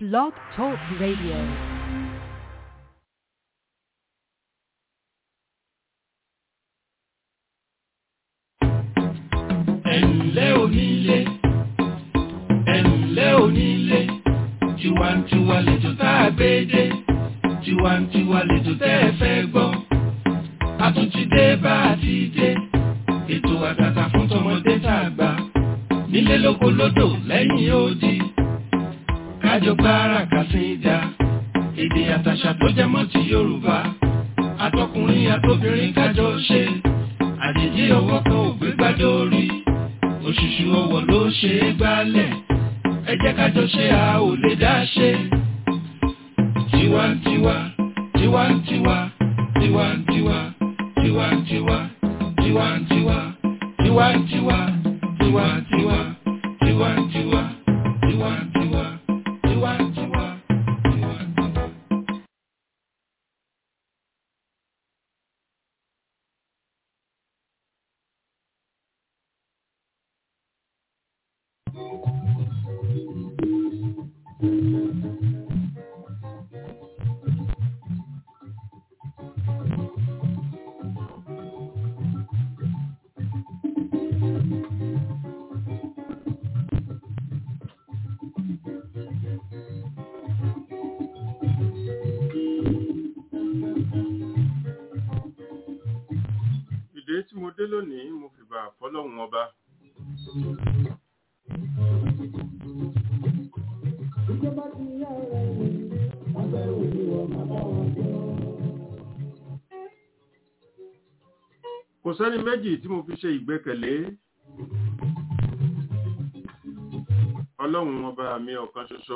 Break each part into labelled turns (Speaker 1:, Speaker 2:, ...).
Speaker 1: Blog Talk Radio.
Speaker 2: ẹ̀ǹlẹ́ onílé ẹ̀ǹlẹ́ onílé tiwantiwa lètò tá a gbé dé tiwantiwa lètò tẹ́ ẹ fẹ́ gbọ́ a tún ti dé bá a ti dé ètò àtàtà fún tọmọdé tá a gbà nílé lóko lódò lẹ́yìn odi kájọ gbára kàsíńdà èdè àtàṣà tó jẹ mọ́ ti Yorùbá àtọkùnrin àtobìnrin kájọ ṣe àjèjì ọwọ́ kan ò gbé gbádùn orí òṣùṣù ọwọ́ ló ṣe é gbálẹ̀ ẹ jẹ́ ká jọ ṣe a ò lè dá ṣe. tiwantiwa tiwantiwa tiwantiwa tiwantiwa tiwantiwa tiwantiwa tiwantiwa tiwantiwa tiwantiwa tiwantiwa tiwantiwa.
Speaker 3: ìdè tí mo dé lónìí mo fìbà fọlọ́run ọba kò sẹ́ni méjì tí mo fi ṣe ìgbẹ́kẹ̀lé ọlọ́run ọba mi ọ̀kan ṣoṣo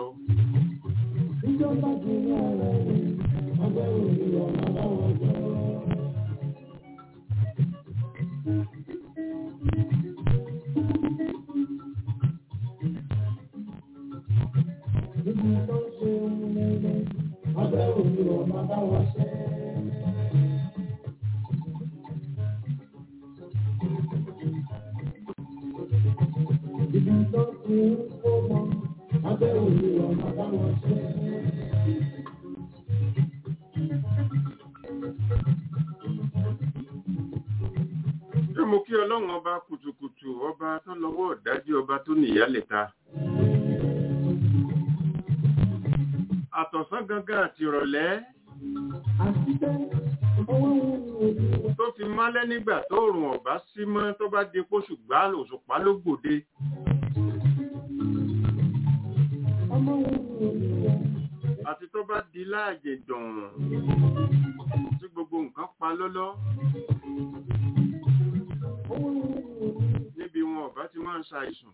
Speaker 3: ṣé mo kí ọlọ́run ọba kùtùkùtù ọba tó lọ́wọ́ ọ̀dájú ọba tó nìyálẹ̀ta àtọ̀sán gangan àti ìrọ̀lẹ́ tó fi málẹ́ nígbà tó rùn ọ̀bá sí mọ́ tó bá di pósù gbá òṣùpá ló gbòde àti tó bá di láàjè dùn tí gbogbo nǹkan pa lọ́lọ́ níbi wọn ọ̀bá ti máa ń ṣàìsùn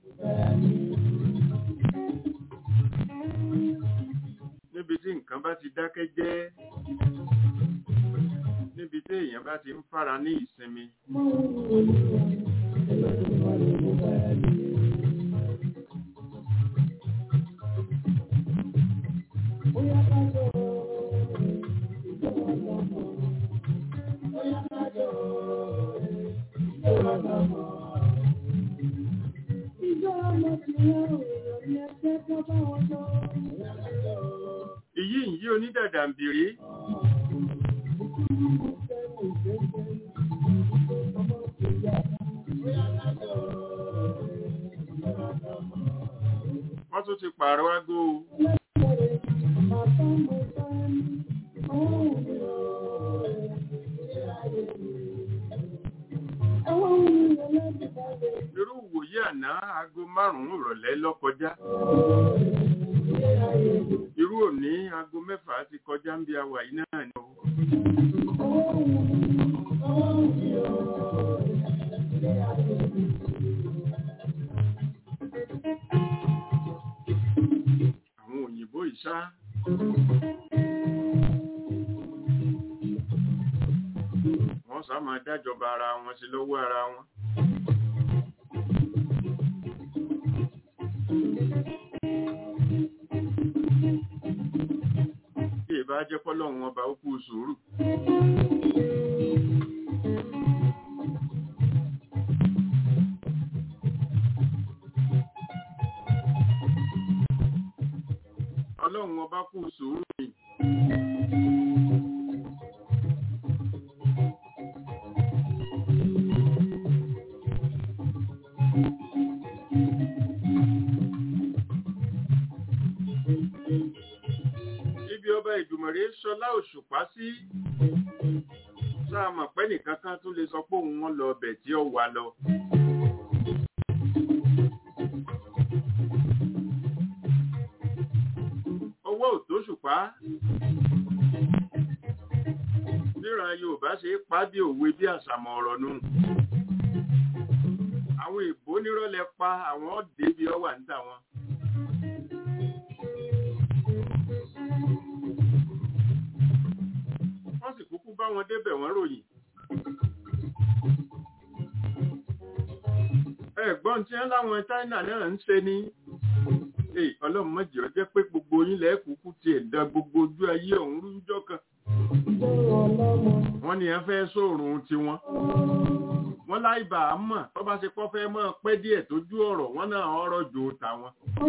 Speaker 3: níbi tí nǹkan bá ti dákẹ́ jẹ́ níbi tí èèyàn bá ti ń fara ní ìsinmi ìyí ìyí onídàdàmbìrí wọ́n tún ti pààrọ̀ aago o. irú ìwòye àná aago márùn-ún ìrọ̀lẹ́ ló kọjá irú òní aago mẹ́fà ti kọjá ń bí awà yìí náà ni o. àwọn òyìnbó ìṣá wọ́n sá máa dájọba ara wọn sí lọ́wọ́ ara wọn. Bí ìbá jẹ́ pọ́lọ́run ọba ó kú sùúrù. ọlọ́run ọba kù sùúrù ni. ibi ọba ìdùmọ̀rè sọlá òṣùpá sí sáà mọ̀ pé nìkan kan tún lè sọ pé òun wọn lọ ọbẹ̀ tí ó wà lọ. owó òtóṣùpá níran yorùbá ṣe é pa bí òwe bí àṣàmọ̀ ọ̀rọ̀ nù àwọn èbó nírọ̀lẹ́ pa àwọn ọ̀dẹ́ bí ọ wà níta wọn. wọ́n sì kúkú bá wọn débẹ̀ wọ́n ròyìn. ẹ̀gbọ́n tí wọ́n láwọn China náà ń ṣe ní ọlọ́run mọ̀jì ọ jẹ́ pé gbogbo yín lẹ́ẹ̀kúkú tiẹ̀ dán gbogbo ojú ayé ọ̀hún rújọ́ kan. wọ́n ní ẹ fẹ́ sóòrùn tiwọn. wọ́n láì bá a mọ̀ tó bá ṣe pọ́ fẹ́ mọ́ pẹ́ díẹ̀ tójú ọ̀rọ̀ wọ́n náà ọ̀rọ̀ jò tàwọn.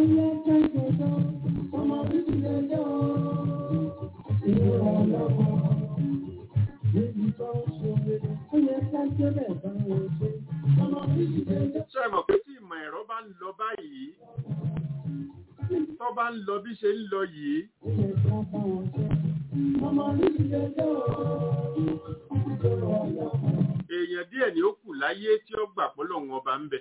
Speaker 3: ṣé ẹ mọ̀ pé tí ìmọ̀ ẹ̀rọ bá ń lọ báyìí tó bá ń lọ bí ṣe ń lọ yìí. èèyàn díẹ̀ ni ó kù láyé tí ó gbà pọ́lọ̀ wọn ọba ń bẹ.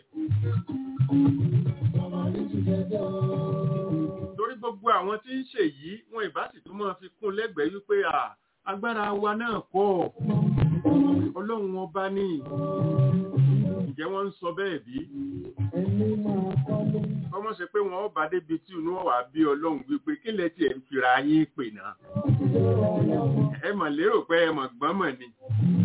Speaker 3: torí gbogbo àwọn tí ń ṣe yìí wọn ìbá sì tún máa fi kún lẹ́gbẹ̀ẹ́ wípé agbára wa náà kọ́ ọlọ́run ọba ní ǹjẹ́ wọ́n ń sọ bẹ́ẹ̀ bí? ọmọ ṣe pé wọn bá débi tí inú wà bí ọlọ́run wípé kí lẹ tiẹ̀ ń fira yín pè náà. ẹ mọ̀ lérò pé ẹ mọ̀ gbọ́n mọ̀ ni.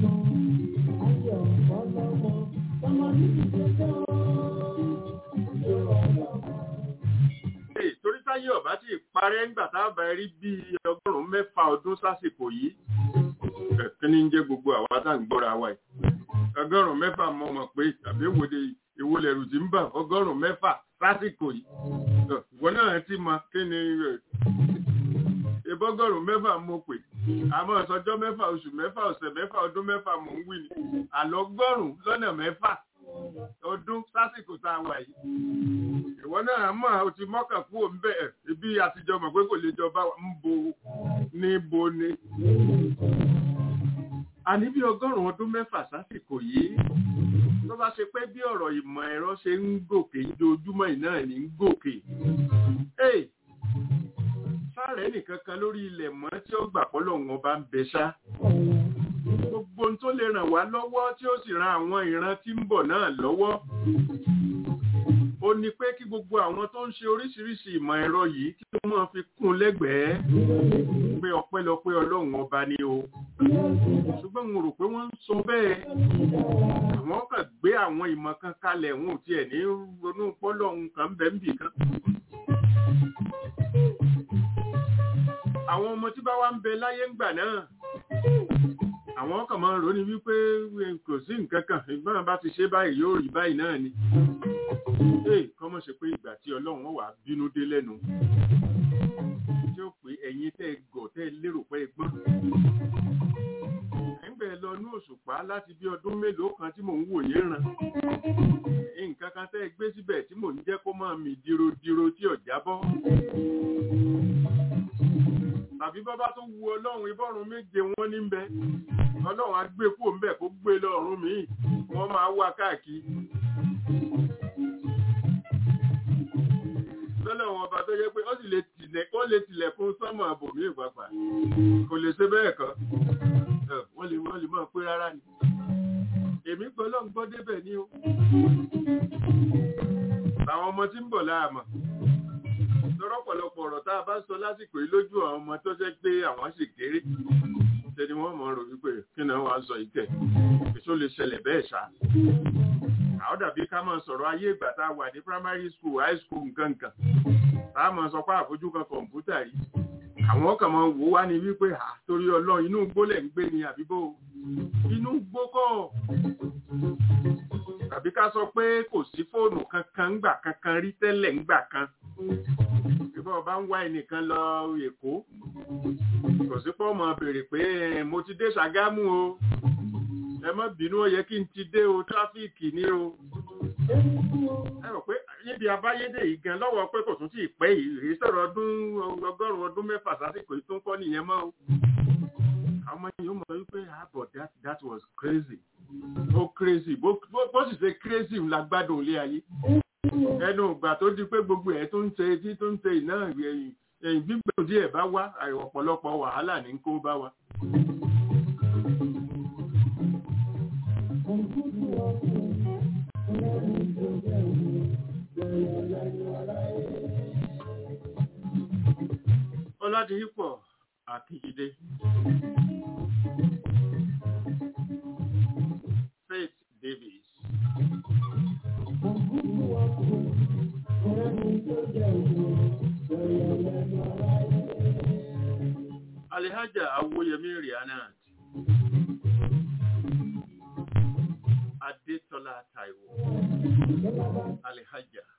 Speaker 3: torí táyé ọ̀bá tí ìparẹ́ ńgbà tábà rí bí ọgọ́rùn-ún mẹ́fà ọdún sásìkò yìí kí ni ń jẹ́ gbogbo àwa tá à ń gbọ́ra wa yìí ọgọ́rùn-ún mẹ́fà mọ̀ mọ̀ pé tàbí ìwòde ìwòlẹ̀rù tí ń bà ọgọ́rùn-ún mẹ́fà lásìkò yìí ìwọ náà ti mọ kí ni ìbọ́gọ́rùn-ún mẹ́fà mo pè àmọ́ ọ̀sọ́jọ́ mẹ́fà oṣù mẹ́fà ọ̀sẹ̀ mẹ́fà ọdún mẹ́fà mò ń wí ni àlọ́gọ́rùn-ún lọ́nà mẹ́fà ọdún sásìkò tá a wà yìí ìwọ náà mọ̀ o ti mọ́kàn kú òun bẹ́ẹ̀ ibi àtijọ́ mọ̀ pé kò lè jọba ń bo ní bo ni àní bí ọgọ́rùn-ún ọdún mẹ́fà sásìkò yìí tó bá ṣe pé bí ọ̀rọ̀ ìmọ̀ ẹ̀rọ ṣe ń gòkè ojoojúmọ́ iná ní ń gòkè sáré nìkan kan lórí ilẹ̀ mọ́ tí ó gbà pọ́lọ̀ wọn bá ń bẹ ṣá gbogbo ohun tó lè ràn wá lọ́wọ́ tí ó sì ran àwọn ìran tí ń bọ̀ náà lọ́wọ́ ó ní pé kí gbogbo àwọn tó ń ṣe oríṣiríṣi ìmọ̀ ẹ̀rọ yìí kí wọ́n máa fi kún lẹ́gbẹ̀ẹ́ pé ọpẹ́lọpẹ́ ọlọ́run ọba ni o ṣùgbọ́n mo rò pé wọ́n ń sọ bẹ́ẹ̀ àwọn kan gbé àwọn ìmọ̀ kan kalẹ̀ wọn ò tiẹ̀ ní ronú pọ́lọ́hun kan bẹ́ẹ̀ níbì kan. àwọn ọmọ tí bá wá ń bẹ láyé ńgbà náà àwọn kan máa ń ronú wípé kò sí nǹkan kan ìgbọ́n bá ti ṣe báyìí yóò rí báyìí náà ni. ee kọ́mọ̀ ṣe pé ìgbà tí ọlọ́run wà bínú dé lẹ́nu tí ó pé ẹ̀yin tẹ́ gọ̀ tẹ́ lérò pé gbọ́n. ẹ̀ǹgbẹ́ lọ ní òṣùpá láti bí ọdún mélòó kan tí mò ń wò yín ràn. nǹkan kan tẹ́ gbé síbẹ̀ tí mò ń jẹ́ kó máa mì dirodiro tí ò jábọ́ tàbí bọ́bá tó wu ọlọ́run ibọ́run méje wọ́n ní bẹ ọlọ́run á gbé kúrò ńbẹ̀ kó gbé lọ́run míì wọ́n máa wá káàkiri. lọ́lọ́run ọba tó yẹ pé ó sì lè tilẹ̀ ó lè tilẹ̀kùn sọ́mọ̀ àbòmí ìpapà kò lè ṣe bẹ́ẹ̀ kan wọ́n lè wọ́n lè máa pé rárá ni. èmi gbọ́ lọ́n gbọ́ débẹ̀ ni o. àwọn ọmọ tí ń bọ̀ láàmọ̀ lọ́rọ̀pọ̀lọpọ̀ ọ̀rọ̀ tá a bá sọ lásìkò yìí lójú àwọn ọmọ tó jẹ́ pé àwọn sì kéré ṣe ni wọ́n mọ̀ rò wípé kí ni wọ́n á sọ yìí kẹ̀ èso lè ṣẹlẹ̀ bẹ́ẹ̀ ṣá. àwọn dàbí ká máa sọ̀rọ̀ ayé ìgbà tá a wà ní primary school high school nǹkan nǹkan tá a máa sọ pé àfojú kan kọ̀ǹpútà rí àwọn kan máa wò wá ní wípé à torí ọlọ́run inú igbó lẹ̀ ń gbé ni àbíbó inú igbó kọ́ tàbí ká sọ pé kò sí fóònù kankan ńgbà kankan rí tẹ́lẹ̀ ńgbà kan ìbọn ọba ń wá ẹnìkan lọ èkó kò sí pọ́ mọ̀ béèrè pé "Eh, mo ti dé ṣàgámù o ẹ má bínú ó yẹ kí n ti dé o tráfíìkì ní o ẹ rò pé níbi abáyédè yìí gan lọ́wọ́ pé kò tún tí ì pẹ́ yìí rí sọ̀rọ̀ ọdún ọgọ́rùn-ún ọdún mẹ́fà sásìkò yìí tó ń kọ́ nìyẹn mọ́ o àwọn ọmọ yìí ó mọ̀ wípé ah but that that was crazy ó crazy bó bó- bó sì ṣe crazy la gbádùn ilé ayé ẹnu ìgbà tó di pé gbogbo ẹ̀ tó ń ṣe tí tó ń ṣe iná ẹ̀yìn ẹ̀yìn gbígbó díẹ̀ bá wá àì ọ̀pọ̀lọpọ̀ wàhálà ní kó bá wa. ọládìípọ̀ akíjídé faith davis alihaja awoyemi rihanat adetola taiwo alihaja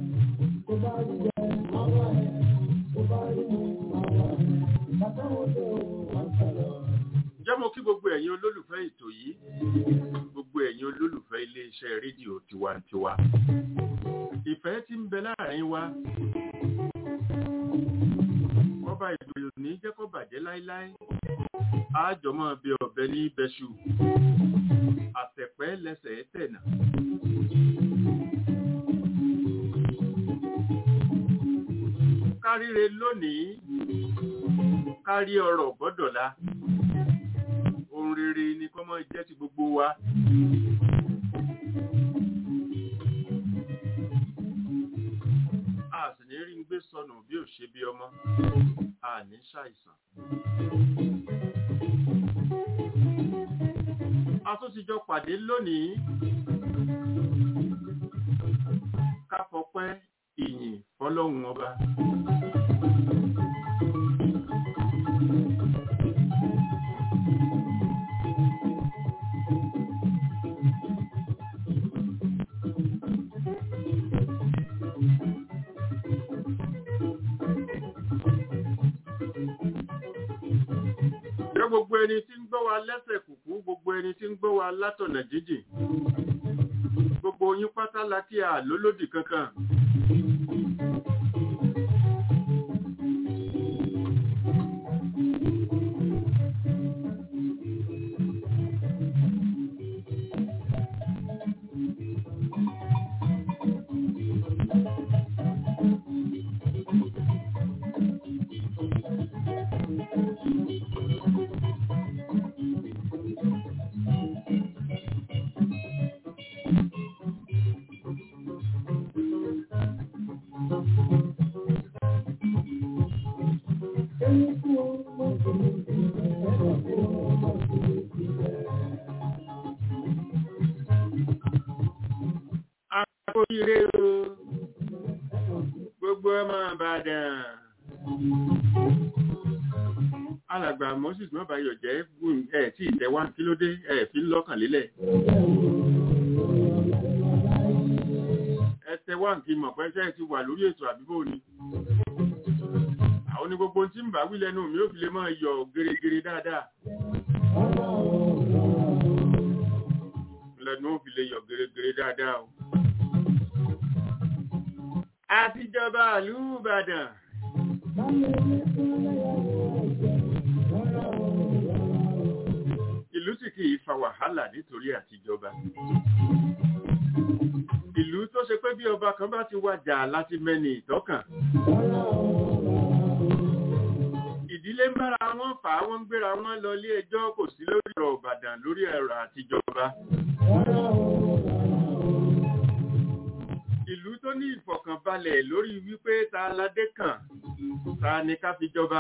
Speaker 3: jẹ́ mo kí gbogbo ẹ̀yin olólùfẹ́ ètò yìí gbogbo ẹ̀yin olólùfẹ́ iléeṣẹ́ rédíò tiwantiwa ìfẹ́ tí ń bẹ láàrin wa ọba ìgbòho ní jẹ́ kó bàjẹ́ láíláí àjọmọ́ bí ọ̀bẹ ní bẹ́ṣù àtẹ̀pẹ́ lẹ́sẹ̀ tẹ̀nà. káríre lónìí kárí ọrọ̀ gbọ́dọ̀lá ohun rere ni kó máa jẹ́ ti gbogbo wa. a sì ní rí ń gbé sọnù bí ò ṣe bí ọmọ a ní ṣàìsàn. a tún ti jọ pàdé lónìí ká fọpẹ́ ìyìn fọlọ́hun ọba. Jẹ́ gbogbo ẹni tí ń gbọ́ wa lẹ́sẹ̀ kùkú, gbogbo ẹni tí ń gbọ́ wa látọ̀nà jíjìn. Gbogbo yín pátá la kí a lólódì kankan. Akóyire o, gbogbo ọmọ Ìbàdàn. Alàgbà Moses Mọ́bàyọ̀ jẹ́ gùn ẹ̀ tí ìtẹ̀wá kí ló dé ẹ̀ fi ń lọ́kàn lélẹ̀. Ẹ tẹ̀wá kí mọ̀ pé ṣẹ́ ti wà lórí ètò àbíbò ni. Àwọn ní gbogbo tí ń bá wí lẹ́nu mi ó fi lè máa yọ gèrègèrè dáadáa. Lẹ́nu ó fi lè yọ gèrègèrè dáadáa o. Àtijọba ìlú Ìbàdàn. Ìlú sì kì í fa wàhálà nítorí àtijọba. Ìlú tó ṣe pé bí ọba kan bá ti wàjà láti mẹ́ni ìtọ́kàn. Ìdílé ń bára wọn fà á wọ́n ń gbéra wọn lọ ilé ẹjọ́ kò sí lórí ọ̀rọ̀ Ìbàdàn lórí ẹ̀rọ àtijọba. Ìlú tó ní ìfọ̀kànbalẹ̀ lórí wípé ta aládé kàn, ta ni ká fi jọba.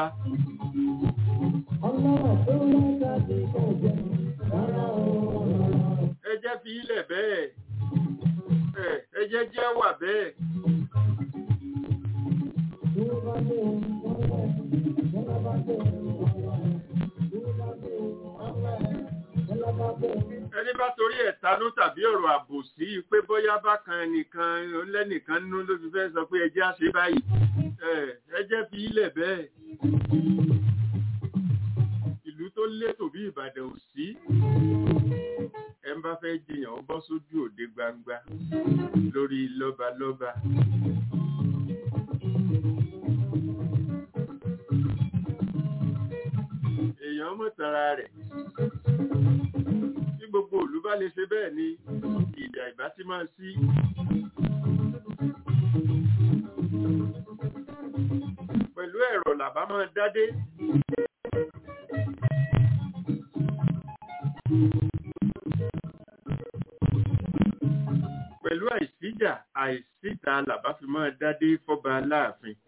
Speaker 3: Ẹ jẹ́ fi ilẹ̀ bẹ́ẹ̀. Ẹ ẹ jẹ́ jẹ́ wà bẹ́ẹ̀. Ẹni bá bá torí ẹ̀ tanú tàbí ọ̀rọ̀ àbòsí pé bóyá bákan ẹnìkan lẹ́nìkan nú ló fi fẹ́ sọ pé ẹjẹ́ á ṣe báyìí ẹjẹ́ fi ilẹ̀ bẹ́ẹ̀ ìlú tó létò bí Ìbàdàn ò sí ẹ ń bá fẹ́ jiyàn ó bọ́ sójú òde gbangba lórí lọ́balọ́ba. èèyàn mọ̀tara rẹ̀ tí gbogbo òlú bá lè ṣe bẹ́ẹ̀ ni ìjà ìbá ti máa sí. pẹ̀lú ẹ̀rọ làbá máa dádé. pẹ̀lú àìsíjà àìsíta làbá fi máa dádé fọ́ba aláàfin.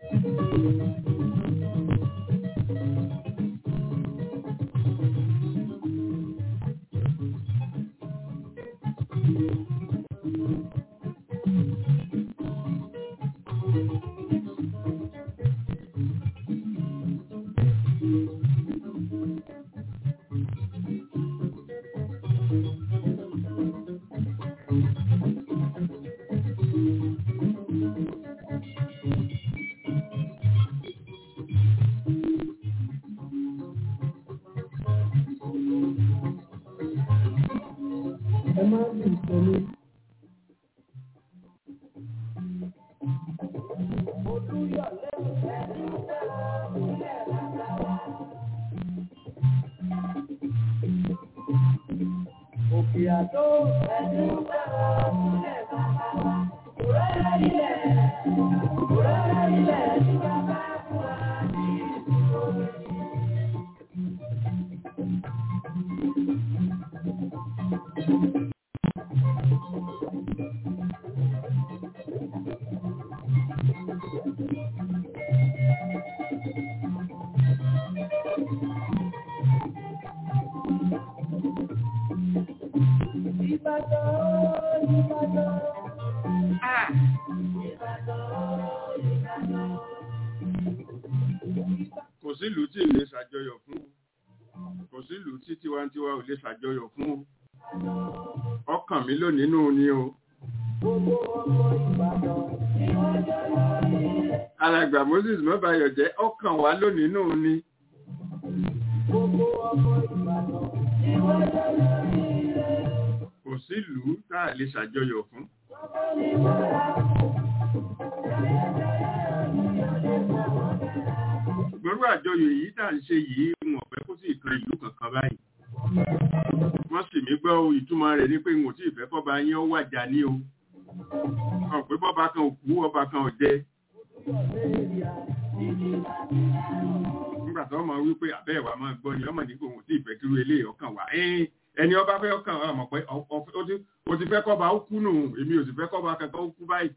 Speaker 3: kò sílùú tí lè ṣàjọyọ̀ fún kò sílùú tí tiwantiwa ò lè ṣàjọyọ̀ fún ọkàn mi ló nínú ni o. alàgbà Moses mọ́bàyọ̀ jẹ́ ọkàn wa ló nínú ni. kò sílùú tá a lè ṣàjọyọ̀ fún. gbọ́rú àjọyọ̀ èyí tà ń ṣe yìí wọn fẹ́ kó sí ìkan ìlú kankan báyìí wọ́n sì mí gbọ́ ìtumọ̀ rẹ̀ ní pé n ò tí ì fẹ́ kọ́ba yín ó wàjà ní o ọ̀ pé bọ́ba kan ò kú ọba kan ò jẹ nígbà tó mọ̀ wípé àbẹ́ ìwà máa gbọ́ ni ọmọ ní kò wọ́n tí ì fẹ́ kírú eléyìí ọkàn wá ẹni ọba fẹ́ ọkàn wá mọ̀ pé o ti fẹ́ kọ́ba ó kú nù èmi ò sì fẹ́ kọ́ba kankan ó kú báyìí.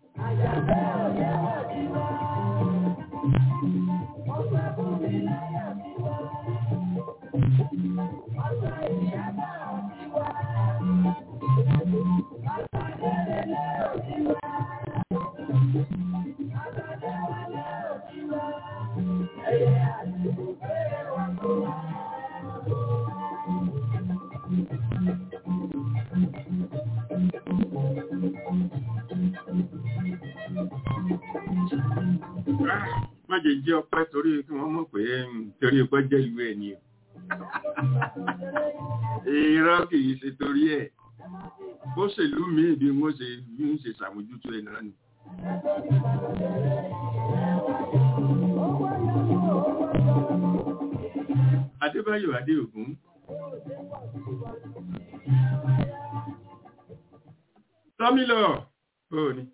Speaker 3: Májè jẹ́ ọpẹ́ torí kí wọ́n mọ̀ pé torí ọpẹ́ jẹ́ ìlú ẹ̀ ni o. Irọ́ kì í ṣe torí ẹ̀. Bó ṣèlú mi bí wọ́n ṣe bí ń ṣe ṣàmójútó ẹ̀ náà ni. Adébáyọ̀ Adéògún. Tọ́mílọ̀, bóò ni.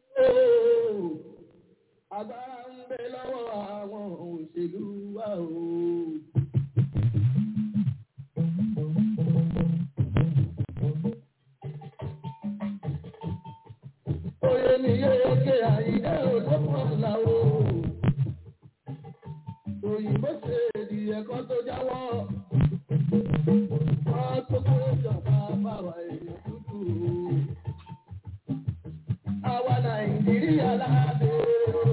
Speaker 1: Agbára ń bẹ lọ́wọ́ àwọn òṣèlú wa o. Oyè ni yéèké àyíké olókùn ọ̀la o. Òyìnbó ṣe èdè ẹ̀kọ́ tó jáwọ́. Wọ́n tó kó ìjọba báwa èèyàn dúdú o. Àwa Nàìjíríà láàbẹ̀ o.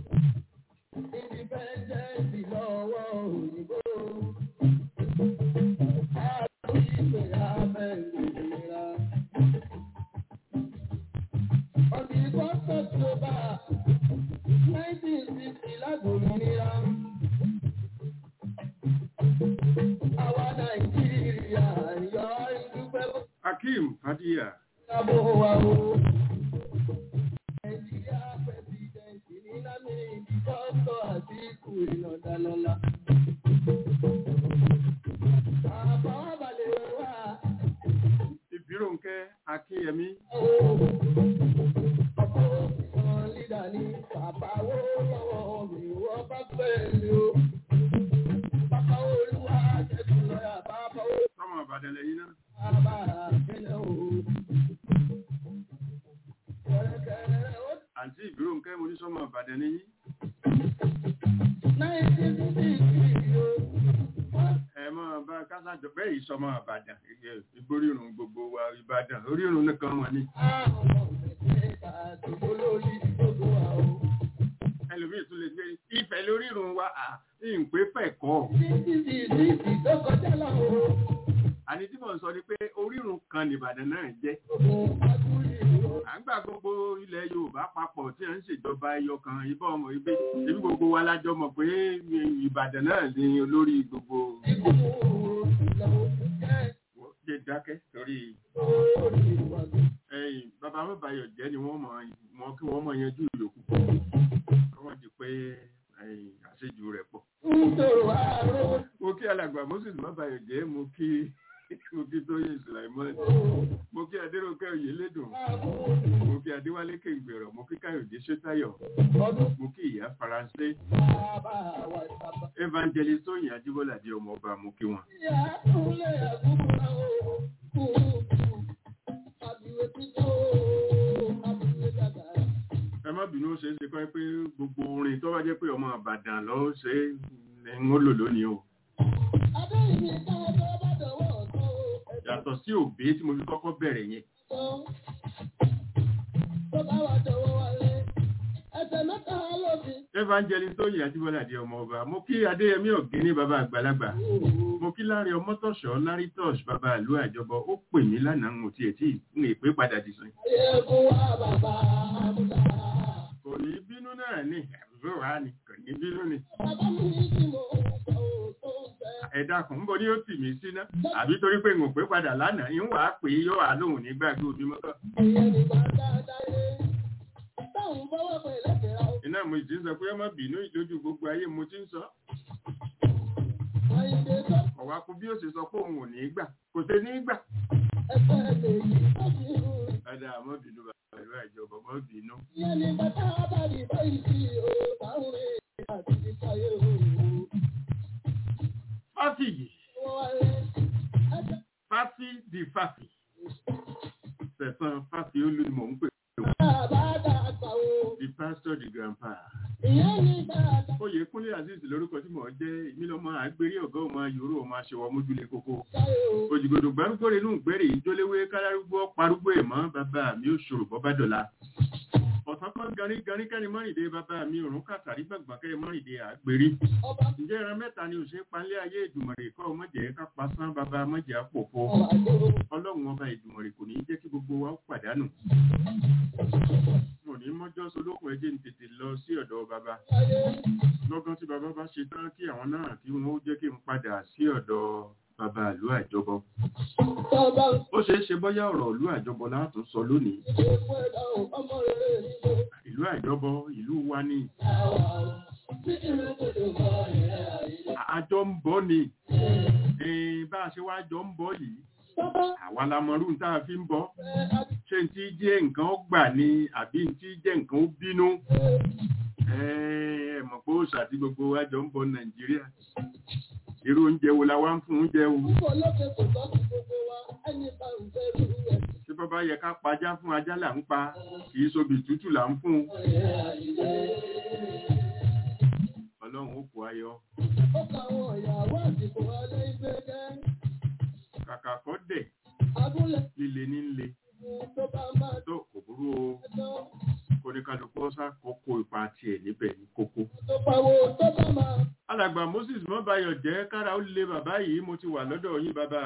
Speaker 1: Independence lọ́wọ́ òyìnbó. Àlọ́ ìgbé abẹ́ ìlera.
Speaker 3: akeem fadiya
Speaker 1: Kábọ̀ wa o. Nàìjíríà pẹ̀sidẹ̀ntì ní Lámìdí Dọ́tọ̀ Àtíkù Ìnàdàlọ́lá. Bàbá wa balẹ̀ wá.
Speaker 3: ìbíròǹkẹ́ akínyẹmí
Speaker 1: Ọkọ̀ òṣìṣàn lídà ní bàbá wo lọ́wọ́ mi wọ́n bá fẹ́ mi o. Bàbá olúwa jẹ́bi lọ́yà bàbá ó
Speaker 3: sọmọ ìbàdàn lẹ́yìn náà
Speaker 1: bàbá àbẹ̀lẹ̀ o. Kẹ̀rẹ̀kẹ̀rẹ̀ ó
Speaker 3: àǹtí ìbíròǹkẹ́ mo ní sọmọ ìbàdàn lẹ́yìn
Speaker 1: náìtì fífì kìí o.
Speaker 3: ẹ máa bá kásájọ bẹ́ẹ̀ yìí sọmọ ìbàdàn ìgbórírun gbogbo wa ìbàdàn orírun nìkan wọn ni
Speaker 1: Àwọn ọmọ mẹ́tẹ̀ẹ̀ta àti olórí gbogbo wa o.
Speaker 3: ẹlòmíì tún lè gbé ìfẹ́ lórírun wa à ìpè fẹ̀kọ́
Speaker 1: Títí di ìdí tó kọjá lọ o.
Speaker 3: àní tí mò ń sọ ni pé orírun kan nìbàdàn náà jẹ́
Speaker 1: Ogun Adúlé o.
Speaker 3: à ń gbà gbogbo ilẹ̀ yorùbá papọ̀ tí à ń ṣèjọba ẹyọ kan ibà ọmọ ibẹ̀ ebi gbogbo wa lájọ mọ̀ pé ìbàdàn náà ni olórí gbogbo
Speaker 1: Ikú lọ́wọ́ jẹ́
Speaker 3: jẹ́ dákẹ́ torí
Speaker 1: orí ìwà mi.
Speaker 3: ẹ̀yìn bàbá mọ́bàyọ̀ jẹ́ ni wọ́n mọ̀ wọn kí wọ́n mọ̀ yanjú ìyókù kọ́ wọ́n di pé ẹ̀yìn àṣejù rẹ̀ pọ̀.
Speaker 1: ń tòrò àárọ̀
Speaker 3: mo kí alàgbà moses mọ́bàyọ̀ jẹ́ mo kí mo kí tóyè sùlàìmọ́n mo kí adéròkè oyèlédùn mo kí adéwálé kéǹgbèrò mo kí káyọ̀dé ṣótáyọ̀
Speaker 1: ọdún
Speaker 3: mo kí ìyá faransé
Speaker 1: bàbá wa sábà.
Speaker 3: evangelist tóyìn ajíbọ́lá di ọmọ ọba mo kí wọn.
Speaker 1: Ìyá Kúnlé Àgúnmọ́ra o. Kú àbíwé títọ́ o. Àbíwé dàgbà.
Speaker 3: ẹ má bínú ó ṣeé ṣe kọ́ pé gbogbo orin tó bá jẹ́ pé ọmọ àbàdàn ló ṣe é ń lò lónìí o
Speaker 1: Adéyìnbí táwọn tó bá dọ̀wọ́ ọ̀tọ́ o.
Speaker 3: yàtọ̀ sí òbí tí mo fi kọ́kọ́ bẹ̀rẹ̀ yẹn
Speaker 1: Ẹ̀sán tó bá wà dọ̀wọ́ wálé. Ẹsẹ̀ mẹ́ta lóbi.
Speaker 3: evangelist tóyìn ajíbọ́lá di ọmọ ọba mo kí adéyẹmí ọ̀gẹ́ni bàbá àgbàlagbà mo kí lárí ọmọtọ̀ṣọ́ lárí tọ́ṣ bàbá ìlú àjọbọ ó pè mí lánàá ń tiẹ̀ tí ń èpè padà dì sìn
Speaker 1: Ayé kó wá bàbá Àmúdá.
Speaker 3: kò ní bínú náà ní àbúrò wa ni kò ní bínú ni
Speaker 1: Bàbá mi ní kí mo sọ ò tó fẹ́.
Speaker 3: ẹ̀dá kan ń bọ̀ ní ó tì mí síná àbí torí pé ń pè padà lánàá ń wàá pè é yóò wà lóhùn nígbàgbé òbí mọ́tò
Speaker 1: Ìyẹn ní bá dáadáa yé. Táwọn bọ́wọ́ pẹ̀ lẹ́kẹ̀ẹ́ ra o.
Speaker 3: iná mo ti ń sọ pé ọmọ bínú ìdójú gbogbo ayé mo ti ń sọ
Speaker 1: Àyìnbé tó
Speaker 3: ọ̀wá kú bí ó ṣe sọ pé òun ò ní í gbà kò ṣe ní í gbà
Speaker 1: ẹsẹ̀ lè yí lọ́sí irú.
Speaker 3: ẹ̀dá àmọ́ bínú bàbá ìlú àjọbọ mọ́ bínú
Speaker 1: Ìyẹn ní bàtà àbàdì báyìí sí o. Táwọn rẹ̀ àti ìsáyé o.
Speaker 3: fáfì yìí
Speaker 1: Wọ́n wáyé. Ẹsẹ̀
Speaker 3: fáfì di fáfì sẹ̀sán fáfì olú ni mò ń pè
Speaker 1: bàbá dàgbà o.
Speaker 3: the pastor the grandpa
Speaker 1: Ìyẹn ní bàtà
Speaker 3: oyèkúnlé azeez lórúkọ tí mò ń jẹ́ ìmílọ́mọ àgbérí ọ̀gá ọmọ yòóró ọmọ aṣèwọ̀ mójúlé kókó
Speaker 1: ìsáyé o.
Speaker 3: òjìgbòdò gbárùgbò rẹ̀ inú ìgbẹ́rẹ̀ ìjólewé kálárúgbó parúgbó ẹ̀ mọ́ bàbá mi ò ṣòro bọ́ bá dọ̀la ọ̀sán kan garí garí kẹ́ni mọ́rìndé bàbá mi òrùn kàtàrí gbàgbà kẹ́ni mọ́rìndé àgbérí
Speaker 1: Ọba
Speaker 3: ǹjẹ́ ìran mẹ́ta ni òṣè panlé ayé ìdùmọ̀rè kọ́ ọmọdé ká pasán bàbá mọ́jà pòfo
Speaker 1: ọ̀wà tó.
Speaker 3: ọlọ́run ọba ìdùmọ̀rè kò ní í jẹ́ kí gbogbo wa ó pàdánù mo ní mọ́jọ́ solókùn ẹjẹ́ ń tètè lọ sí ọ̀dọ̀ bàbá
Speaker 1: Ayé
Speaker 3: lọ́gán tí bàbá bá ṣe tán kí àwọn náà kí wọ́n ó jẹ́ kí n padà sí ọ̀dọ̀ bàbá ìlú àjọbọ
Speaker 1: tọ́ba
Speaker 3: ó ṣeé ṣe bọ́yá ọ̀rọ̀ ìlú àjọbọ látún sọ lónìí
Speaker 1: ìdè fún ẹ̀dá o. Ọmọ rere nílò.
Speaker 3: ìlú àjọbọ ìlú wa ní
Speaker 1: Àwa o. Bí ìlú kòtò bọ̀ ìrẹ́ àyè.
Speaker 3: àjọ ń bọ̀ ni Eh, bá a ṣe wá jọ ń bọ̀ yìí
Speaker 1: Bàbá
Speaker 3: àwa la mọ̀rú tá a fi ń bọ̀
Speaker 1: fẹ́ àti
Speaker 3: ṣé n tí jẹ́ nǹkan ó gbà ni àbí n tí jẹ́ nǹkan ó bínú ẹ mọ̀ pé òòṣà tí gbogbo wa jọ ń bọ̀ nàìjíríà irú oúnjẹ wo la wá ń fún oúnjẹ o
Speaker 1: púpọ̀ lókè kò tọ́ sí gbogbo wa. Ẹni bá ń fẹ́ rú ẹ̀.
Speaker 3: tí bàbá yẹ ká pajá fún ajá là ń pa kì í sobi tútù là ń fún
Speaker 1: Ìrẹ́ àyè.
Speaker 3: ọlọ́run ó kó ayọ̀
Speaker 1: Ó ka àwọn ìyàwó àsìkò alẹ́ ìgbẹ́ jẹ́.
Speaker 3: kàkà kọ́ dẹ̀
Speaker 1: Abúlé
Speaker 3: líle ní le
Speaker 1: tó bá máa
Speaker 3: tó kò burú o
Speaker 1: tán.
Speaker 3: kóníkàlùkù ọ̀sà kókó ipa tiẹ̀ níbẹ̀ ní kókó.
Speaker 1: Tó pawó tó bá máa.
Speaker 3: alàgbà moses mọ́báyọ̀ jẹ́ kára ó lé bàbá yìí mo ti wà lọ́dọ̀ yín bàbá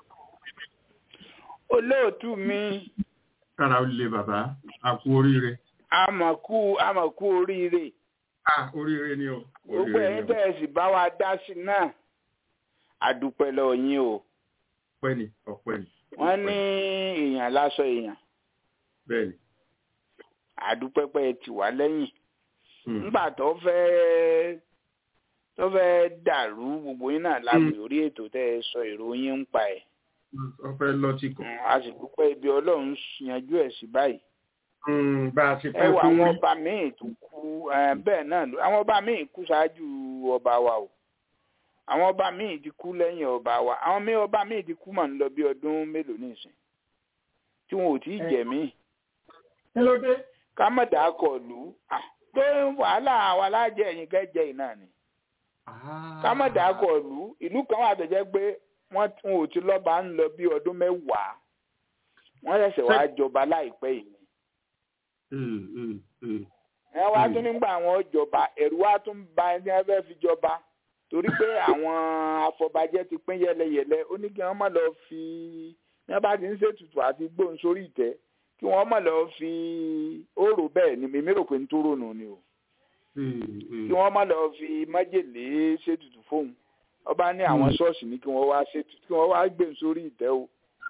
Speaker 4: olóòtú mi
Speaker 3: kára ó lé bàbá àkú oríire.
Speaker 4: àmọ̀kú àmọ̀kú oríire
Speaker 3: ah oríire ni o
Speaker 4: gbogbo
Speaker 3: oríire
Speaker 4: ẹ̀yin
Speaker 3: ni o
Speaker 4: bẹ́ẹ̀ sì bá wa dá sí náà àdúpẹ́ lọ́wọ́ yín o
Speaker 3: ọpẹ́ ni ọpẹ́ ni
Speaker 4: wọ́n ní èèyàn láṣọ èèyàn
Speaker 3: bẹ́ẹ̀ni.
Speaker 4: àdúpẹ́pẹ́ ti wà lẹ́yìn
Speaker 3: Hmm.
Speaker 4: nígbà tó fẹ́ tó fẹ́ dàrú gbogbo yín náà láti orí ètò tẹ́ ẹ sọ ìròyìn ń pa ẹ̀
Speaker 3: wọ́n fẹ́ lọ́tì kan.
Speaker 4: Mm, a sì dúpẹ́ ibi ọlọ́run yanjú ẹ̀ sí báyìí
Speaker 3: Hmm, bá a ṣe
Speaker 4: ẹ
Speaker 3: fẹ́
Speaker 4: wo
Speaker 3: kó
Speaker 4: àwọn
Speaker 3: rí.
Speaker 4: ọba míì tó kú eh, bẹ́ẹ̀ náà ló- àwọn ọba míì kú ṣáájú ọba wa o àwọn ọba míì ti kú lẹ́yìn ọba wa àwọn míì ọba míì ti kú mà ń lọ bí ọdún mélòó nísìn tí wọn ò tí ì
Speaker 3: Eh.
Speaker 4: jẹ̀mí
Speaker 3: kí ló dé?
Speaker 4: ká má dàá kọ lù ú Ah, pé wàhálà àwa lájẹ ẹ̀yìn kẹ́jẹ yìí náà ni ká má dàá kọ lù ú ìlú kan wà tó jẹ́ pé wọ́n tí wọn ò ti lọ́ba ń lọ bí ọdún mẹ́wàá wọ́n ṣẹ̀ṣẹ̀ wá jọba láìpẹ́ yìí ni
Speaker 3: Hmm, hmm, hmm.
Speaker 4: ẹ wá
Speaker 3: Mm.
Speaker 4: tún nígbà àwọn jọba ẹ̀rù wá tún ba ẹni ẹ fẹ́ fi jọba torí pé àwọn afọbajẹ ti pín yẹlẹyẹlẹ ó ní kí wọ́n má lọ fi ní wọ́n bá ti ń ṣètùtù àti gbóhùn sórí ìtẹ́ kí wọ́n má lọ fi òrò bẹ́ẹ̀ ni mímí rò pé ń tó rònú ni o
Speaker 3: Hmm, hmm.
Speaker 4: kí wọ́n má lọ fi májèlé ṣètùtù fóun ọba ní àwọn ṣọ́ọ̀ṣì ní kí wọ́n wá ṣètùtù kí wọ́n wá gbóhùn sórí ìtẹ́ o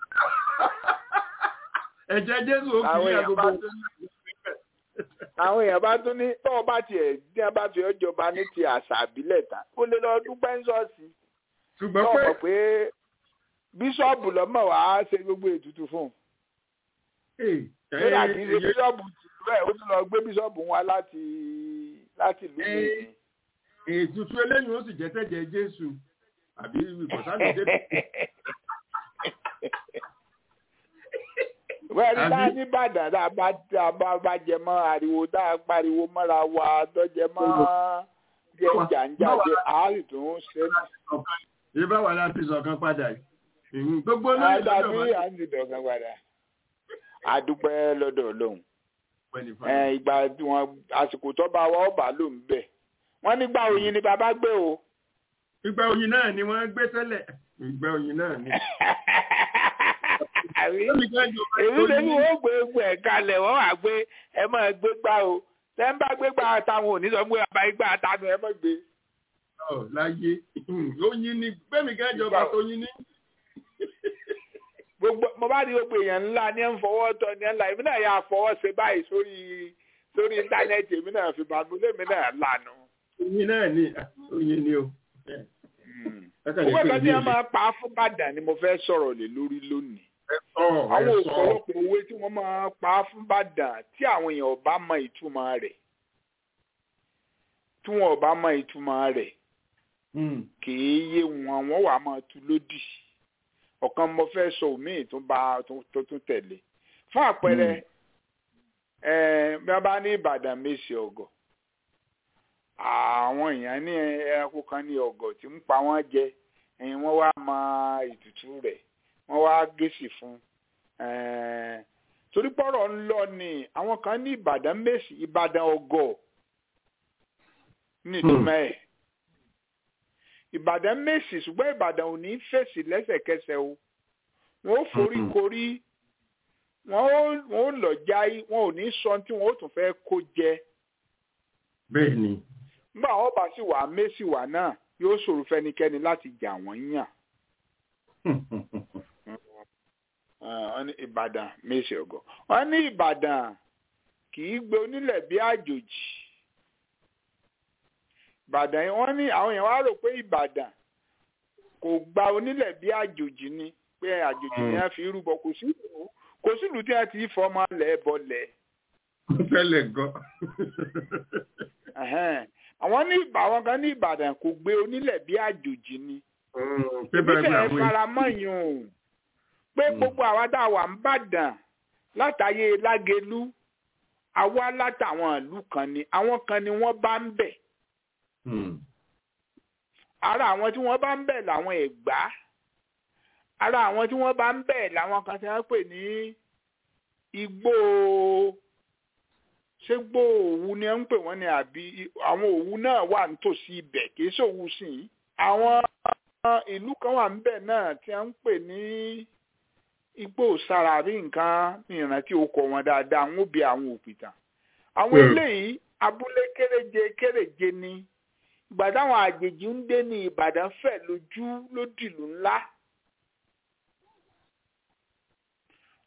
Speaker 3: ẹ̀jẹ̀ jésù ó
Speaker 4: Àwọn
Speaker 3: fi
Speaker 4: èèyàn
Speaker 3: àgbo
Speaker 4: bá- àwọn èèyàn bá tún ní tọ́wọ́ bá tiẹ̀ ní wọ́n bá fi ọjọba ní ti àṣà àbílẹ̀ tán ó lè lọ dúpẹ́ ń ṣọ́ọ̀ṣì
Speaker 3: ṣùgbọ́n
Speaker 4: náà
Speaker 3: pé
Speaker 4: mọ̀ pé bíṣọ́ọ̀bù lọ́mọ wàá ṣe gbogbo ètùtù fún un
Speaker 3: Eh,
Speaker 4: lórí àti ṣe
Speaker 3: eh,
Speaker 4: bíṣọ́ọ̀bù tìlú ẹ̀ ó tún lọ gbé bíṣọ́ọ̀bù wá láti láti ìlú mi
Speaker 3: Eh. ètùtù eléyìí ó sì jẹ́ tẹ̀jẹ̀ jésù àbí ìkọ̀sánì débẹ̀.
Speaker 4: wẹ́n ní
Speaker 3: Àbí-
Speaker 4: bá nìbàdàn tá a bá tá a bá bá jẹ mọ́ ariwo tá a pariwo mọ́ra wa tó jẹ mọ́ jẹ jàǹjàjẹ àárì tó ń ṣe
Speaker 3: Ṣé báwa la fi sọ̀kan padà yìí? Ìhun Gbogbo olóyè lọ́dọ̀
Speaker 4: àdàbí
Speaker 3: máa
Speaker 4: à ń dìdọ̀ kan padà àdúpẹ́ lọ́dọ̀ ọlọ́run
Speaker 3: pẹ́ ní
Speaker 4: ẹ,
Speaker 3: fàlẹ́.
Speaker 4: ìgbà tí wọn àsìkò tó bá wa ọba ló ń bẹ̀ wọ́n nígbà oyin ni bàbá gbé o.
Speaker 3: Ìgbà oyin náà ni wọ́n gbé tẹ́lẹ̀. Ìgbà oyin náà ni.
Speaker 4: àbí
Speaker 3: Lórí kẹ́jọ bá
Speaker 4: èyí
Speaker 3: tó
Speaker 4: lè
Speaker 3: ní-
Speaker 4: ní wọ́n gbé egbò ẹ̀ kalẹ̀ wọ́n wà gbé ẹ máa gbé gbá o tẹ́ ń bá gbé gbá táwọn ò ní sọ pé bàbá igbá tánu ẹ máa gbé.
Speaker 3: Ọ̀, láyé. Oyin ni gbẹ́mí kẹ́jọ bá tó yin ní.
Speaker 4: gbogbo mo bá rí gbogbo èèyàn ńlá ní ẹ̀ ń fọwọ́ tọ́ ní ẹ̀ ńlá èmi náà yà fọwọ́ ṣe báyìí sórí sórí íńtánẹ́ẹ̀tì èmi náà fi bàbá lèmi náà lànà.
Speaker 3: Oyin náà ni. Oyin ni o. Ẹ̀ka lè
Speaker 4: gbogbo
Speaker 3: pè
Speaker 4: ẹ̀ka
Speaker 3: é
Speaker 4: tí
Speaker 3: bí
Speaker 4: wọ́n máa pa fún Ìbàdàn ni mo fẹ́ sọ̀rọ̀ lé lórí lónìí.
Speaker 3: Ọ̀,
Speaker 4: àwọn
Speaker 3: ẹ̀ sọ.
Speaker 4: ọ̀pọ̀lọpọ̀ òwe tí wọ́n máa pa fún Ìbàdàn tí àwọn èèyàn ò bá mọ ìtumọ̀ rẹ̀ tí wọn ò bá mọ ìtumọ̀ rẹ̀
Speaker 3: Hmm.
Speaker 4: kìí yé wọn wọn wà máa tu lódì ọ̀kan mo fẹ́ sọ òmíì tó bá tó tún tẹ̀lé fún àpẹẹrẹ ẹ bí wọ́n bá ní Ìbàdàn méṣì ọ̀gọ̀ àwọn èèyàn ní ẹranko kan ní ọ̀gọ̀ tí ń pa wọ́n jẹ ẹ̀yìn wọ́n wá mọ ìtùtù rẹ̀ wọ́n wá gèsì fún un torí pọ́rọ̀ ń lọ ni àwọn kan ní Ìbàdàn méṣì Ìbàdàn ọ̀gọ̀ ní ìtumọ̀ ẹ̀ ìbàdàn mèsì ṣùgbọ́n ìbàdàn ò ní fèsì lẹ́sẹ̀kẹsẹ̀ o wọ́n ó forí korí wọ́n ó lọ jáì wọ́n ò ní sọ tí wọ́n ó tún fẹ́ kó jẹ.
Speaker 3: bẹ́ẹ̀ ni.
Speaker 4: nígbà wọn bá sì wà mèsì wà náà yóò ṣòro fẹ́nikẹ́ni láti jà wọ́n yàn. wọ́n ní ìbàdàn mèsì ọ̀gọ̀ wọ́n ní ìbàdàn kì í gbé onílẹ̀ bí àjòjì ìbàdàn yìí wọ́n ní àwọn èèyàn wá rò pé ìbàdàn kò gba onílẹ̀ bí àjòjì ni pé àjòjì ni wọ́n fi rúbọ kò sí ìlú kò sí ìlú tí wọ́n ti fọmọ lẹ̀ bọlẹ̀.
Speaker 3: fẹ́lẹ̀ gan.
Speaker 4: àwọn ní àwọn kan ní ìbàdàn kò gbé onílẹ̀ bí àjòjì ni.
Speaker 3: ìbílẹ̀
Speaker 4: faramọ́yìn o pé gbogbo àwa tá a wà ń bàdàn látàyè lágelú àwa látàwọn ìlú kan ni àwọn kan ni wọ́n bá ń bẹ̀ ara àwọn tí wọ́n bá ń bẹ̀ làwọn ẹ̀gbá ara àwọn tí wọ́n bá ń bẹ̀ làwọn kan tí wọ́n pè ní igbó ṣé gbó òwú ni wọ́n ń pè wọ́n ní àbí àwọn òwú náà wà nítòsí ibẹ̀ kì í ṣòwú sí i àwọn ìlú kan wà níbẹ̀ náà tí wọ́n ń pè ní igbó sàràrí nǹkan ní ìrántí okò wọn dáadáa àwọn òbí àwọn òpìtàn àwọn eléyìí abúlé kéréje kéréje ni ìgbà táwọn àjèjì ń dé ní Ìbàdàn fẹ̀ lójú lódìlú ńlá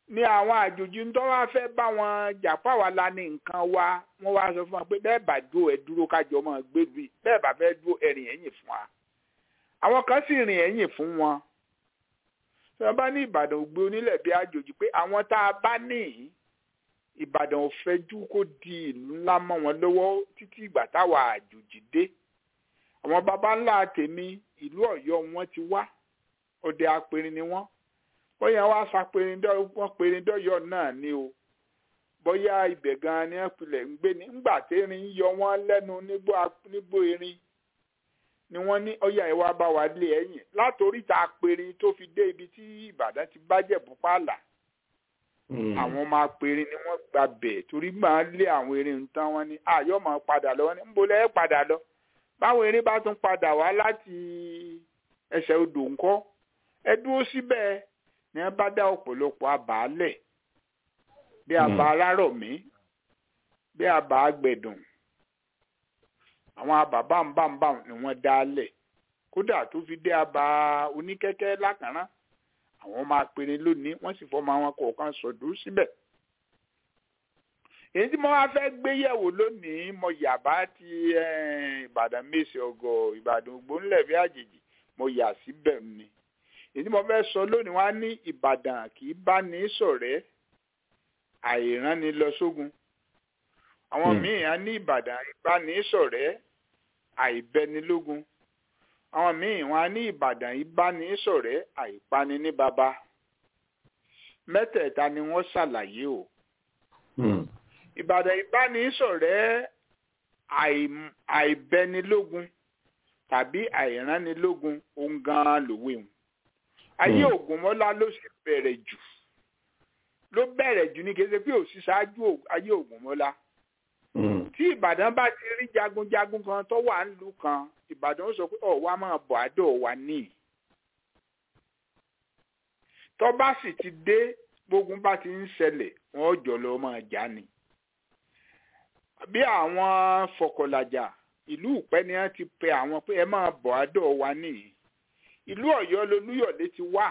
Speaker 4: ní àwọn àjòjì ń tọ́ wá fẹ́ bá wọn jà fáwa la ní nǹkan wa wọ́n wá sọ fún wa pé bẹ́ẹ̀ bá dúró ẹ dúró kájọ máa gbé bí bẹ́ẹ̀ bá fẹ́ dúró ẹ̀rìn ẹ̀yìn fún wa àwọn kan sì rìn ẹ̀yìn fún wọn tí wọ́n bá ní ìbàdàn ògbé onílẹ̀ bí àjòjì pé àwọn tá a bá ní ìbàdàn ò fẹ́jú kó di ìlú ńlá mọ́ wọn lọ́wọ́ títí ìgbà táwa àjòjì dé àwọn baba ńlá tèmi ìlú ọ̀yọ́ wọn ti wá ọdẹ apẹrin ni wọ́n bóyá wá sapẹrindọ́ wọ́n perindọ́yọ̀ náà ni o bóyá ibẹ̀ gan-an ni wọ́n pilẹ̀ ń gbé ní ńgbà térin yọ wọ́n lẹ́nu nígbó erin ni wọ́n ní ọyà ìwà bá wa lé ẹ̀yìn látòrí ta apẹrin tó fi dé ibi tí ìbàdàn ti bàjẹ́ bùpàlà àwọn ọmọ apẹrin ni wọ́n gba bẹ̀ torí máa lé àwọn erin tán wọ́n ní àyọ̀ máa padà lọ wọ́n ní ńbo lẹ́yìn padà lọ báwọn erin bá tún padà wá láti ẹsẹ̀ odò ńkọ́ ẹ dúró síbẹ̀ ni wọ́n bá dá ọ̀pọ̀lọpọ̀ àbálẹ̀ bí àbá alárọ̀mí bí àbá agbẹ̀dùn àwọn àbá bámbámbám ni wọ́n dá lẹ̀ kódà tó fi dé àbá oníkẹ́kẹ́ lákàrán àwọn ọmọ apẹ̀rẹ̀ lónìí wọ́n sì fọmọ àwọn kọ̀ọ̀kan sọ̀dún síbẹ̀ èyí tí mo wá fẹ́ gbé yẹ̀wò lónìí mo yàbá ti ìbàdàn mèsì ọgọ ìbàdàn ògbónlẹ̀ bí àjèjì mo yà síbẹ̀ ni èyí tí mo fẹ́ sọ lónìí wá ní ìbàdàn kì í bá ní ṣọ̀rẹ́ àìránni lọ sógun àwọn míì á ní ìbàdàn ìbáni ṣọ̀rẹ́ àìbẹnilógun àwọn míì wọn á ní ìbàdàn ìbáni ṣọ̀rẹ́ àìpani ní baba mẹ́tẹ̀ẹ̀ta ni wọ́n ṣàlàyé o ìbàdàn ìbánisọ̀rẹ́ àìbẹnilógun tàbí àìránilógun ohun gan-an lòwe wọn. ayé ògúnmọ́lá ló sì bẹ̀rẹ̀ jù ló bẹ̀rẹ̀ jù ní kéde pé òsì ṣáájú ayé ògúnmọ́lá. tí ìbàdàn bá ti rí jagunjagun kan tó wà nílùú kan ìbàdàn ó sọ pé ọ̀ wá máa bọ̀ àdó wa níì. tó bá sì ti dé gbógun bá ti ń ṣẹlẹ̀ wọ́n jọ lọ máa jà ni bí àwọn fọkọlàjà ìlú ìpẹ́ ni wọ́n ti pe àwọn pé ẹ máa bọ̀ àdọ̀ wa nìyí ìlú ọ̀yọ́ lolúyọ̀lé ti wà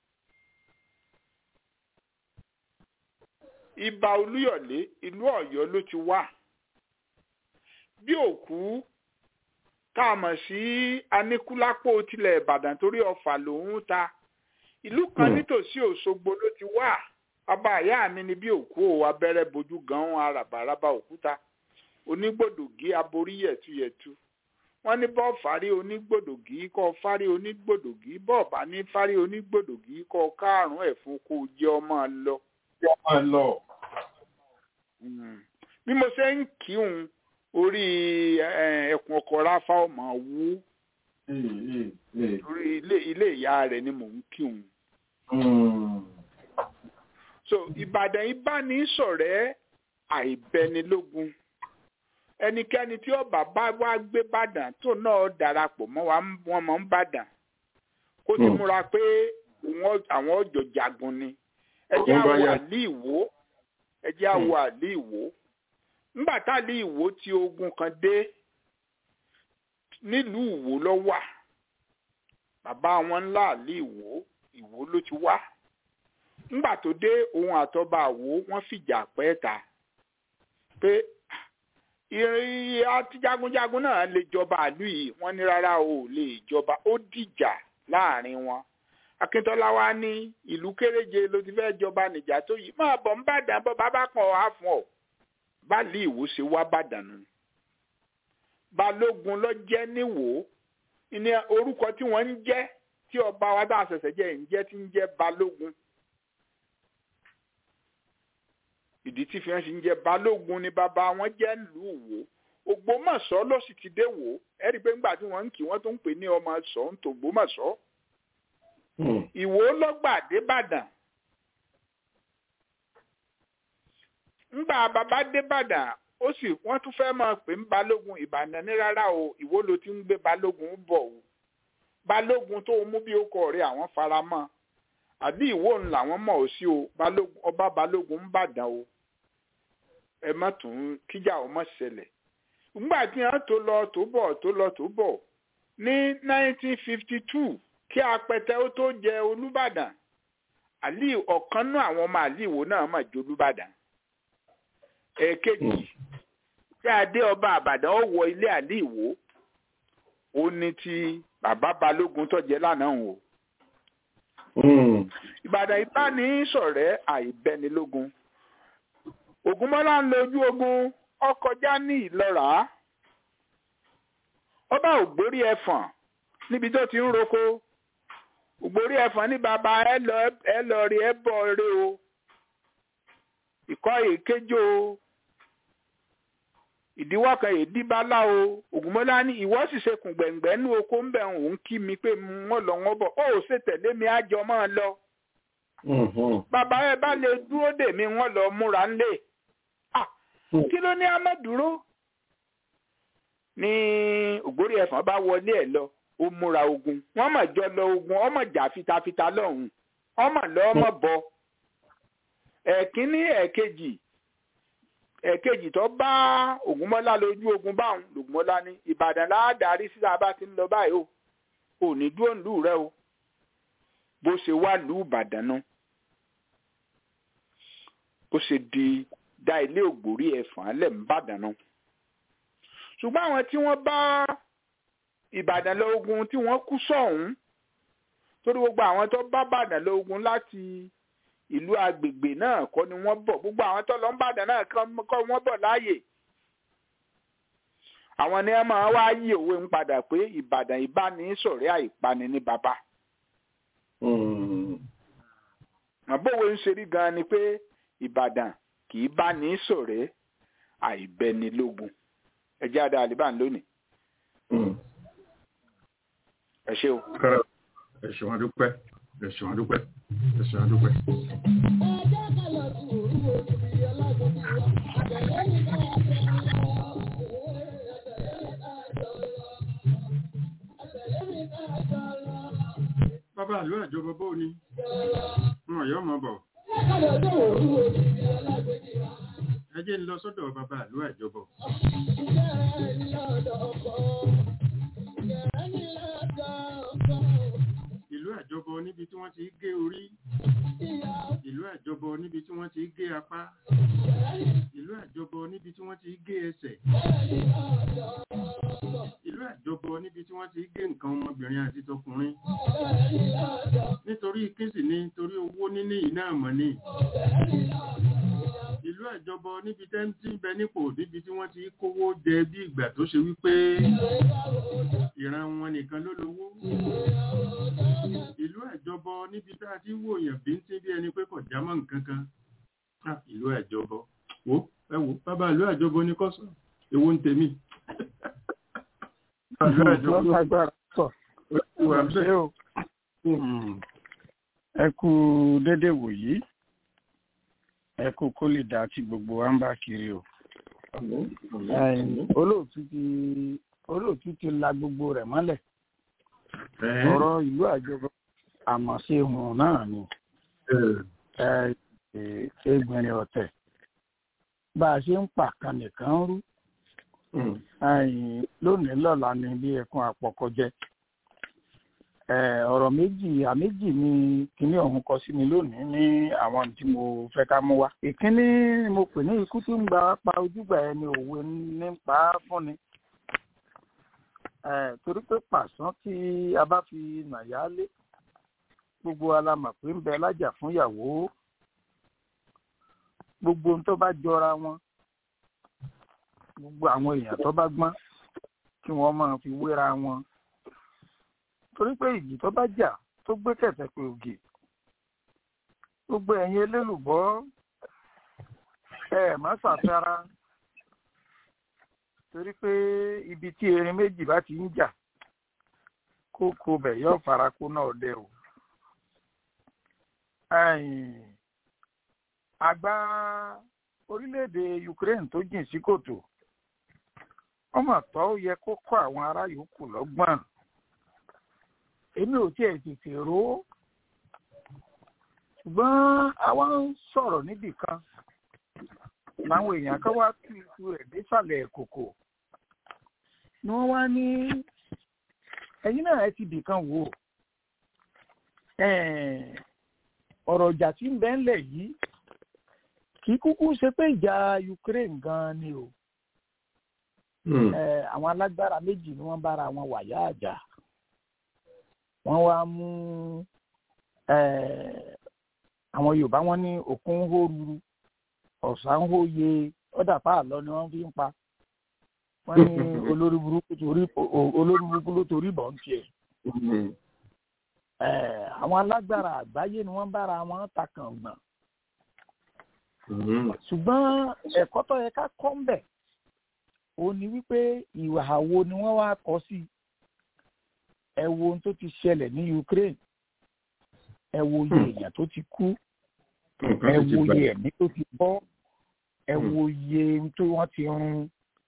Speaker 4: ibà olúyọ̀lé ìlú ọ̀yọ́ ló ti wà bí òkú káàmọ̀ sí aníkúlápó tilẹ̀ ìbàdàn torí ọ̀fà lòún ta ìlú kan nítòsí òṣogbo ló ti wà bàbá ìyá mi ni bí òkú ò abẹ́rẹ́ bojú gan-an arabaraba òkúta onígbòdògí aborí yẹ̀tuyẹ̀tu wọ́n ní bọ́ọ̀ fárí onígbòdògí kọ́ fárí onígbòdògí bọ́ọ̀ bá ní fárí onígbòdògí kọ́ kárùn-ún ẹ̀fún kó jẹ́ ọmọ lọ.
Speaker 3: lọ.
Speaker 4: bí mo ṣe ń kíhun orí ẹkùn ọkọ̀ ráfá ọmọ wú orí ilé ìyá rẹ̀ ni mò ń kíhun. so ìbàdàn ìbánisọ̀rẹ́ àìbẹnilógun ẹnikẹ́ni tí ọba bá wá gbé bàdàn tó náà darapọ̀ mọ́ wa wọn mọ̀ ń bàdàn kó ti múra pé àwọn ọjọ́ jagun ni ẹjẹ́ àwọ̀ àlí ìwó ẹjẹ́ àwọ̀ àlí ìwó ńgbà tá àlí ìwó tí ogun kan dé nílùú ìwó ló wà bàbá wọn ńlá àlí ìwó ìwó ló ti wá ńgbà tó dé òun àtọ́ba àwò wọ́n fìjà pẹ́ ta pé ìrìn àti jagunjagun náà lè jọba àlú yìí wọ́n ní rárá o lè jọba ó dìjà láàrin wọn akíntọ́lá wa ní ìlú kéréje ló ti fẹ́ jọba nìjà tó yìí máa bọ̀ ń bàdàn bọ́ bàbá kan wá fún ọ báàlì ìwò ṣe wá bàdàn nù balógun ló jẹ́ níwò ní orúkọ tí wọ́n ń jẹ́ tí ọba wa dá àṣẹ̀ṣẹ̀ jẹ́ ń jẹ́ tí ń jẹ́ balógun ìdí tí fíwọn sì ń jẹ balógun ni bàbá wọn jẹ lù wò ògbómọ̀ṣọ́ ló sì ti dé wò ẹ rí i pé ńgbà tí wọ́n ń kí wọ́n tó ń pè ní ọmọ sọ ń tògbómọ̀ṣọ́ ìwò lọgbà débàdàn ńgbà bàbá débàdàn ó sì wọ́n tún fẹ́ máa pè ń balógun ìbàdàn ní rárá o ìwò ló ti ń gbé balógun bọ̀ o balógun tó mú bí ó kọ rẹ àwọn fara mọ́ àbí ìwò ń làwọn mọ̀ ọ́ sí o ọba balógun ń bàdàn o ẹ má tún kíjà ọ mọ̀ ṣẹlẹ̀ nígbà tí wọ́n tó lọ tó bọ̀ tó lọ tó bọ̀ ní 1952 kí apẹtẹ ó tó jẹ olúbàdàn àlì ọ̀kan nú àwọn ọmọ àlìwò náà mà jolúbàdàn ẹ̀ẹ̀kejì tí adé ọba àbàdàn ó wọ ilé àlìwò ó ní ti bàbá balógun tó jẹ lánàá o ìbàdàn ìbáni ṣọ̀rẹ́ àìbẹnilógun ògúnmọ́lá ń lójú ogun ọkọjá ní ìlọ́ra ọba ògbórí ẹ̀fọ̀n níbi tó ti ń roko ògbórí ẹ̀fọ̀n ní bàbá ẹ lọ ẹ lọ rí ẹ bọ̀ rí o ìkọ́ èkéjò o ìdíwọ́ kan èdíbálá o ògúnmọ́lá ní ìwọ sì ṣe kùn gbẹ̀ngbẹ́ ní oko ń bẹ̀ òun kí mi pé wọ́n lọ wọ́n bọ̀ ó ṣe tẹ̀lé mi àjọ máa lọ bàbá ẹ bá lè dúró dè mí wọ́n lọ múra ńlẹ̀ kí ló ní amẹ́dúró ní ògbórí ẹ̀fọn bá wọlé ẹ̀ lọ ó múra ogun wọ́n mọ̀ jọ lọ ogun ọmọ jà fitafita lọ́hùn ọmọ lọ ọmọ bọ ẹ̀kínní ẹ̀kejì ẹ̀kejì tó bá ògúnmọ́lá lójú ogun báwọn lògúnmọ́lá ní ìbàdàn láàdárí síta bá ti ń lọ báyìí o ò ní dúró nílùú rẹ o bó ṣe wá lù ìbàdàn náà ó ṣe di dá ilé ògbórí ẹ̀fọn lẹ̀ ń bàdàn náà ṣùgbọ́n àwọn tí wọ́n bá ìbàdàn lọ ogun tí wọ́n kú sọ̀hún torí gbogbo àwọn tó bá bàdàn lọ ogun láti ìlú agbègbè náà kọ́ ni wọ́n bọ̀ gbogbo àwọn tó lọ ń bàdàn náà kọ́ wọ́n bọ̀ láàyè àwọn ni wọ́n máa wá yí òwe ń padà pé ìbàdàn ìbánisọ̀rẹ́ àìpani ní bàbá àbòwe ń ṣerí gan ni pé ìbàdàn kì í bá ní ṣọ̀rẹ́ àìbẹnilógun ẹ jẹ́ àdá àlìbàn lónìí. ẹ ṣé o.
Speaker 3: ẹ ṣé wọn dúpẹ́ ẹ ṣé wọn dúpẹ́ ẹ ṣé wọn dúpẹ́. bàbá àlọ́ àjọbọ bó ni wọn yọ ọmọ bọ̀ ẹ jẹ́ ń lọ sọ́dọ̀ bàbá àlọ́ àjọbọ. ìlú àjọbọ níbi tí wọ́n ti gé orí ìlú àjọbọ níbi tí wọ́n ti gé apá ìlú àjọbọ níbi tí wọ́n ti gé ẹsẹ̀ ìlú àjọbọ níbi tí wọ́n ti gé nǹkan ọmọbìnrin àti tọkùnrin nítorí kínsì ní torí owó níní iná àmọ́ ní ìlú àjọbọ níbi tẹ́ tí ń bẹ nípò níbi tí wọ́n ti kówó jẹ bí ìgbà tó ṣe wípé ìran wọn nìkan ló lówó ìlú àjọbọ níbi tá a ti wòyàn bí ń tí bí ẹni pé kò já mọ́ nǹkan kan ìlú àjọbọ wo ẹ wo bàbá ìlú àjọbọ ní kọ́sọ̀ èwo ń tèmi
Speaker 5: ẹ kú dédé wòyí ẹ kú kó lè dá tí gbogbo wa ń bá kiri o olóòtú ti olóòtú ti la gbogbo rẹ̀ mọ́lẹ̀ ọ̀rọ̀ ìlú àjọbọ àmọ̀ṣe hùn náà ni ẹgbẹ̀rin ọ̀tẹ̀ bá a ṣe ń pàkan nìkan rú lónìí lọ́la ni bí ẹkún àpọ̀kọjẹ́ ọ̀rọ̀ méjì àméjì ni kíní ọ̀hún kọ sí mi lónìí ní àwọn tí mo fẹ́ ká mú wá. ìkíní mo pè ní ikú tí ń gba pa ojúgbà ẹni òwe ní pa á fúnni. torí pé pàṣán tí a bá fi nàyà lé gbogbo alamọ̀ pé ń bẹ lájà fún ìyàwó gbogbo ohun tó bá jọra wọn gbogbo àwọn èèyàn tó bá gbọ́n kí wọ́n máa fi wéra wọn torí pé ìjì tó bá jà tó gbé kẹ̀tẹ̀ pé ògè gbogbo ẹ̀yin elélùbọ́ ẹ má ṣàfẹ́ra torí pé ibi tí erin méjì bá ti ń jà kókó bẹ̀ yóò fara kó náà dẹ o àgbà orílẹ̀-èdè Ukraine tó jìn sí kòtò ọmọ tó yẹ kó kọ́ àwọn ará yòókù lọ́gbọ́n èmi ò tiẹ̀ tètè rò ó ṣùgbọ́n àwa ń sọ̀rọ̀ níbì kan làwọn èèyàn kan wá tú ikú rẹ̀ désàlẹ̀ kòkò ni wọ́n wá ní ẹ̀yin náà ẹ ti bì kan wò ọ̀rọ̀ ìjà tí ń bẹ ńlẹ̀ yìí kì í kúkú ṣe pé ìjà Ukraine gan ni o Eh, àwọn alágbára méjì ni wọ́n bára wọn wàyà àjà wọ́n wá mú eh, àwọn Yorùbá wọn ní òkun ń hó ruru ọ̀sán ń hó ye ọ̀dà páàlọ́ ni wọ́n fi ń pa wọ́n ní olórí burúkú torí o- olórí burúkú ló torí bọ̀ ń tiẹ̀ Eh, àwọn alágbára àgbáyé ni wọ́n bára wọn takàngbọ̀n ṣùgbọ́n ẹ̀kọ́ tó yẹ ká kọ́ ń bẹ̀ ó ní wípé ìhà wo ni wọ́n wá kọ sí ẹ wo ohun tó ti ṣẹlẹ̀ ní Ukraine ẹ wo iye èèyàn tó ti kú ẹ wo iye ẹ̀mí tó ti bọ́ ẹ wo iye ohun tó wọ́n ti run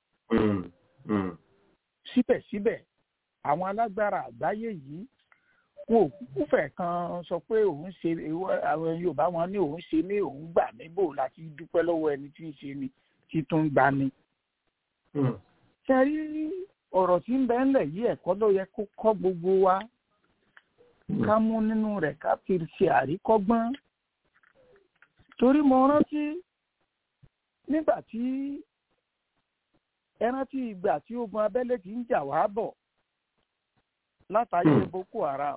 Speaker 5: síbẹ̀síbẹ̀ àwọn alágbára àgbáyé yìí wọn ò kúkú fẹ̀ kan sọ pé òun ṣe ìwọ- àwọn Yorùbá wọn ní òun ṣe ní òun gbà níbò láti dúpẹ́ lọ́wọ́ ẹni tí ń ṣe ni tí tún ń gbani ṣe rí ọ̀rọ̀ tí ń bẹ ńlẹ̀ yìí ẹ̀kọ́ ló yẹ kó kọ́ gbogbo wa ká mú nínú rẹ̀ ká fi ṣe àríkọ́gbọ́n torí mo rántí nígbà tí ẹ rántí ìgbà tí ogun abẹ́lé ti ń jà wá bọ̀ látàyè Boko Haram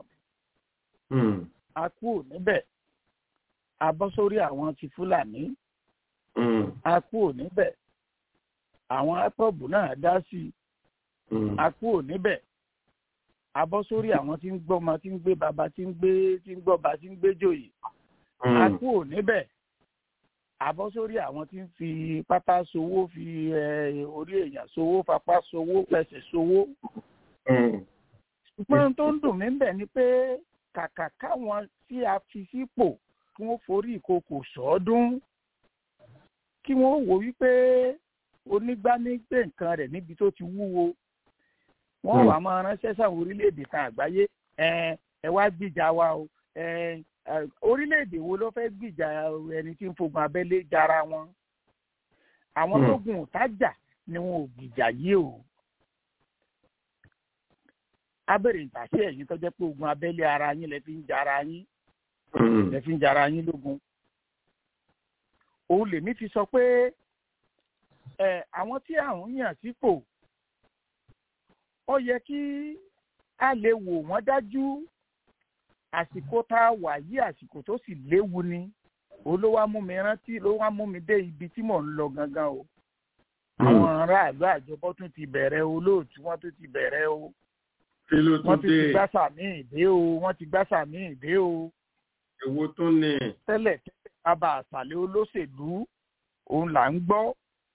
Speaker 5: a kúrò níbẹ̀ a bọ́ sórí àwọn ti Fúlàní a kúrò níbẹ̀ àwọn IPOB náà dá sí i a kúrò níbẹ̀ a bọ́ sórí àwọn tí ń gbọ́mọ tí ń gbé baba tí ń gbé tí ń gbọ́ba tí ń gbé jòyè a kúrò níbẹ̀ a bọ́ sórí àwọn tí ń fi pátá sowó fi eh, orí èèyàn sowó fapá sowó fẹsẹ̀ sowó ṣùgbọ́n tó ń dùn mí bẹ̀ ni pé kàkà káwọn tí a fi sípò kí wọ́n forí ìkòkò sọ́ọ́dún kí wọ́n wò wípé onígbánígbé nǹkan rẹ̀ níbi tó ti wúwo wọ́n wà máa ránṣẹ́ sáwọn orílẹ̀-èdè kan àgbáyé ẹ ẹ wá gbìjà wa o ẹ ẹ, orílẹ̀-èdè wo ló fẹ́ gbìjà ẹni tí ń fogun abẹ́lé jara wọn àwọn tó gun òtájà ni wọn ò gbìjà yìí o abẹ́rẹ́ ìgbàsí ẹ̀yìn tó jẹ́ pé ogun abẹ́lé ara yín lẹ fi ń jara yín lẹ fi ń jara yín lógun òun lèmi fi sọ pé ẹ àwọn tí àwọn yàn sípò ó yẹ kí a lè wò wọ́n dájú àsìkò tá a wà yí àsìkò tó sì léwu ni òun ló wá mú mi rántí ló wá mú mi dé ibi tí mò ń lọ gangan o àwọn aráàlú àjọbọ tún ti bẹ̀rẹ̀ o lóòtú wọ́n tún ti bẹ̀rẹ̀ o
Speaker 3: kí ló
Speaker 5: wọ́n
Speaker 3: tún
Speaker 5: tún ti
Speaker 3: dé
Speaker 5: gbá sàmì ìdé o wọ́n ti gbá sàmì ìdé o
Speaker 3: èwo tún ní
Speaker 5: tẹ́lẹ̀ tẹ́lẹ̀ bàbá àṣàlẹ̀ olóṣèlú òun là ń gbọ́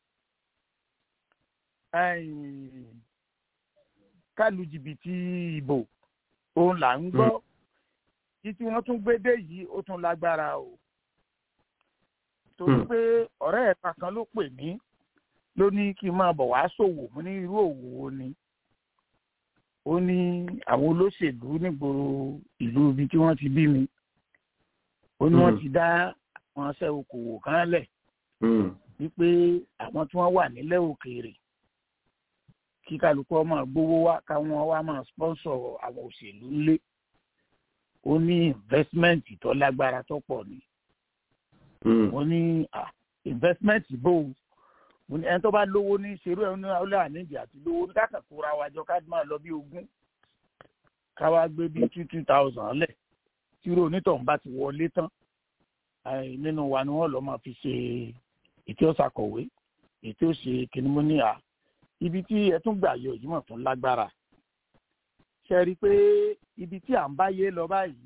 Speaker 5: ẹ̀yìn, kálu jìbìtì ìbò òun là ń gbọ́ yìí tí wọ́n tún gbé dé yìí ó tún lágbára o torí
Speaker 3: Hmm.
Speaker 5: pé ọ̀rẹ́ ẹ̀ka kan ló pè mí ló ní kí n máa bọ̀ wá ṣòwò mo ní irú òwò wo ni ó ní àwọn olóṣèlú nígboro ìlú ibi tí wọ́n ti bí mi ó ní wọ́n
Speaker 3: Hmm.
Speaker 5: ti dá àwọn aṣẹ́ okòwò kan lẹ̀
Speaker 3: Hmm.
Speaker 5: wípé àwọn tí wọ́n wà nílẹ̀ òkèèrè kí kálukú ọmọ gbowó wá káwọn wá máa sponsor àwọn òṣèlú ńlé ó ní investment tó lágbára tó pọ̀ ni
Speaker 3: Hmm.
Speaker 5: ó ní ah, investment bò ó mo ní ẹni tó bá lówó ní ṣerú ẹ̀ ní ọlẹ́ àníjì àti lówó ní káàkiri kóra wa jọ ká máa lọ bí ogún ká wá gbé bí two two thousand lẹ̀ tí irú onítọ̀hún bá ti wọlé tán eh, nínú wa ni wọ́n lọ́ máa fi ṣe ètò ọ̀sàkọ̀wé ètò ṣe kìnnìmọ́níà ibi tí ẹ tún gbà yọ yìí mọ̀ tún lágbára ṣe rí i pé ibi tí à ń báyé lọ báyìí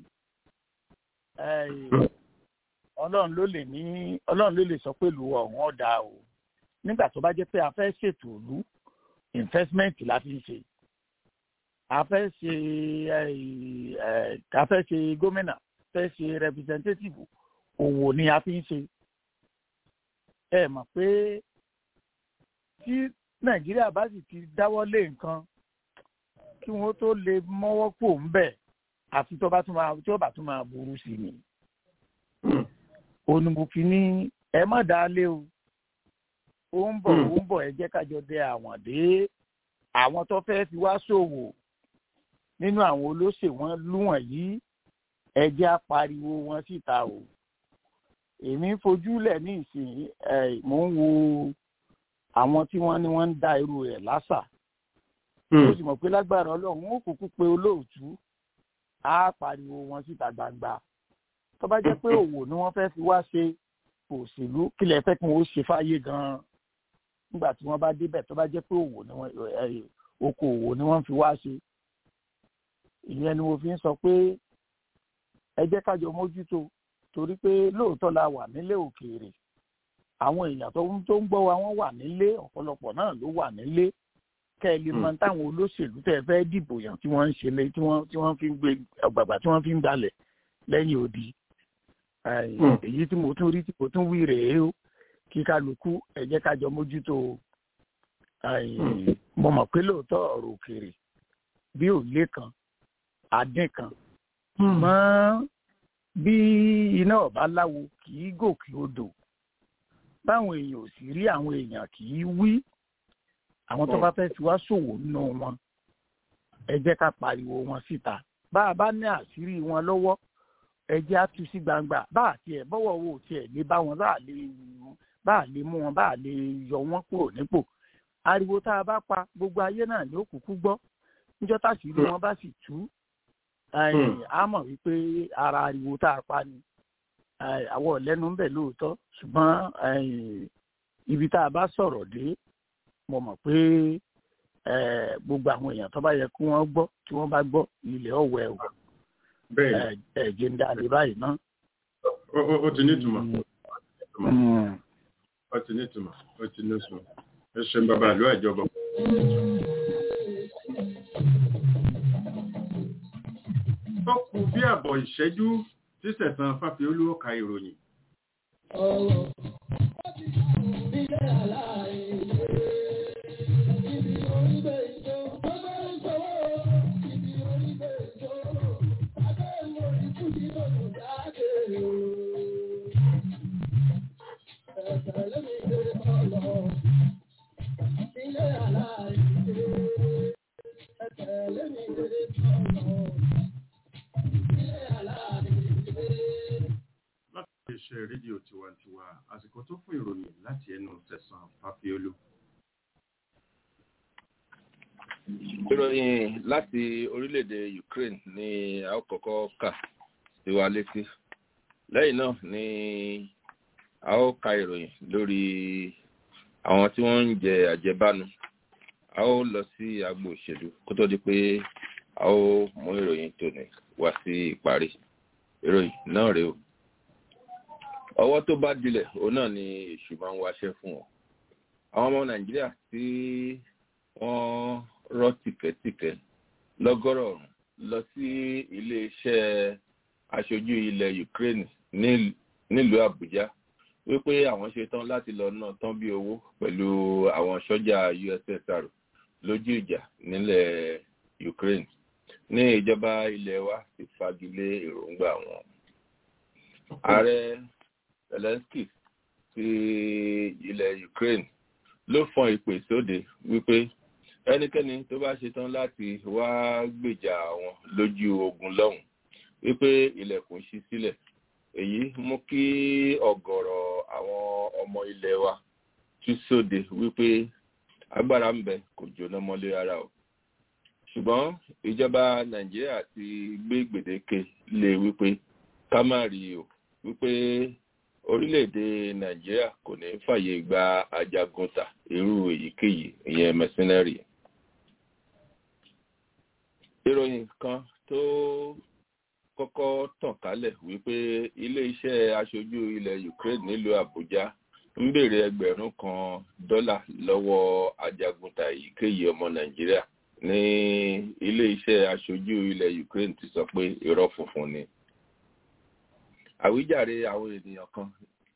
Speaker 5: eh, ọlọ́run ló lè ní ọlọ́run ló lè sọ pé ìlú ọ̀hún ọ̀dà o nígbà tó bá jẹ́ pé a fẹ́ ṣètò ìlú investment la fi ń ṣe a fẹ́ ṣe eh, eh, a fẹ́ ṣe gómìnà fẹ́ ṣe representative òwò ni a fi ń ṣe ẹ mọ̀ pé tí nàìjíríà bá sì ti dáwọ́ lé nǹkan kí wọ́n tó lè mọ́wọ́ pò ń bẹ̀ àfi tó bá tún máa tí ó bá tún máa burú sí ni
Speaker 3: Hmm.
Speaker 5: onímọ̀fin ní ẹ má dá lé o ó ń bọ̀
Speaker 3: Hmm.
Speaker 5: ó ń bọ̀ ẹ jẹ́ kájọ dé àwọn dé àwọn tó fẹ́ fi wá ṣòwò nínú àwọn olóṣèwọ̀n lúwọ̀n yìí ẹ jẹ́ á pariwo wọn síta o èmi ń fojúlẹ̀ ní ìsìn ẹ̀ mò ń wo àwọn tí wọ́n ní wọ́n ń dá irú rẹ̀ lásà ó sì mọ̀ pé lágbára ọlọ́run ó kúkú pé olóòtú á pariwo wọn síta gbangba tó bá jẹ́ pé òwò ni wọ́n fẹ́ fi wá ṣe òṣèlú kílẹ̀ fẹ́ kí wọ́n ṣe fáyé gan-an nígbà tí wọ́n bá débẹ̀ tó bá jẹ́ pé òwò ni wọ́n okòòwò ni wọ́n fi wá ṣe ìyẹn ni mo fi ń sọ pé ẹ jẹ́ kájọ mójútó torí pé lóòótọ́ la wà nílé òkèèrè àwọn èèyàn tó ń tó ń gbọ́ wa wọ́n wà nílé ọ̀pọ̀lọpọ̀ náà ló wà nílé kẹ́ ẹ lè mọ táwọn olóṣèlú tẹ́ ẹ fẹ́ dìbò yàn tí wọ́n ń ṣe lé tí wọ́n tí wọ́n fi ń gbé ọ̀gbàgbà tí wọ́n fi ń dalẹ̀ lẹ́yìn odi èyí tí mo tún rí tí mo tún wí rèé o kí kálukú ẹ jẹ́ kájọ mójútó mo mọ̀ pé lóòótọ́ ọ̀rọ̀ òkèèrè bí òlé kan adín kan mọ́ bí iná ọ̀bá láwo kì í gòkè odò báwọn èèyàn ò sì rí àwọn èèyàn kì í wí àwọn tó bá fẹ́ fi wá ṣòwò nínú wọn ẹ jẹ́ ká pariwo wọn síta bá a bá ní àṣírí wọn lọ́wọ́ ẹ jẹ́ á tú sí gbangba bá a tiẹ̀ bọ́wọ́ wo tiẹ̀ lé bá wọn bá a lè bá a lè mú wọn bá a lè yọ wọn kúrò nípò ariwo tá a bá pa gbogbo ayé náà ni ó kúkú gbọ́ níjọ́ táṣírí wọn bá sì tú a mọ̀ wípé ara ariwo tá a pa ni àwọn ọ̀lẹ́nu ń bẹ̀ lóòótọ́ ṣùgbọ́n ibi tá a bá sọ̀rọ̀ dé mo mọ̀ pé gbogbo àwọn èèyàn tó bá yẹ kí wọ́n gbọ́ tí wọ́n bá gbọ́ ilẹ̀ ọ̀wẹ́ o ẹ̀jẹ̀ ń dá lè báyìí ná.
Speaker 3: ó ti ní ìtumọ̀ ó ti ní ìtumọ̀ ó ti ní ìtumọ̀ ẹ ṣeun bàbá àlọ́ ìjọba. ó kù bí àbọ̀ ìṣẹ́jú tí sẹ̀sán fáfiolú ọ̀ka ìròyìn. iléeṣẹ́ rédíò tiwantiwa àsìkò tó fún ìròyìn láti ẹnu tẹ̀sán fàfiolú.
Speaker 6: ìròyìn láti orílẹ̀-èdè Ukraine ni a ó kọ́kọ́ kà sí wa létí lẹ́yìn náà ni a ó ka ìròyìn lórí àwọn tí wọ́n ń jẹ àjẹbánu a ó lọ sí agbo òṣèlú kó tó di pé a ó mú ìròyìn tòní wá sí ìparí ìròyìn náà rèé o ọwọ́ tó bá dilẹ̀ òun náà ni èṣù máa ń wáṣẹ́ fún wọn àwọn ọmọ nàìjíríà tí wọ́n rọ́ tìkẹ́tìkẹ́ lọ́gọ́rọ̀ọ̀rún lọ sí iléeṣẹ́ aṣojú ilẹ̀ Ukraine nílùú Àbújá wípé àwọn ṣe tán láti lọ ná tán bí owó pẹ̀lú àwọn sọ́jà USSR lójú ìjà nílẹ̀ Ukraine ní ìjọba ilẹ̀ wa ti fagilé èròǹgbà wọn ààrẹ Zelensky ti ilẹ̀ Ukraine ló fọn ìpè sóde wípé ẹnikẹ́ni tó bá ṣetán láti wá gbèjà àwọn lójú ogun lọ́hùn wípé ilẹ̀kùn ṣí sílẹ̀ èyí mú kí ọ̀gọ̀rọ̀ àwọn ọmọ ilẹ̀ wa tú sóde wípé agbára ń bẹ kò jóná mọ́lé ara o ṣùgbọ́n ìjọba Nàìjíríà ti gbé gbèdéke lé wípé ká má rí o wípé orílẹ̀-èdè nàìjíríà kò ní fàyè gba ajagunta irú èyíkéyìí ìyẹn mercenary. ìròyìn kan tó kọ́kọ́ tàn kálẹ̀ wípé ilé-iṣẹ́ aṣojú ilẹ̀ Ukraine nílùú Àbújá ń béèrè ẹgbẹ̀rún kan dọ́là lọ́wọ́ ajagunta èyíkéyìí ọmọ nàìjíríà ní ilé-iṣẹ́ aṣojú ilẹ̀ Ukraine ti sọ pé irọ́ funfun ni àwíjàre àwọn ènìyàn kan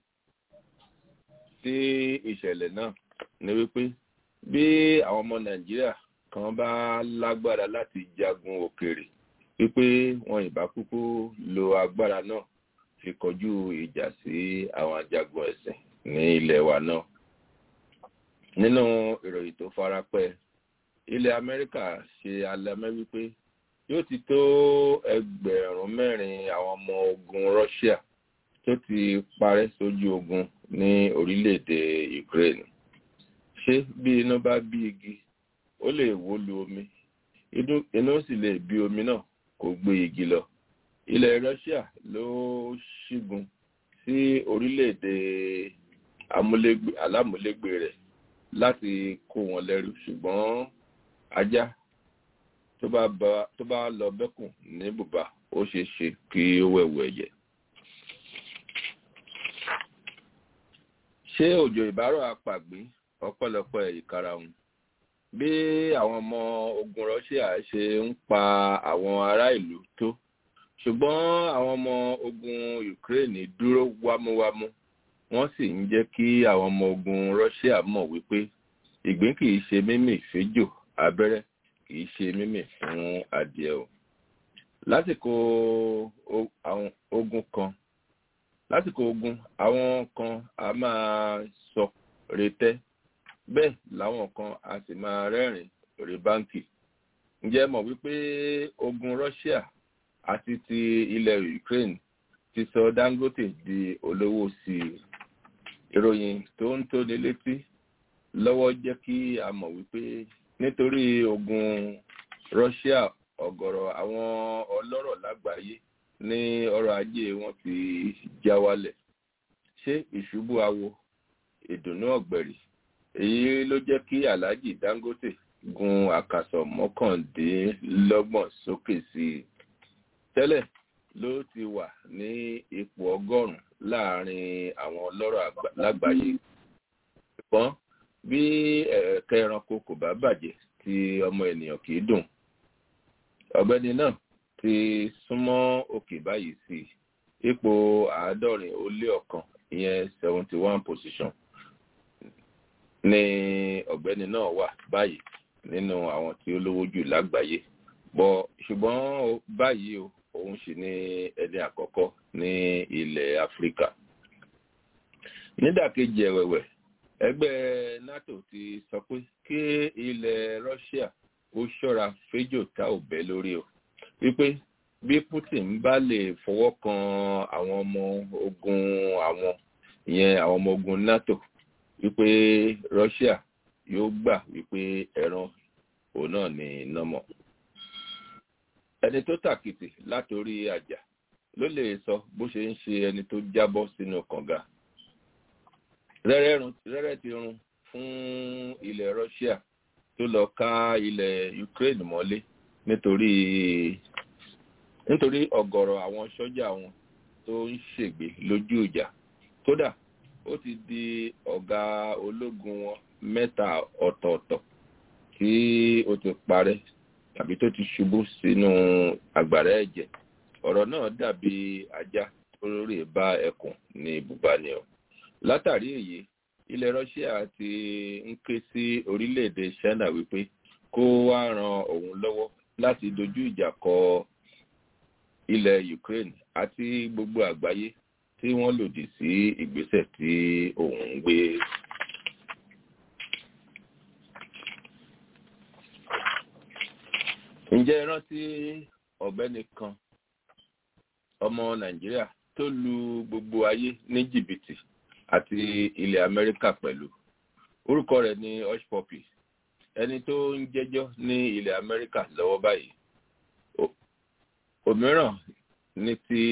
Speaker 6: sí ìṣẹ̀lẹ̀ náà ni wípé bí àwọn ọmọ nàìjíríà kan bá lágbára láti jagun òkèèrè wípé wọn ìbá kúkú lo agbára náà fi kọjú ìjà sí àwọn ajagun ẹ̀sìn ní ilẹ̀ wa náà nínú ìròyìn tó farapẹ́ ilẹ̀ amẹ́ríkà ṣe alámẹ́ wípé yóò ti tó ẹgbẹ̀rún mẹ́rin àwọn ọmọ ogun Russia tó ti parẹ́ sójú ogun ní orílẹ̀-èdè Ukraine ṣé bí iná bá bí igi ó lè wó lu omi iná sì lè bí omi náà kó gbé igi lọ ilẹ̀ Russia ló ṣígun sí orílẹ̀-èdè alámúlégbé rẹ̀ láti kó wọn lẹ́rú ṣùgbọ́n ajá tó bá lọ bẹ́kùn ní bùbá ó ṣeé ṣe kí ó wẹ̀wù ẹ̀jẹ̀. ṣé òjò ìbárọ̀ apàgbé ọ̀pọ̀lọpọ̀ ìkarahun bí àwọn ọmọ ogun Russia ṣe ń pa àwọn ará ìlú tó ṣùgbọ́n àwọn ọmọ ogun Ukraine dúró wámúwámú wọ́n sì ń jẹ́ kí àwọn ọmọ ogun Russia mọ̀ wípé ìgbín kìí ṣe mímì fẹ́jò abẹ́rẹ́ kìí ṣe mímì fún adìẹ o lásìkò ogun kan lásìkò ogun àwọn kan a máa sọ retẹ́ bẹ́ẹ̀ làwọn kan a sì máa rẹ́rìn rí báńkì ǹjẹ́ mọ̀ wípé ogun Russia àti ti ilẹ̀ Ukraine ti sọ Dangote di olówó sí i ìròyìn tó ń tóni létí lọ́wọ́ jẹ́ kí a mọ̀ wípé nítorí ogun Russia ọ̀gọ̀rọ̀ àwọn ọlọ́rọ̀ lágbàáyé ní ọrọ̀ ajé wọn ti já wálẹ̀ ṣé ìṣubú awo ìdùnnú ọ̀gbẹ̀rì èyí ló jẹ́ kí Alhaji Dangote gun àkàsọ̀ mọ́kàndínlọ́gbọ̀n sókè sí i tẹ́lẹ̀ ló ti wà ní ipò ọgọ́rùn-ún láàrin àwọn ọlọ́rọ̀ lágbàáyé ṣùgbọ́n bí ẹ̀ẹ̀kẹ́ ẹranko kò bá bàjẹ́ tí ọmọ ènìyàn kì í dùn ọ̀gbẹ́ni náà ti súnmọ́ òkè báyìí sí ipò àádọ́rin ó lé ọ̀kan ìyẹn seventy one position ni ọ̀gbẹ́ni náà wà báyìí nínú àwọn tí ó lówó jù lágbàáyé bọ̀ ṣùgbọ́n báyìí o òun sì ni ẹni àkọ́kọ́ ní ilẹ̀ áfíríkà nídàkejì ẹ̀wẹ̀wẹ̀ ẹgbẹ́ nato ti sọ pé kí ilẹ̀ russia ó ṣọ́ra féjò tá ò bẹ́ lórí o wípé bí putin bá lè fọwọ́ kan àwọn ọmọ ogun àwọn ìyẹn àwọn ọmọ ogun nato wípé russia yóò gbà wípé ẹran òun náà ní nọmọ ẹni tó tàkìtì látòrí àjà ló lè sọ bó ṣe ń ṣe ẹni tó jábọ́ sínú kànga rẹ́rẹ́ ti run fún ilẹ̀ Russia tó lọ ká ilẹ̀ Ukraine mọ́lé nítorí nítorí ọ̀gọ̀rọ̀ àwọn sọ́jà wọn tó ń ṣègbè lójú ìjà kódà ó ti di ọ̀gá ológun wọn mẹ́ta ọ̀tọ̀ọ̀tọ̀ tí ó ti parẹ́ tàbí tó ti ṣubú sínú àgbàrá ẹ̀jẹ̀ ọ̀rọ̀ náà dàbí ajá tó rè bá ẹkùn ní ibùba ni o látàrí èyí ilẹ̀ Russia ti ń ké sí orílẹ̀-èdè China wípé kó wá ran òun lọ́wọ́ láti dojú ìjà kọ ilẹ̀ Ukraine àti gbogbo àgbáyé tí wọ́n lòdì sí ìgbésẹ̀ tí òun ń gbé. ǹjẹ́ ẹ rántí ọ̀gbẹ́ni kan ọmọ Nàìjíríà tó lu gbogbo ayé ní jìbìtì àti ilẹ̀ Amẹ́ríkà pẹ̀lú orúkọ rẹ̀ ní Hush Puppy ẹni tó ń jẹ́jọ́ ní ilẹ̀ Amẹ́ríkà lọ́wọ́ báyìí òmíràn ní ti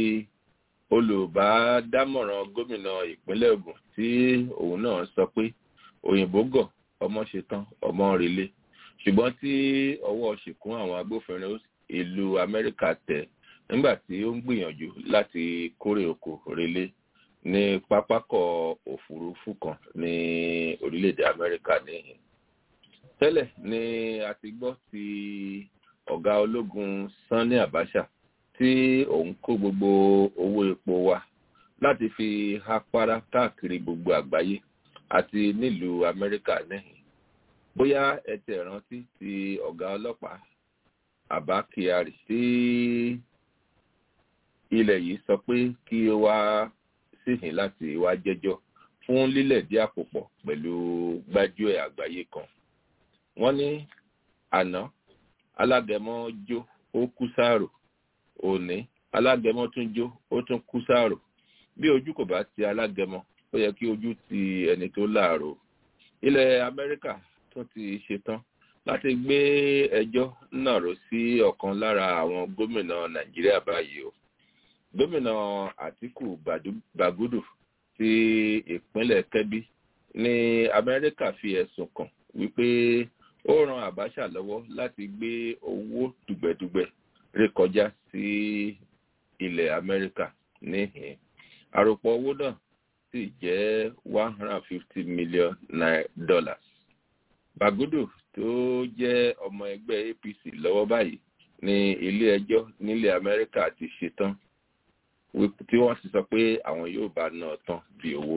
Speaker 6: olùbádámọ̀ràn gómìnà ìpínlẹ̀ Ògùn tí òun náà sọ pé òyìnbó gọ̀ ọmọ ṣetán ọmọ relé ṣùgbọ́n tí ọwọ́ ṣìkún àwọn agbófinró ìlú Amẹ́ríkà tẹ̀ nígbà tí ó ń gbìyànjú láti kórè oko relé ní pápákọ̀ òfurufú kan ní orílẹ̀-èdè Amẹ́ríkà níhìn. tẹ́lẹ̀ ni a ti gbọ́ ti ọ̀gá ológun Sanni Abacha tí òun kó gbogbo owó epo wa láti fi hapara káàkiri gbogbo àgbáyé àti nílùú Amẹ́ríkà níhìn. bóyá ẹ tẹ̀ rántí ti ọ̀gá ọlọ́pàá Abba Kyari tí ilẹ̀ yìí sọ pé kí ó wá síhìn láti wá jẹ́jọ́ fún lílẹ̀dí àpòpọ̀ pẹ̀lú gbájúẹ̀ àgbáyé kan. wọ́n ní àná alágẹmọ jó ó kú sáàrò òní alágẹmọ tún jó ó tún kú sáàrò bí ojú kò bá ti alágẹmọ ó yẹ kí ojú ti ẹni tó láàrò ilẹ̀ amẹ́ríkà tún ti ṣetán láti gbé ẹjọ́ náà rò sí ọ̀kan lára àwọn gómìnà nàìjíríà báyìí o gómìnà àtìkù bàgúdù ti ìpínlẹ̀ kẹ́bí ní amẹ́ríkà fi ẹ̀sùn kàn wípé ó ran àbáṣà lọ́wọ́ láti gbé owó dùgbẹ̀dùgbẹ̀ rékọjá sí ilẹ̀ amẹ́ríkà níhìn àròpọ̀ owó náà sì jẹ́ one hundred and fifty million dollars bàgúdù tó jẹ́ ọmọ ẹgbẹ́ apc lọ́wọ́ báyìí ní ilé ẹjọ́ nílẹ̀ amẹ́ríkà ti ṣetán tí wọ́n sì sọ pé àwọn yóò bá náà tán bí owó.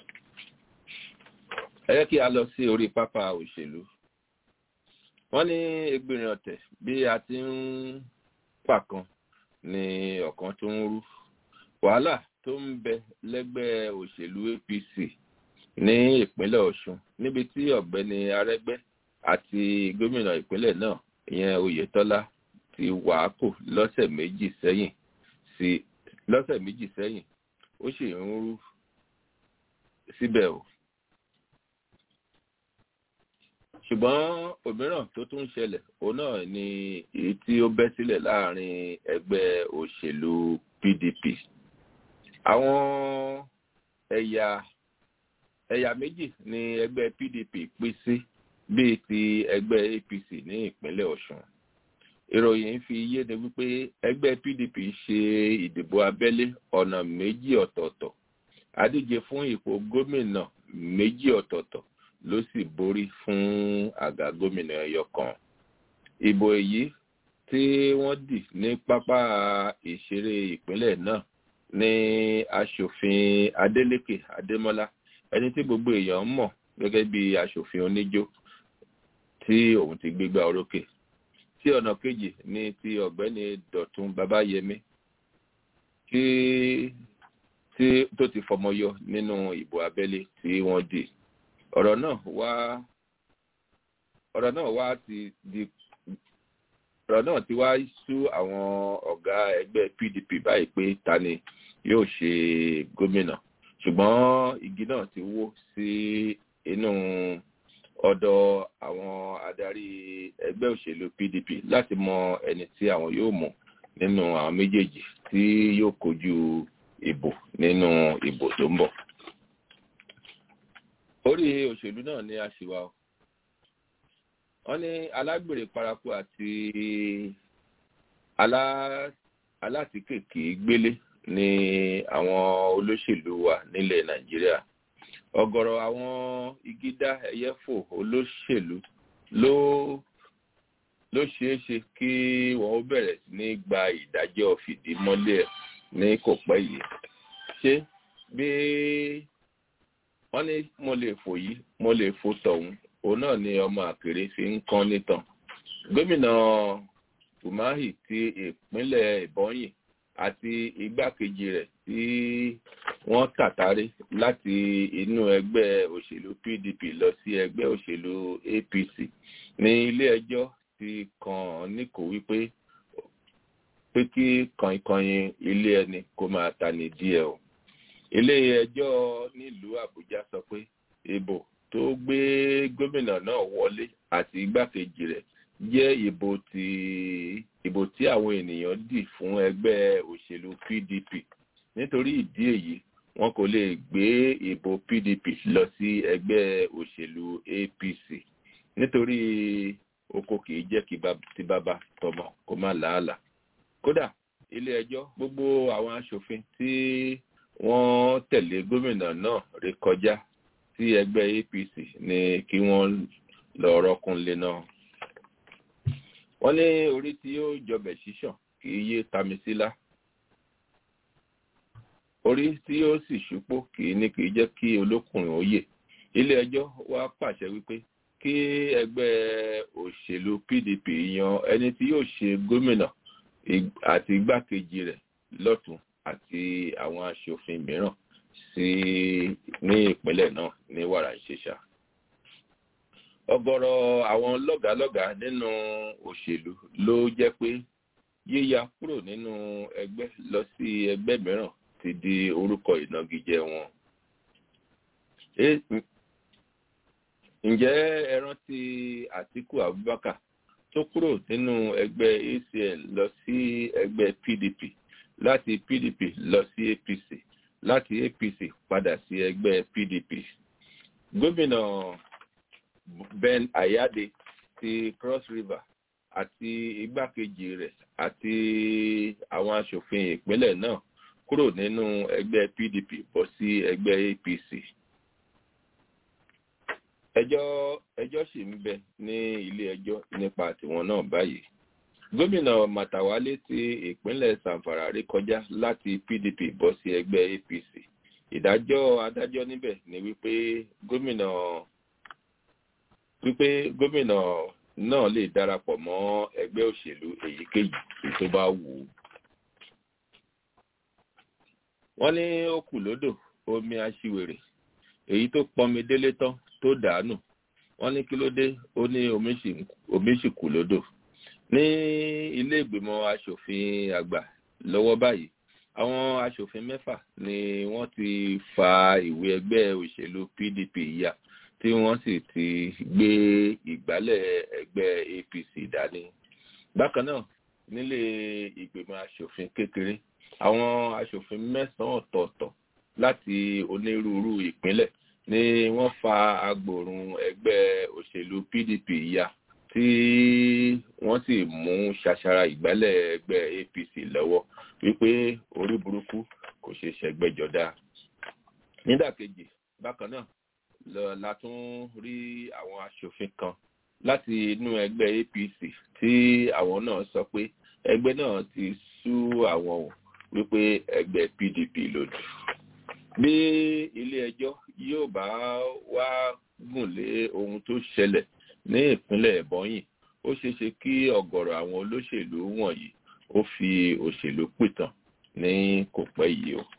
Speaker 6: ẹ jẹ́ kí a lọ sí orí pápá òṣèlú. wọ́n ní egbìnrin ọ̀tẹ̀ bí a ti ń pàkan ní ọ̀kan tó ń rú. wàhálà tó ń bẹ lẹ́gbẹ́ òṣèlú apc ní ìpínlẹ̀ ọ̀ṣun níbi tí ọ̀gbẹ́ni arẹ́gbẹ́ àti gómìnà ìpínlẹ̀ náà ìyẹn oyetola ti wàákò lọ́sẹ̀ méjì sẹ́yìn sí lọ́sẹ̀ méjì sẹ́yìn ó sì ń rú síbẹ̀ o. ṣùgbọ́n òmíràn tó tún ṣẹlẹ̀ òun náà ni èyí tí ó bẹ́ sílẹ̀ láàrin ẹgbẹ́ òṣèlú pdp. àwọn ẹ̀yà ẹ̀yà méjì ni ẹgbẹ́ pdp pín sí bíi ti ẹgbẹ́ apc ní ìpínlẹ̀ ọ̀ṣun ìròyìn fi yéde wípé ẹgbẹ́ pdp ṣe ìdìbò abẹ́lé ọ̀nà méjì ọ̀tọ̀ọ̀tọ̀ adíje fún ipò gómìnà méjì ọ̀tọ̀ọ̀tọ̀ ló sì borí fún àga gómìnà ẹyọ kan ìbò èyí tí wọ́n dì ní pápá ìṣeré ìpínlẹ̀ náà ní aṣòfin adeleke adémọlá ẹni tí gbogbo èèyàn mọ̀ gẹ́gẹ́ bí aṣòfin oníjó tí òun ti gbégbá orókè tí ọ̀nà kejì ní ti ọ̀gbẹ́ni dọ̀tún babayẹmí tí tí tó ti fọmọyọ nínú ìbò abẹ́lé tí wọ́n dì ọ̀rọ̀ náà wá ọ̀rọ̀ náà wá ti di ọ̀rọ̀ náà ti wá sú àwọn ọ̀gá ẹgbẹ́ pdp báyìí pé ta ni yóò ṣe gómìnà ṣùgbọ́n igi náà ti wó sí inú ọ̀dọ̀ àwọn adarí ẹgbẹ́ òṣèlú pdp láti mọ ẹni tí àwọn yóò mú nínú àwọn méjèèjì tí yóò kojú ìbò nínú ìbò tó ń bọ̀. orí òṣèlú náà ni a ṣì wà o wọ́n ní alágbèrè paraku àti alátìkèké gbélé ní àwọn olóṣèlú wa nílẹ̀ nàìjíríà ọ̀gọ̀rọ̀ àwọn igídá ẹyẹfò olóṣèlú ló ló ṣeé ṣe kí wọn ó bẹ̀rẹ̀ sí ní gba ìdájọ́ fìdímọ́lẹ̀ ní kò pẹ́ yìí ṣé bí wọ́n ní mo lè fò yìí mo lè fò tọ̀hún òun náà ni ọmọ àkèrè fi ń kán nítàn gómìnà umahi ti ìpínlẹ̀ ìbọnyìn àti igbákejì rẹ̀ tí wọ́n tàtàrí láti inú ẹgbẹ́ òṣèlú pdp lọ sí ẹgbẹ́ òṣèlú apc ní ilé ẹjọ́ ti kàn án níkò wípé pé kí kànkànyìn ilé ẹni kó máa ta ní díẹ̀ o ilé ẹjọ́ nílùú àbújá sọ pé ìbò tó gbé gómìnà náà wọlé àti igbákejì rẹ̀ jẹ́ ìbò tí ìbò tí àwọn ènìyàn dì fún ẹgbẹ́ òṣèlú pdp nítorí ìdí èyí wọn kò lè gbé ìbò pdp lọ sí ẹgbẹ́ òṣèlú apc nítorí oko kì í jẹ́ kí ti bàbá tọmọ kó má làálàá kódà ilé ẹjọ́ gbogbo àwọn aṣòfin tí wọ́n tẹ̀lé gómìnà náà ré kọjá sí ẹgbẹ́ apc ní kí wọ́n lọ rọ́kúnlé náà wọ́n ní orí tí yóò jọbẹ̀ ṣíṣàn kì í yé tamisílá orí tí yóò sì ṣúpó kì í ní kì í jẹ́ kí olókùnrin òye ilé ẹjọ́ wá pàṣẹ wípé kí ẹgbẹ́ òṣèlú pdp yan ẹni tí yóò ṣe gómìnà àti igbákejì rẹ̀ lọ́tún àti àwọn aṣòfin mìíràn sí ní ìpínlẹ̀ náà ní wàrà ìṣẹ̀ṣà ọgọrọ àwọn lọgàálọgàá nínú òṣèlú ló jẹ pé yíya kúrò nínú ẹgbẹ́ lọ sí ẹgbẹ́ mìíràn ti di orúkọ ìnagijẹ wọn. ǹjẹ́ ẹ rántí àtíkù abubakar tó kúrò nínú ẹgbẹ́ acl lọ sí ẹgbẹ́ pdp láti pdp lọ sí apc láti apc padà sí ẹgbẹ́ pdp gómìnà ben ayade ti cross river àti igbákejì rẹ̀ àti àwọn aṣòfin ìpínlẹ̀ náà kúrò nínú ẹgbẹ́ pdp bọ́ sí ẹgbẹ́ apc ẹjọ́ ẹjọ́ sì ń bẹ ní ilé ẹjọ́ nípa tiwọn náà báyìí gómìnà màtàwálé ti ìpínlẹ̀ sanfara rí kọjá láti pdp bọ́ sí ẹgbẹ́ apc ìdájọ́ adájọ́ níbẹ̀ ni wípé gómìnà wípé gómìnà náà lè darapọ̀ mọ́ ẹgbẹ́ òṣèlú èyíkéyìí tó bá wù ú. wọ́n ní ó kù lódò omi aṣiwèrè èyí tó pọnmi délé tán tó dànù wọ́n ní kí ló dé ó ní omi sì kù lódò. ní ilé ìgbìmọ̀ asòfin àgbà lọ́wọ́ báyìí àwọn asòfin mẹ́fà ni wọ́n ti fa ìwé ẹgbẹ́ òṣèlú pdp ya tí wọ́n sì ti gbé ìgbálẹ̀ ẹgbẹ́ apc dání. bákan náà nílé ìgbìmọ̀ asòfin kékeré àwọn asòfin mẹ́sàn-án ọ̀tọ̀ọ̀tọ̀ láti onírúurú ìpínlẹ̀ ni wọ́n fa agbòrun ẹgbẹ́ òṣèlú pdp ya tí wọ́n sì mú ṣàṣàrà ìgbálẹ̀ ẹgbẹ́ apc lọ́wọ́ wípé orí burúkú kò ṣe ṣẹgbẹ́jọdá. nídàkejì bákan náà la tún rí àwọn aṣòfin kan láti inú ẹgbẹ́ apc tí àwọn náà sọ pé ẹgbẹ́ náà ti sú àwọn ò wípé ẹgbẹ́ pdp lòdù. bí ilé ẹjọ́ yóò bá wá gùn lé ohun tó ṣẹlẹ̀ ní ìpínlẹ̀ ẹ̀bọ́yìn ó ṣeéṣe kí ọ̀gọ̀rọ̀ àwọn olóṣèlú wọ̀nyí ó fi òṣèlú pìtàn ní kò pẹ́ yìí o.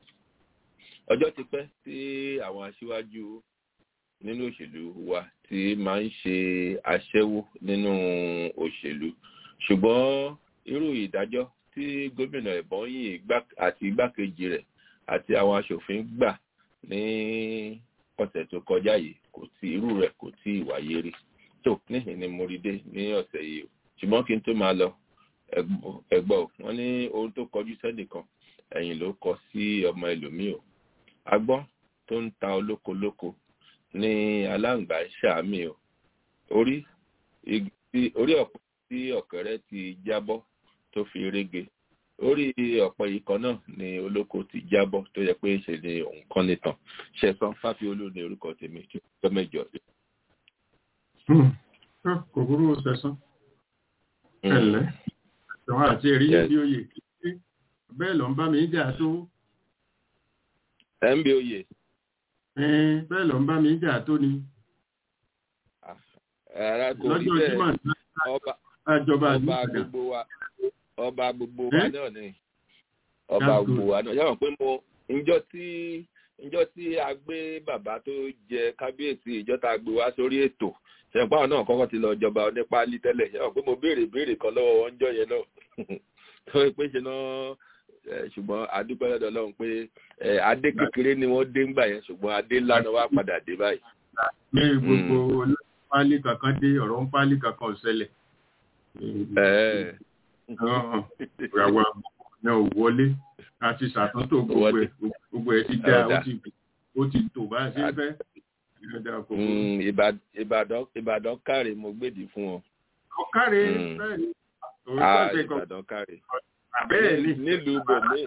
Speaker 6: ọjọ́ ti pẹ́ tí àwọn aṣíwájú nínú òṣèlú wa ti máa ń ṣe aṣẹ́wó nínú òṣèlú ṣùgbọ́n irú ìdájọ́ tí gómìnà ẹ̀bọ́nyìn àti igbákejì rẹ̀ àti àwọn aṣòfin gbà ní ọ̀sẹ̀ tó kọjá yìí kò tí irú rẹ̀ kò tí ì wáyé rí tó níhìn ni mo rí dé ní ọ̀sẹ̀ yìí o ṣùgbọ́n kí n tó máa lọ ẹgbọ́ wọn ní ohun tó kọjú sẹ́nìkan ẹ̀yìn ló kọ sí ọmọ ẹlòmíì o agbọ́n tó ń ta olóko lóko ní aláǹgbá ṣàmì o orí orí ọ̀pọ̀ tí ọ̀kẹ́rẹ́ ti jábọ́ tó fi rége orí ọ̀pọ̀ yìí kan náà ni olóko ti jábọ́ tó yẹ pé ṣe ni òun kan nìtàn ṣẹ̀sán fáfiolú ní orúkọ tèmi tí ó mẹ́jọ.
Speaker 3: kò burú ṣẹ̀sán ẹ̀lẹ́ ìwọ̀n àti èrí bí oyè kí bẹ́ẹ̀ lọ ń bá mi jà tó.
Speaker 6: ẹ̀ ń bí oyè
Speaker 3: bẹ́ẹ̀ lọ ń bá mi jà tó ni.
Speaker 6: ara kò rí bẹ́ẹ̀ ọba gbogbo wa ọba gbogbo wa náà ni ọba gbogbo wa náà yàrá pé mo njọ́ tí njọ́ tí a gbé bàbá tó jẹ kábíyèsí ìjọ tá a gbé wá sórí ètò ṣẹ̀pá náà kọ́kọ́ ti lọ jọba onípálí tẹ́lẹ̀ yàrá pé mo béèrè béèrè kan lọ́wọ́ wọn jọ yẹn náà tó pé ṣe náà ṣùgbọ́n adúpẹ́ lọ́dọ̀ ọlọ́run pé adé kékeré ni wọ́n dé ńgbà yẹn ṣùgbọ́n adé ńlá náà wá padà dé báyìí.
Speaker 3: ní gbogbo olóńpálí kankan dé ọ̀rọ̀ ń pálí kankan ṣẹlẹ̀. ìràwọ̀ náà wọlé a ti ṣàtúntò gbogbo ẹ̀ gbogbo ẹ̀ ti dá ó ti tò bá a ṣe fẹ́.
Speaker 6: ìbàdàn káre mo gbèdì fún ọ.
Speaker 3: ọ̀káre bẹ́ẹ̀ ni.
Speaker 6: ìbàdàn káre
Speaker 3: bẹ́ẹ̀ ni.
Speaker 6: nílùú bòmí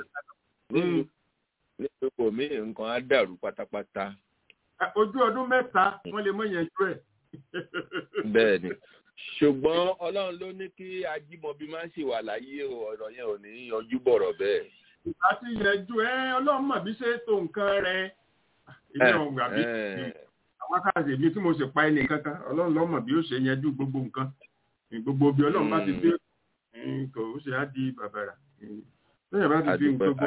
Speaker 6: nílùú bòmí nǹkan á dàrú pátápátá.
Speaker 3: ojú ọdún mẹ́ta wọ́n lè mọ ìyẹnjú ẹ̀.
Speaker 6: bẹ́ẹ̀ ni ṣùgbọ́n ọlọ́run ló ní kí ajímọ̀bí máa ń ṣèwà láyé ọ̀rọ̀ yẹn ò ní yanjú bọ̀rọ̀ bẹ́ẹ̀.
Speaker 3: àti ìyẹnjú ẹ ọlọ́run mọ̀ bí ṣe tó nǹkan rẹ. ilé ọ̀hún àbí àwọn akáàṣe mi tí mo sì pa ẹnì kankan ọlọ́run ló mọ̀ bí ó ṣe yanjú gbogbo nǹkan gbogbo bí ọlọ́run bá ti dé kò ó ṣe á di bàbàrà lẹ́yìn bá ti fi gbogbo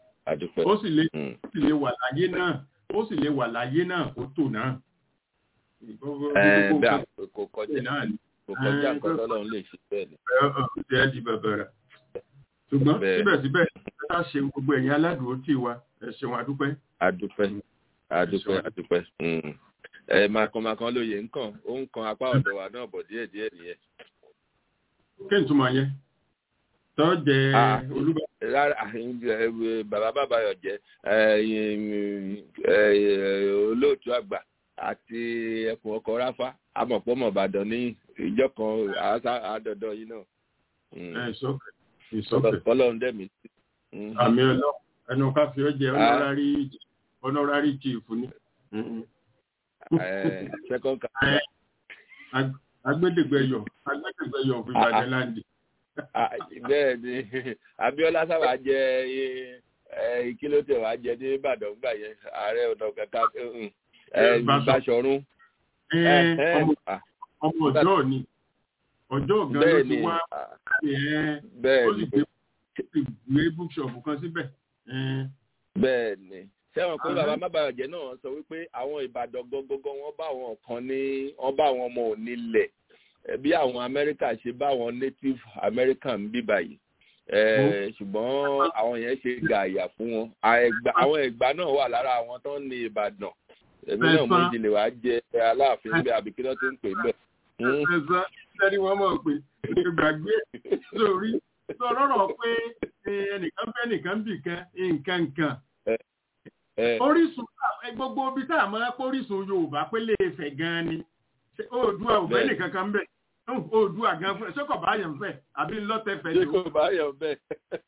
Speaker 3: ó sì lè wà láyé náà ó sì lè wà láyé náà ó tò náà
Speaker 6: ẹ bẹ́ẹ̀ kò kọjá
Speaker 3: náà ni
Speaker 6: kò kọjá nǹkan tọ́lọ́run lè ṣe bẹ́ẹ̀ ni.
Speaker 3: ṣe é di bàbàrà ṣùgbọ́n
Speaker 6: Bẹ́ẹ̀.
Speaker 3: síbẹ̀síbẹ̀ ẹ ká ṣe gbogbo ẹ̀yin aládùúgbò tí wa ẹ ṣeun adúpẹ́.
Speaker 6: adúpẹ́ adúpẹ́ adúpẹ́ Mm. ẹ màkànmákan lóye nǹkan ó ń kan apá ọ̀dọ̀ wa náà bọ̀ díẹ̀ díẹ̀ nìyẹn.
Speaker 3: kí n túmọ̀ yẹn tọ́ jẹ
Speaker 6: Ah.
Speaker 3: olúbà
Speaker 6: rárá ẹ, ẹ, bàbá bàbá yọ jẹ ẹ, ẹ, ẹ, olóòtú àgbà àti ẹkùn ọkọ ráfá amọ̀pọ̀mọ̀ ìbàdàn ní ìjọ kan àásá- àádọ́dọ́ yìí náà. Mm.
Speaker 3: ẹ ìsọkẹ ìsọkẹ
Speaker 6: Ọlọ́run dẹ̀mí. Mm.
Speaker 3: àmì ọlọ ẹnu ká fi ọ jẹ
Speaker 6: Ah.
Speaker 3: honorary honorary chief ni Mm.
Speaker 6: Ẹ, second ca-
Speaker 3: Ẹ, ag- agbẹdẹgbẹyọ agbẹdẹgbẹyọ fún ìbàdàn láǹdì.
Speaker 6: Ah, bẹ́ẹ̀ ni Abíọ́lá sábà jẹ ẹ, kí ló tẹ̀ wá jẹ ní Ìbàdàn gbà yẹn ààrẹ ọ̀nà kẹta
Speaker 3: Ẹ, Báṣọ-
Speaker 6: Báṣọ̀rún.
Speaker 3: Ẹ,
Speaker 6: Ẹ, ẹ,
Speaker 3: ọmọ
Speaker 6: ah,
Speaker 3: ọmọ ọjọ́ ni ọjọ́ gan ló
Speaker 6: bẹ́ẹ̀
Speaker 3: ti
Speaker 6: ni
Speaker 3: wá
Speaker 6: ah,
Speaker 3: ẹ
Speaker 6: bẹ́ẹ̀
Speaker 3: ó sì
Speaker 6: ni
Speaker 3: gbé ó sì gbé bookshop kan síbẹ̀. Ẹ,
Speaker 6: bẹ́ẹ̀ ni sẹ́wọ̀n pé
Speaker 3: Àmọ́-
Speaker 6: bàbá mábàyọ̀jẹ́ náà sọ wípé àwọn Ìbàdàn gọ́gọ́gọ́ wọ́n bá àwọn kan ní wọ́n bá àwọn ọmọ onílẹ̀ eh, bí àwọn Amẹ́ríkà ṣe bá àwọn native American bí báyìí Eh, ṣùgbọ́n àwọn yẹn ṣe gààyà fún wọn Àẹ̀gbá- àwọn Ẹ̀gbá náà wà lára àwọn tó ń ní Ìbàdàn èmi náà mo
Speaker 3: Ẹ̀sán.
Speaker 6: ìdílé wa jẹ Aláàfin bẹ́ẹ̀ àbí kí ló ti ń pè bẹ́ẹ̀. Mm.
Speaker 3: ẹ̀sán sẹ́ni wọ́n mọ̀ pé gbàgbé lórí sọ̀rọ̀ pé ẹ, ẹnìkan fẹ́ nìkan bì kan nǹkan nǹkan
Speaker 6: Eh,
Speaker 3: orísun ẹ, gbogbo ibi tá a máa pé orísun Yorùbá pé lè fẹ̀ gan-an ni Ṣé Oòduà ò fẹ́
Speaker 6: Bẹ́ẹ̀.
Speaker 3: nìkan kan bẹ̀ Oòduà gan fẹ́ ṣé kò bá yẹn fẹ́ àbí ńlọ́tẹ̀ fẹ́
Speaker 6: ṣé
Speaker 3: tó
Speaker 6: kò bá yọ bẹ́ẹ̀.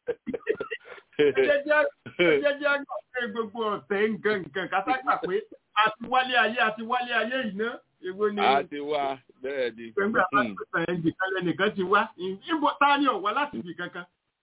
Speaker 3: jẹ́jẹ́ jẹ́jẹ́ àgbà pé gbogbo ọ̀tẹ̀ nǹkan nǹkan kátàkà pé àti wálé ayé àti wálé ayé yìí ná èwo ni
Speaker 6: a ti wá bẹ́ẹ̀ ni.
Speaker 3: pẹ̀lú àwọn
Speaker 6: Mm.
Speaker 3: àpẹẹrẹ ẹ̀ǹdì kan lẹ́nìkan ti wá ìbò ta ni ọ̀wá láti ibì kankan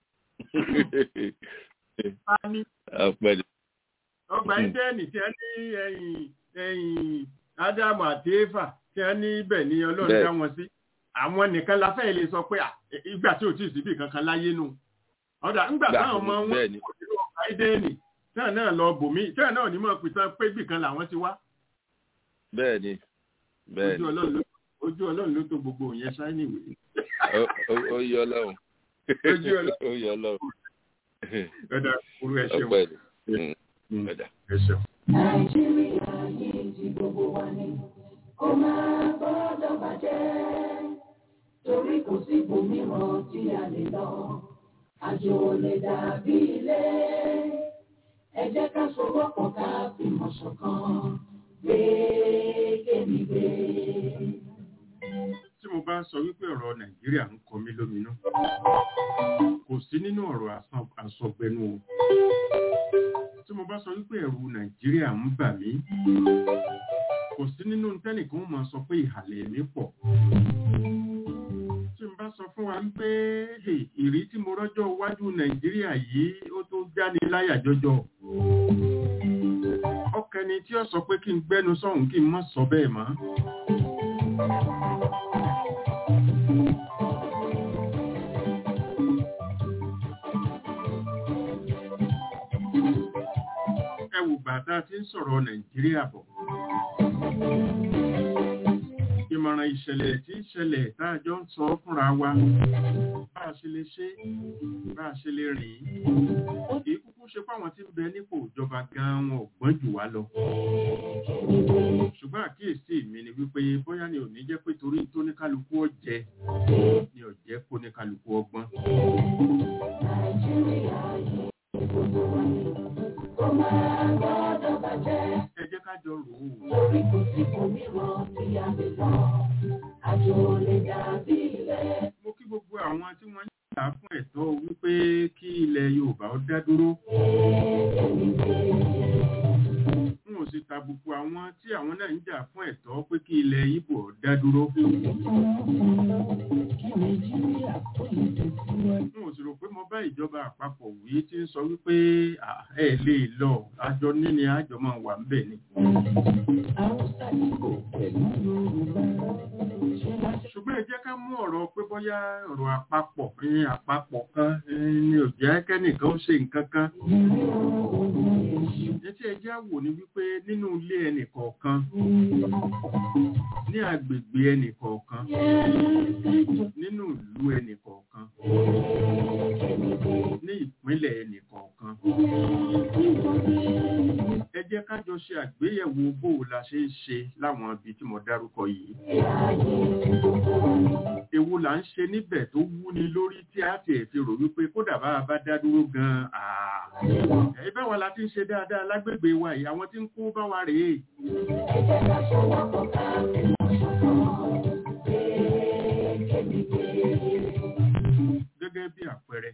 Speaker 3: ta ni
Speaker 6: ọpẹ́ ni.
Speaker 3: ọgbà
Speaker 6: Mhm.
Speaker 3: ìdẹ́ẹ̀nì tí wọ́n ní ẹ̀yìn ẹ̀yìn ádámù àti éfà tí wọ́n ní ibẹ̀ ni ọlọ́run
Speaker 6: Bẹ́ẹ̀.
Speaker 3: dá wọn sí àwọn nìkan la fẹ́ lè sọ pé à, ìgbà tí ò tí ì síbì kankan láyé nù ọ̀dà ńgbà
Speaker 6: Gbà,
Speaker 3: táwọn ọmọ wọn
Speaker 6: bẹ́ẹ̀ ni.
Speaker 3: kò nínú ọgbà ìdẹ́ẹ̀nì tí wọ́n náà lọ bòmí tí wọ́n náà ní mọ̀ pìtàn pé ibì kan làwọn ti wá
Speaker 6: bẹ́ẹ̀ ni bẹ́ẹ̀
Speaker 3: ojú
Speaker 6: ni
Speaker 3: ọlọ́run ló ojú ọlọ́run ló tó gbogbo yẹn ṣáínì wé
Speaker 6: Ó- ó- ó yọ Ọlọ́run
Speaker 3: Ojú Ọlọ́run.
Speaker 6: ó yọ Ọlọ́run
Speaker 3: ọ̀dà òru ẹ̀ ṣeun
Speaker 6: ọpẹ́ ni
Speaker 3: Mm.
Speaker 6: Mm, ọ̀dà.
Speaker 3: ẹ̀ ṣeun.
Speaker 7: nàìjíríà yìí ti gbogbo wa ni kó máa gbọ́dọ̀ bàjẹ́ torí kò sí ibòmíràn tí a lè lọ àjò ò lè dàbí ilé ẹ jẹ́ ká sowọ́pọ̀ ká fìmọ̀ ṣọ̀kan gbé kémi gbé.
Speaker 3: tí mo bá sọ wípé ọ̀rọ̀ nàìjíríà ń kọ mí lóminú kò sí nínú ọ̀rọ̀ àsọ- àsọgbẹnu o tí mo bá sọ wípé ẹ̀rù nàìjíríà ń bà mí kò sí nínú tẹ́nìkan ó máa sọ pé ìhàlẹ̀ mi pọ̀ tí n bá sọ fún wa wípé "Hey, ìrí tí mo rọ́jọ́ iwájú nàìjíríà yìí ó tó jáni láyà jọjọ ọkẹni tí ó sọ pé kí n gbẹnu sọ̀hún kí n má sọ bẹ́ẹ̀ mọ́. ẹ wò bàtà tí ń sọ̀rọ̀ nàìjíríà bọ̀. ìmọ̀ràn ìṣẹ̀lẹ̀ tí ń ṣẹlẹ̀ tá a jọ ń sọ fúnra wa bá a ṣe lè ṣe bá a ṣe lè rìn kì í kúkú ṣe fáwọn tí ń bẹ nípò ìjọba gan-an wọn ò gbọ́n jù wá lọ. ṣùgbọ́n àkíyèsí mi ni wípé bóyá ni ò ní jẹ́ pé torí tó ní kálukú ọ̀jẹ̀ ni ò jẹ́ kó ní kálukú ọgbọ́n.
Speaker 7: nàìjíríà yìí ti gbogbo wa ni kó máa gbọ́dọ̀ bàjẹ́.
Speaker 3: ẹ jẹ́ ká jọ rò ó.
Speaker 7: torí kò sí ibòmíràn tí a lè lọ àjò ò lè dàbí ilé.
Speaker 3: mo kí gbogbo àwọn tí wọ́n ń jà fún ẹ̀tọ́ wípé kí ilẹ̀ yorùbá ó dá dúró. n ò sì tàbùkù àwọn tí àwọn náà ń jà fún ẹ̀tọ́ pé kí ilẹ̀ ibo ó dá dúró. n ò sì rò pé mo bá ìjọba àpapọ̀ wí tí ń sọ wípé "À, ẹ lè lọ àjọ níní àjọ máa wà ńbẹ̀ ni. ṣùgbọ́n ẹ jẹ́ ká mú ọ̀rọ̀ pé bóyá ọ̀rọ̀ àpapọ̀ ní àpapọ̀ kan ní òjò ẹkẹ́nìkan ó ṣe nǹkan kan ní tí ẹjẹ́ wò ní wípé nínú ilé ẹnìkọ̀ọ̀kan ní agbègbè ẹnìkọ̀ọ̀kan nínú ìlú ẹnìkọ̀ọ̀kan ní ìpínlẹ̀ ẹnìkọ̀ọ̀kan ẹ jẹ́ ká jọ ṣe àgbéyẹ̀wò bó o la ṣe ń ṣe láwọn ibi tí mo dárúkọ yìí èwo là ń ṣe níbẹ̀ tó wúni lórí tí a ti fi rò wípé kódà bá a bá dá dúró gan-an ẹ báwa la ti ń ṣe dáadáa lágbègbè wa yìí àwọn tí ń kó bá wa rèé gẹ́gẹ́ bí àpẹẹrẹ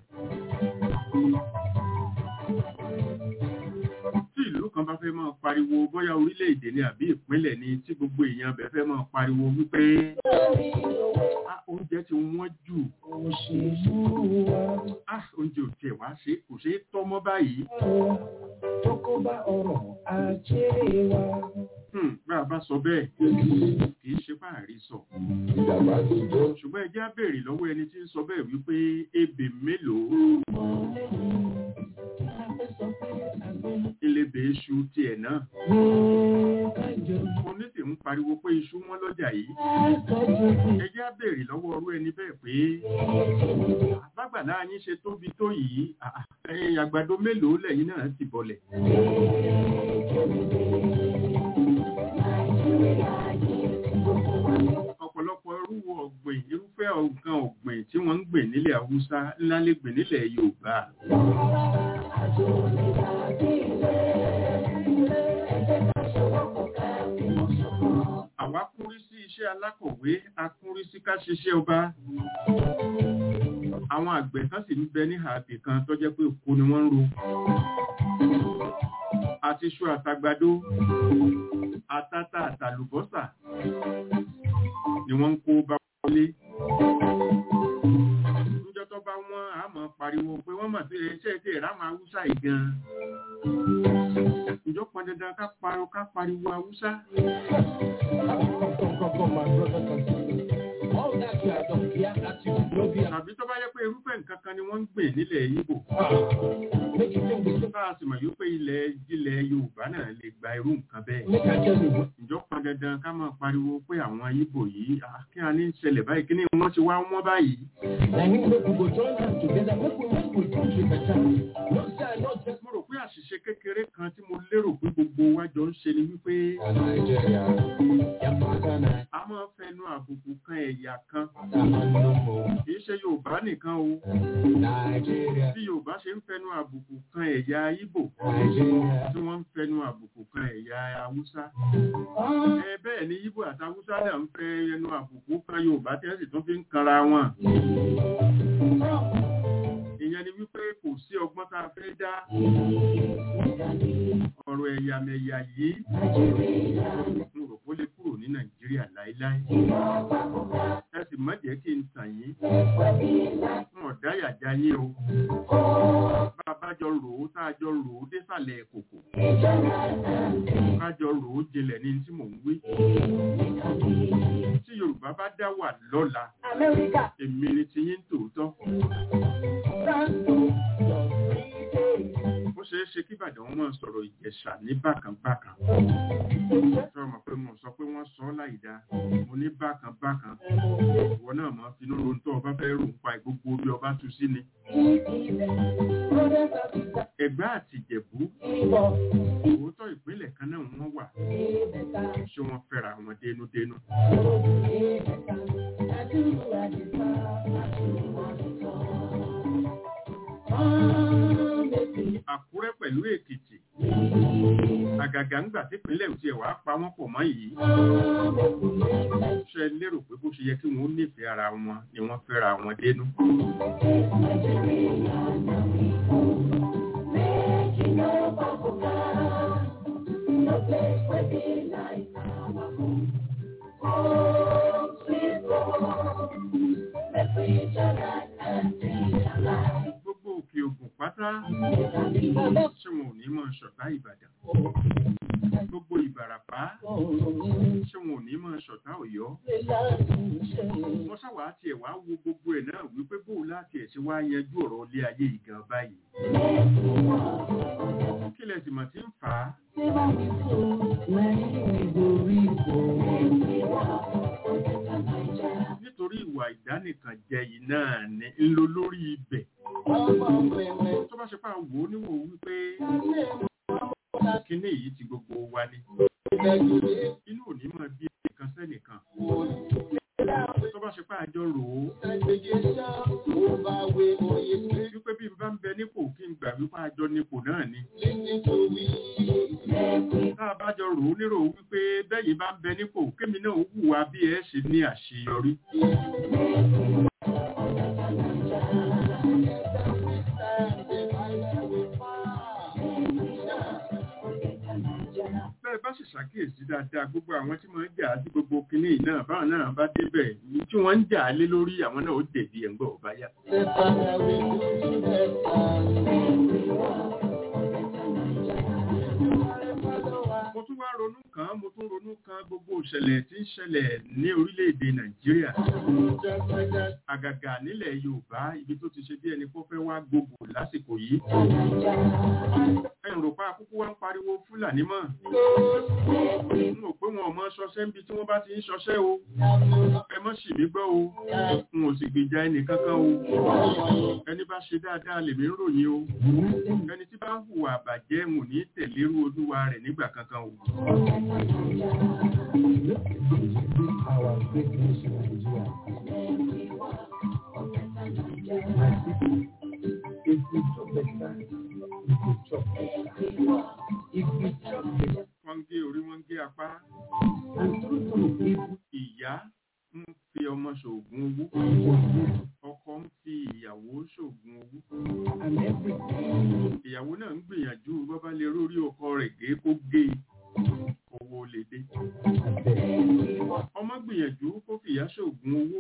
Speaker 3: tí ìlú kan bá fẹ́ máa pariwo bóyá orílẹ̀-èdè ni àbí ìpínlẹ̀ ni tí gbogbo èèyàn bẹ̀ fẹ́ máa pariwo wípé "Ah, oúnjẹ ti wọ́n jù Ah, oúnjẹ ò tiẹ̀ wá ṣe kò ṣeé tọ́ mọ́ báyìí Hmm, bá a bá sọ bẹ́ẹ̀ kì í ṣe fáàrí sọ ṣùgbọ́n ẹ jẹ́ á béèrè lọ́wọ́ ẹni tí ń sọ bẹ́ẹ̀ wípé ebè mélòó ilébè iṣu tiẹ̀ náà oníṣì ń pariwo pé iṣu wọn lọ́jà yìí ẹ jẹ́ á béèrè lọ́wọ́ ọrú ẹni bẹ́ẹ̀ pé bágbàlá yín ṣe tóbi tó yìí ah, ah, ẹ̀yin àgbàdo mélòó lẹ́yìn náà ti bọ̀lẹ̀ ọ̀pọ̀lọpọ̀ irú ọ̀gbìn irúfẹ́ nǹkan ọ̀gbìn tí wọ́n ń gbìn nílẹ̀ haúsá ńlá lè gbìn nílẹ̀ yorùbá àwa kúrí sí iṣẹ́ alákọ̀wé a kúrí sí ká ṣiṣẹ́ ọba àwọn àgbẹ̀ kan sì ń bẹ ní àbì kan tó jẹ́ pé oko ni wọ́n ń ro àti iṣu àtàgbàdo àtàtà àtàlùbọ́sà ni wọ́n ń kó bá wọlé níjọ́ tó bá wọ́n á mọ̀ pariwo pé wọ́n mọ̀ sí iṣẹ́ tí ìrá máa wúsà yìí gan ìjọ pọn dandan ká pariwo ká pariwo haúsá tàbí tó bá yẹ pé irúfẹ́ nǹkan kan ni wọ́n ń gbìn nílẹ̀ Ìgbò bá a sì mọ̀ yóò pé ilẹ̀ ilẹ̀ Yorùbá náà lè gba irú nǹkan bẹ́ẹ̀ ìjọ pọn dandan ká máa pariwo pé àwọn Ìgbò yìí ah, kí a ní í ṣẹlẹ̀ báyìí kí ni wọ́n ti wá wọ́n báyìí mo rò pé àṣìṣe kékeré kan tí mo lérò pé gbogbo wa jọ ń ṣe ni wípé a máa fẹnu àbùkù kan ẹ̀yà kan kì í ṣe Yorùbá nìkan o bí Yorùbá ṣe ń fẹnu àbùkù kan ẹ̀yà Ìgbò tí wọ́n ń fẹnu àbùkù kan ẹ̀yà Haúsá ẹ bẹ́ẹ̀ ni Ìgbò àti Haúsá náà ń fẹ́ ẹnu àbùkù kan Yorùbá tí wọ́n sì tún fi ń kanra wọn ìyẹn ni wípé kò sí ọgbọ́n tá a fẹ́ dá ọ̀rọ̀ ẹ̀yàmẹ̀yà yìí mo rò pé ó lè kúrò ní Nàìjíríà láéláé ẹ sì má jẹ́ kí n tàn yín fún ọ̀dáyàjá yín o bá a bá jọ rò ó tá a jọ rò ó désàlẹ̀ kòkò ká jọ rò ó jinlẹ̀ ní tí mò ń wí tí Yorùbá bá dá wà lọ́la èmi ni ti yín tòótọ́ ó ṣeé ṣe kí Ìbàdàn wọn máa sọ̀rọ̀ Ìjẹ̀ṣà ní bákan-bákan sọ ma pé mo sọ pé wọ́n sọ ọ́ láì dáa mo ní bákan-bákan ìwọ náà máa finú ro tó ọba fẹ́ rò ń pa gbogbo bí ọba tú sí ni. Ẹ̀gbá àti Ìjẹ̀bú òótọ́ ìpínlẹ̀ kan náà wọ́n wà ṣé wọ́n fẹ́ra wọn dénúdénú. Àkúrẹ́ pẹ̀lú Èkìtì àgàgà ńgbà tí ìpínlẹ̀ òtí ẹ̀ wá pa wọ́n pọ̀ mọ́ yìí ṣe lérò pé bó ṣe yẹ kí wọ́n nífẹ̀ẹ́ ara wọn ni wọ́n fẹ́ra wọn dénú. Gbogbo òkè ògùn pátá ṣé wọn ò ní mọ̀ ṣọ̀tá Ìbàdàn gbogbo Ìbàràpá ṣé wọn ò ní mọ̀ ṣọ̀tá Ọ̀yọ́ wọ́n ṣàwà wàá tiẹ̀ wá wo gbogbo ẹ̀ náà wípé bó láti ẹ̀ ṣe wá yanjú ọ̀rọ̀ ilé ayé ìgan báyìí kí lẹ sì mọ̀ tí ń fà á nítorí ìwà ìdánìkànjẹ yìí náà ni ń lo lórí ibẹ̀ tó bá ṣe pá wò ó níwò wípé kíní yìí ti gbogbo wa ni inú ò ní mọ̀ bí ẹnìkan sẹ́nìkan tó bá ṣe pá àjọ rò ó wípé bí n bá ń bẹ nípò kí n gbà wípé àjọ nípò náà ni tá a bá jọ rò ó nírò wípé bẹ́yìn bá ń bẹ nípò kémi náà ó hùwà bí ẹ ṣe ní àṣeyọrí bẹ́ẹ̀ bá sì ṣàkíyèsí dáadáa gbogbo àwọn tí wọ́n ń jà á sí gbogbo kinní yìí náà báwọn náà bá débẹ̀ ní tí wọ́n ń jà á lé lórí àwọn náà ó dẹ̀bi ẹ̀ ń gbọ́ ọ̀bá yá. mo tún wá ronú kan mo tún ronú kan gbogbo ìṣẹ̀lẹ̀ tí ń ṣẹlẹ̀ ní orílẹ̀-èdè nàìjíríà àgàgà nílẹ̀ yorùbá ibi tó ti ṣe bí ẹni kó fẹ́ wá gbogbo lásìkò yìí ẹ̀rùn pa kúkú wá ń pariwo fúlàní mọ́ n ò pé wọn ò mọ ṣọṣẹ́ níbi tí wọ́n bá ti ń ṣọṣẹ́ o ẹ mọ́ sì mí gbọ́ o n ò sì gbèjà ẹnì kankan o ẹni bá ṣe dáadáa lèmi ń ròyìn o ẹni tí bá ń hùwà àbàjẹ́ n ò ní tẹ̀lérú olúwa rẹ̀ nígbà kankan o. wọ́n ń gé orí wọ́n ń gé apá. ìyá ń fi ọmọ ṣoògùn owó. ọkọ ń fi ìyàwó ṣoògùn owó. ìyàwó náà ń gbìyànjú bọ́bá lè rórí ọkọ rẹ̀ gé kó gé owó lè dé. ọmọ gbìyànjú kó fìyà ṣoògùn owó.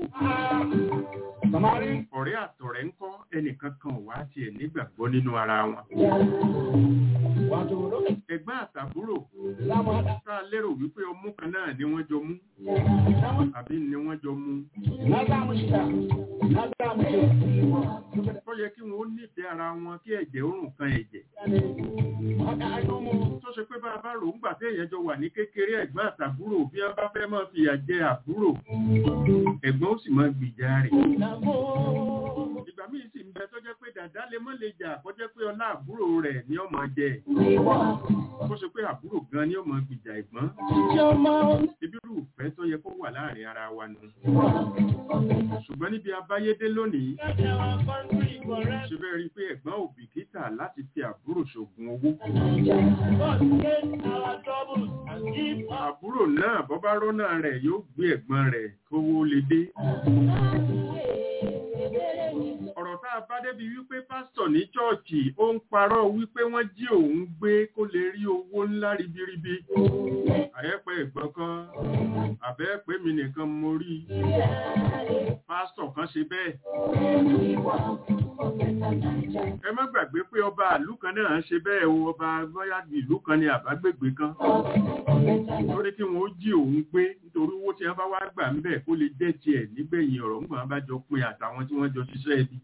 Speaker 3: ọ̀rẹ́ àtọ̀rẹ́ ń kọ́ ẹnìkan kan wá tiẹ̀ nígbàgbọ́ nínú ara wọn. ẹ̀gbọ́n àtàbúrò tá a lérò wípé ọmú kan náà ni wọ́n jọ mú àbí ni wọ́n jọ mú. tó yẹ kí wọ́n ó nífẹ̀ẹ́ ara wọn kí ẹ̀jẹ̀ òrùn kan ẹ̀jẹ̀. tó ṣe pé bá a bá rò ń gbà tí èèyàn jọ wà ní kékeré ẹ̀gbọ́n àtàbúrò bí wọ́n bá fẹ́ máa fìyà jẹ àbúrò ẹ̀gbọ́n ó sì máa gbìjà rẹ̀. ìgbà míì sì ń bẹ tó jẹ́ pé dàdá lè mọ́ lè jà kó jẹ́ pé ọlá àbúrò rẹ̀ ni ọmọ jẹ kó ṣe pé àbúrò gan ni ọmọ gbìjà ẹ̀gbọ́n ibi irú ìfẹ́ tó yẹ kó wà láàrin ara wa nù. ṣùgbọ́n níbi abáyédé lónìí ṣe bẹ́ẹ̀ rí i pé ẹ̀gbọ́n ò bìkítà láti fi àbúrò ṣògùn owó. àbúrò náà bọ́ bá rọ́nà rẹ̀ yóò gbé ẹ̀gbọ́n rẹ̀ kówó lè dé. ọ̀rọ̀ tá a bá débi wípé pásítọ̀ ní chọ́ọ̀chì ó ń parọ́ wípé wọ́n jí òun gbé kó lè rí owó ńlá ribiribi. àyẹ́pẹ́ ẹ̀gbọ́n kan àbẹ́ẹ̀pẹ́ mi nìkan mo rí pásítọ̀ kan ṣe bẹ́ẹ̀. ẹ má gbàgbé pé ọba ìlú kan náà ṣe bẹ́ẹ̀ o ọba bóyá ìlú kan ni àbágbègbè kan. lórí kí wọ́n ó jí òun gbé nítorí owó tí wọ́n bá wá gbà ń bẹ̀ kó lè jẹ́ tiẹ̀ nígbẹ̀yìn ọ̀rọ̀ ńgbà wọn bá jọ pin àtàwọn tí wọ́n jọ ṣiṣẹ́ ibi.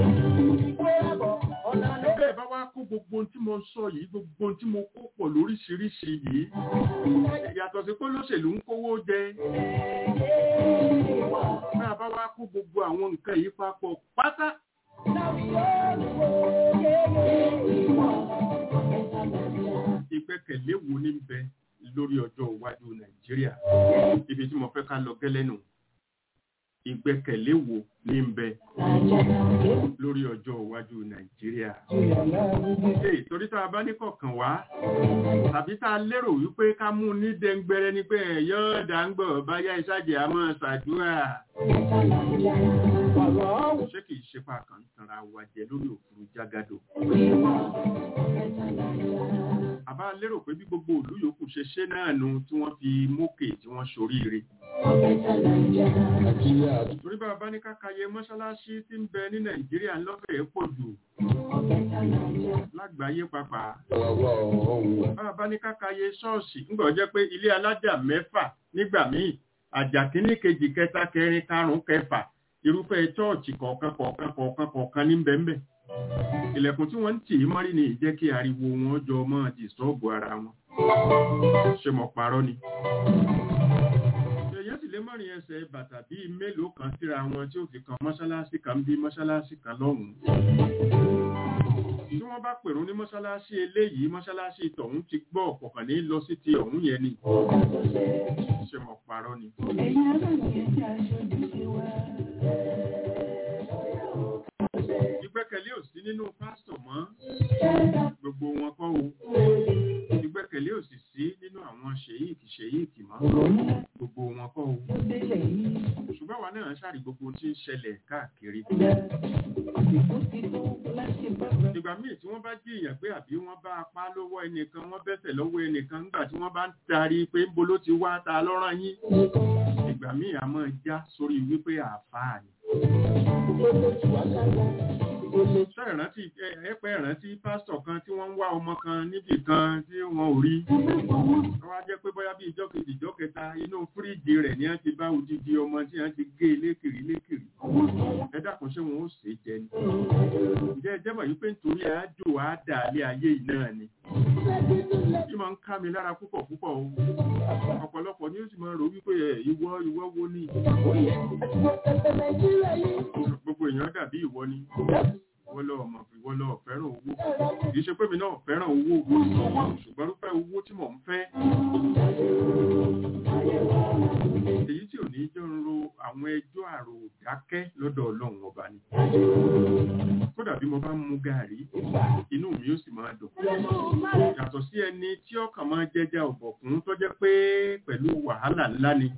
Speaker 3: bẹ́ẹ̀ bá wá kó gbogbo ohun tí mo sọ yìí gbogbo ohun tí mo kó pọ̀ lóríṣiríṣi yìí yàtọ̀ sí pé olóṣèlú ń kówó jẹ náà bá wá kó gbogbo àwọn nǹkan yìí papọ̀ pátá. ìgbẹ́kẹ̀lé wo ní bẹ lórí ọjọ́ iwájú nàìjíríà ibi tí mo fẹ́ ká lọ gẹ́lẹ́ nù ìgbẹ́kẹ̀lé wo ní bẹ lórí ọjọ́ iwájú nàìjíríà. Ee, torí tá a bá ní kọ̀ọ̀kan wá tàbí tá a lérò wípé ká mú ní dẹ́ngbẹ́rẹ́ ní pé yóò dá ń gbọ̀ báyá ìsájì a máa ṣàdúrà. Ṣé kìí ṣe pa kan tanra wa jẹ lórí òfurufú jágádò? Àbá lérò pé bí gbogbo ìlú yòókù ṣe ṣe náà nu tí wọ́n fi mókè tí wọ́n ṣoríire. Torí bá a bá ní kákayé mọ́ṣáláṣí tí ń bẹ ní Nàìjíríà lọ́fẹ̀ẹ́ pọ̀ jù lágbàáyé pàápàá. Bá a bá ní kákayé ṣọ́ọ̀ṣì ńgbọ̀ jẹ́ pé ilé alájà mẹ́fà nígbà míì àjà kínní kejì kẹta kẹrin karùn-ún kẹfà irúfẹ́ chọ́ọ̀chì kọ̀ọ̀kan kọ̀ọ̀kan kọ̀ọ̀kan kọ̀ọ̀kan ní bẹ́ẹ̀nbẹ́ ilẹ̀kùn tí wọ́n ń tì í mọ́rí ni ìjẹ́ kí ariwo wọn jọ mọ́ dìstọ́ọ̀bù ara wọn ṣe mọ̀ parọ́ ni èèyàn sì lè mọ́rin ẹsẹ̀ bàtà bíi mélòó kan síra wọn tí ó fi kan mọ́ṣáláṣí kan bí mọ́ṣáláṣí kan lọ́hùn-ún tí wọ́n bá pèrún ní mọ́ṣáláṣí eléyìí mọ́ṣáláṣí tọ̀hún ti gbọ́ ọ̀pọ̀kàn ní lọ sí ti ọ̀hún yẹn ni ṣe mọ̀ parọ́ ni. ìgbẹ́kẹ̀lé ò sí nínú pásítọ̀ mọ́ gbogbo wọn kọ́ o ìgbẹ́kẹ̀lé ò sì sí nínú àwọn ṣèyíkì ṣèyíkì mọ́ gbogbo wọn kọ́ o ṣùgbọ́n àwa náà ṣàrí gbogbo ohun tí ń ṣẹlẹ̀ káàkiri ìgbà míì tí wọ́n bá jí èèyàn pé àbí wọ́n bá apá lọ́wọ́ ẹnìkan wọ́n bẹ́sẹ̀ lọ́wọ́ ẹnìkan nígbà tí wọ́n bá ń tarí pé ń bo ló ti wá ta lọ́rán yín ìgbà míì a máa já sórí wípé àáfàá ni ṣe ìrántí ẹ̀pẹ́ ìrántí pásítọ̀ kan tí wọ́n ń wá ọmọ kan níbì kan tí wọ́n ò rí wọ́n wá jẹ́ pé bóyá bí ìjọ́ kejì ìjọ́ kẹta inú fíríjì rẹ̀ ni wọ́n ti bá odidi ọmọ tí wọ́n ti gé lékiri lékiri ẹ dákun ṣé wọn ó ṣe jẹ ni ǹjẹ́ ẹ jẹ́ mọ̀ wípé nítorí àájò àádà alẹ́ ayé yìí náà ni bí máa ń ká mi lára púpọ̀ púpọ̀ o ọ̀pọ̀lọpọ̀ ni ó sì máa rò wípé ìwọ ìwọ wo ni gbogbo èèyàn dàbí ìwọ ni ìwọ lọ mọ̀ ìwọ lọ fẹ́ràn owó kìí ṣe pé mi náà fẹ́ràn owó ṣùgbọ́n rúfẹ́ owó tí mò ń fẹ́ èyí tí ò ní jọ ń ro àwọn ẹjọ́ àrò dákẹ́ lọ́dọ̀ ọlọ́run ọba ni kódà bí mo bá ń mu gàrí inú mi ó sì máa dùn yàtọ̀ sí ẹni tí ọkàn máa jẹjà ọ̀bọ̀kún tó jẹ́ pé pẹ̀lú wàhálà ńlá ni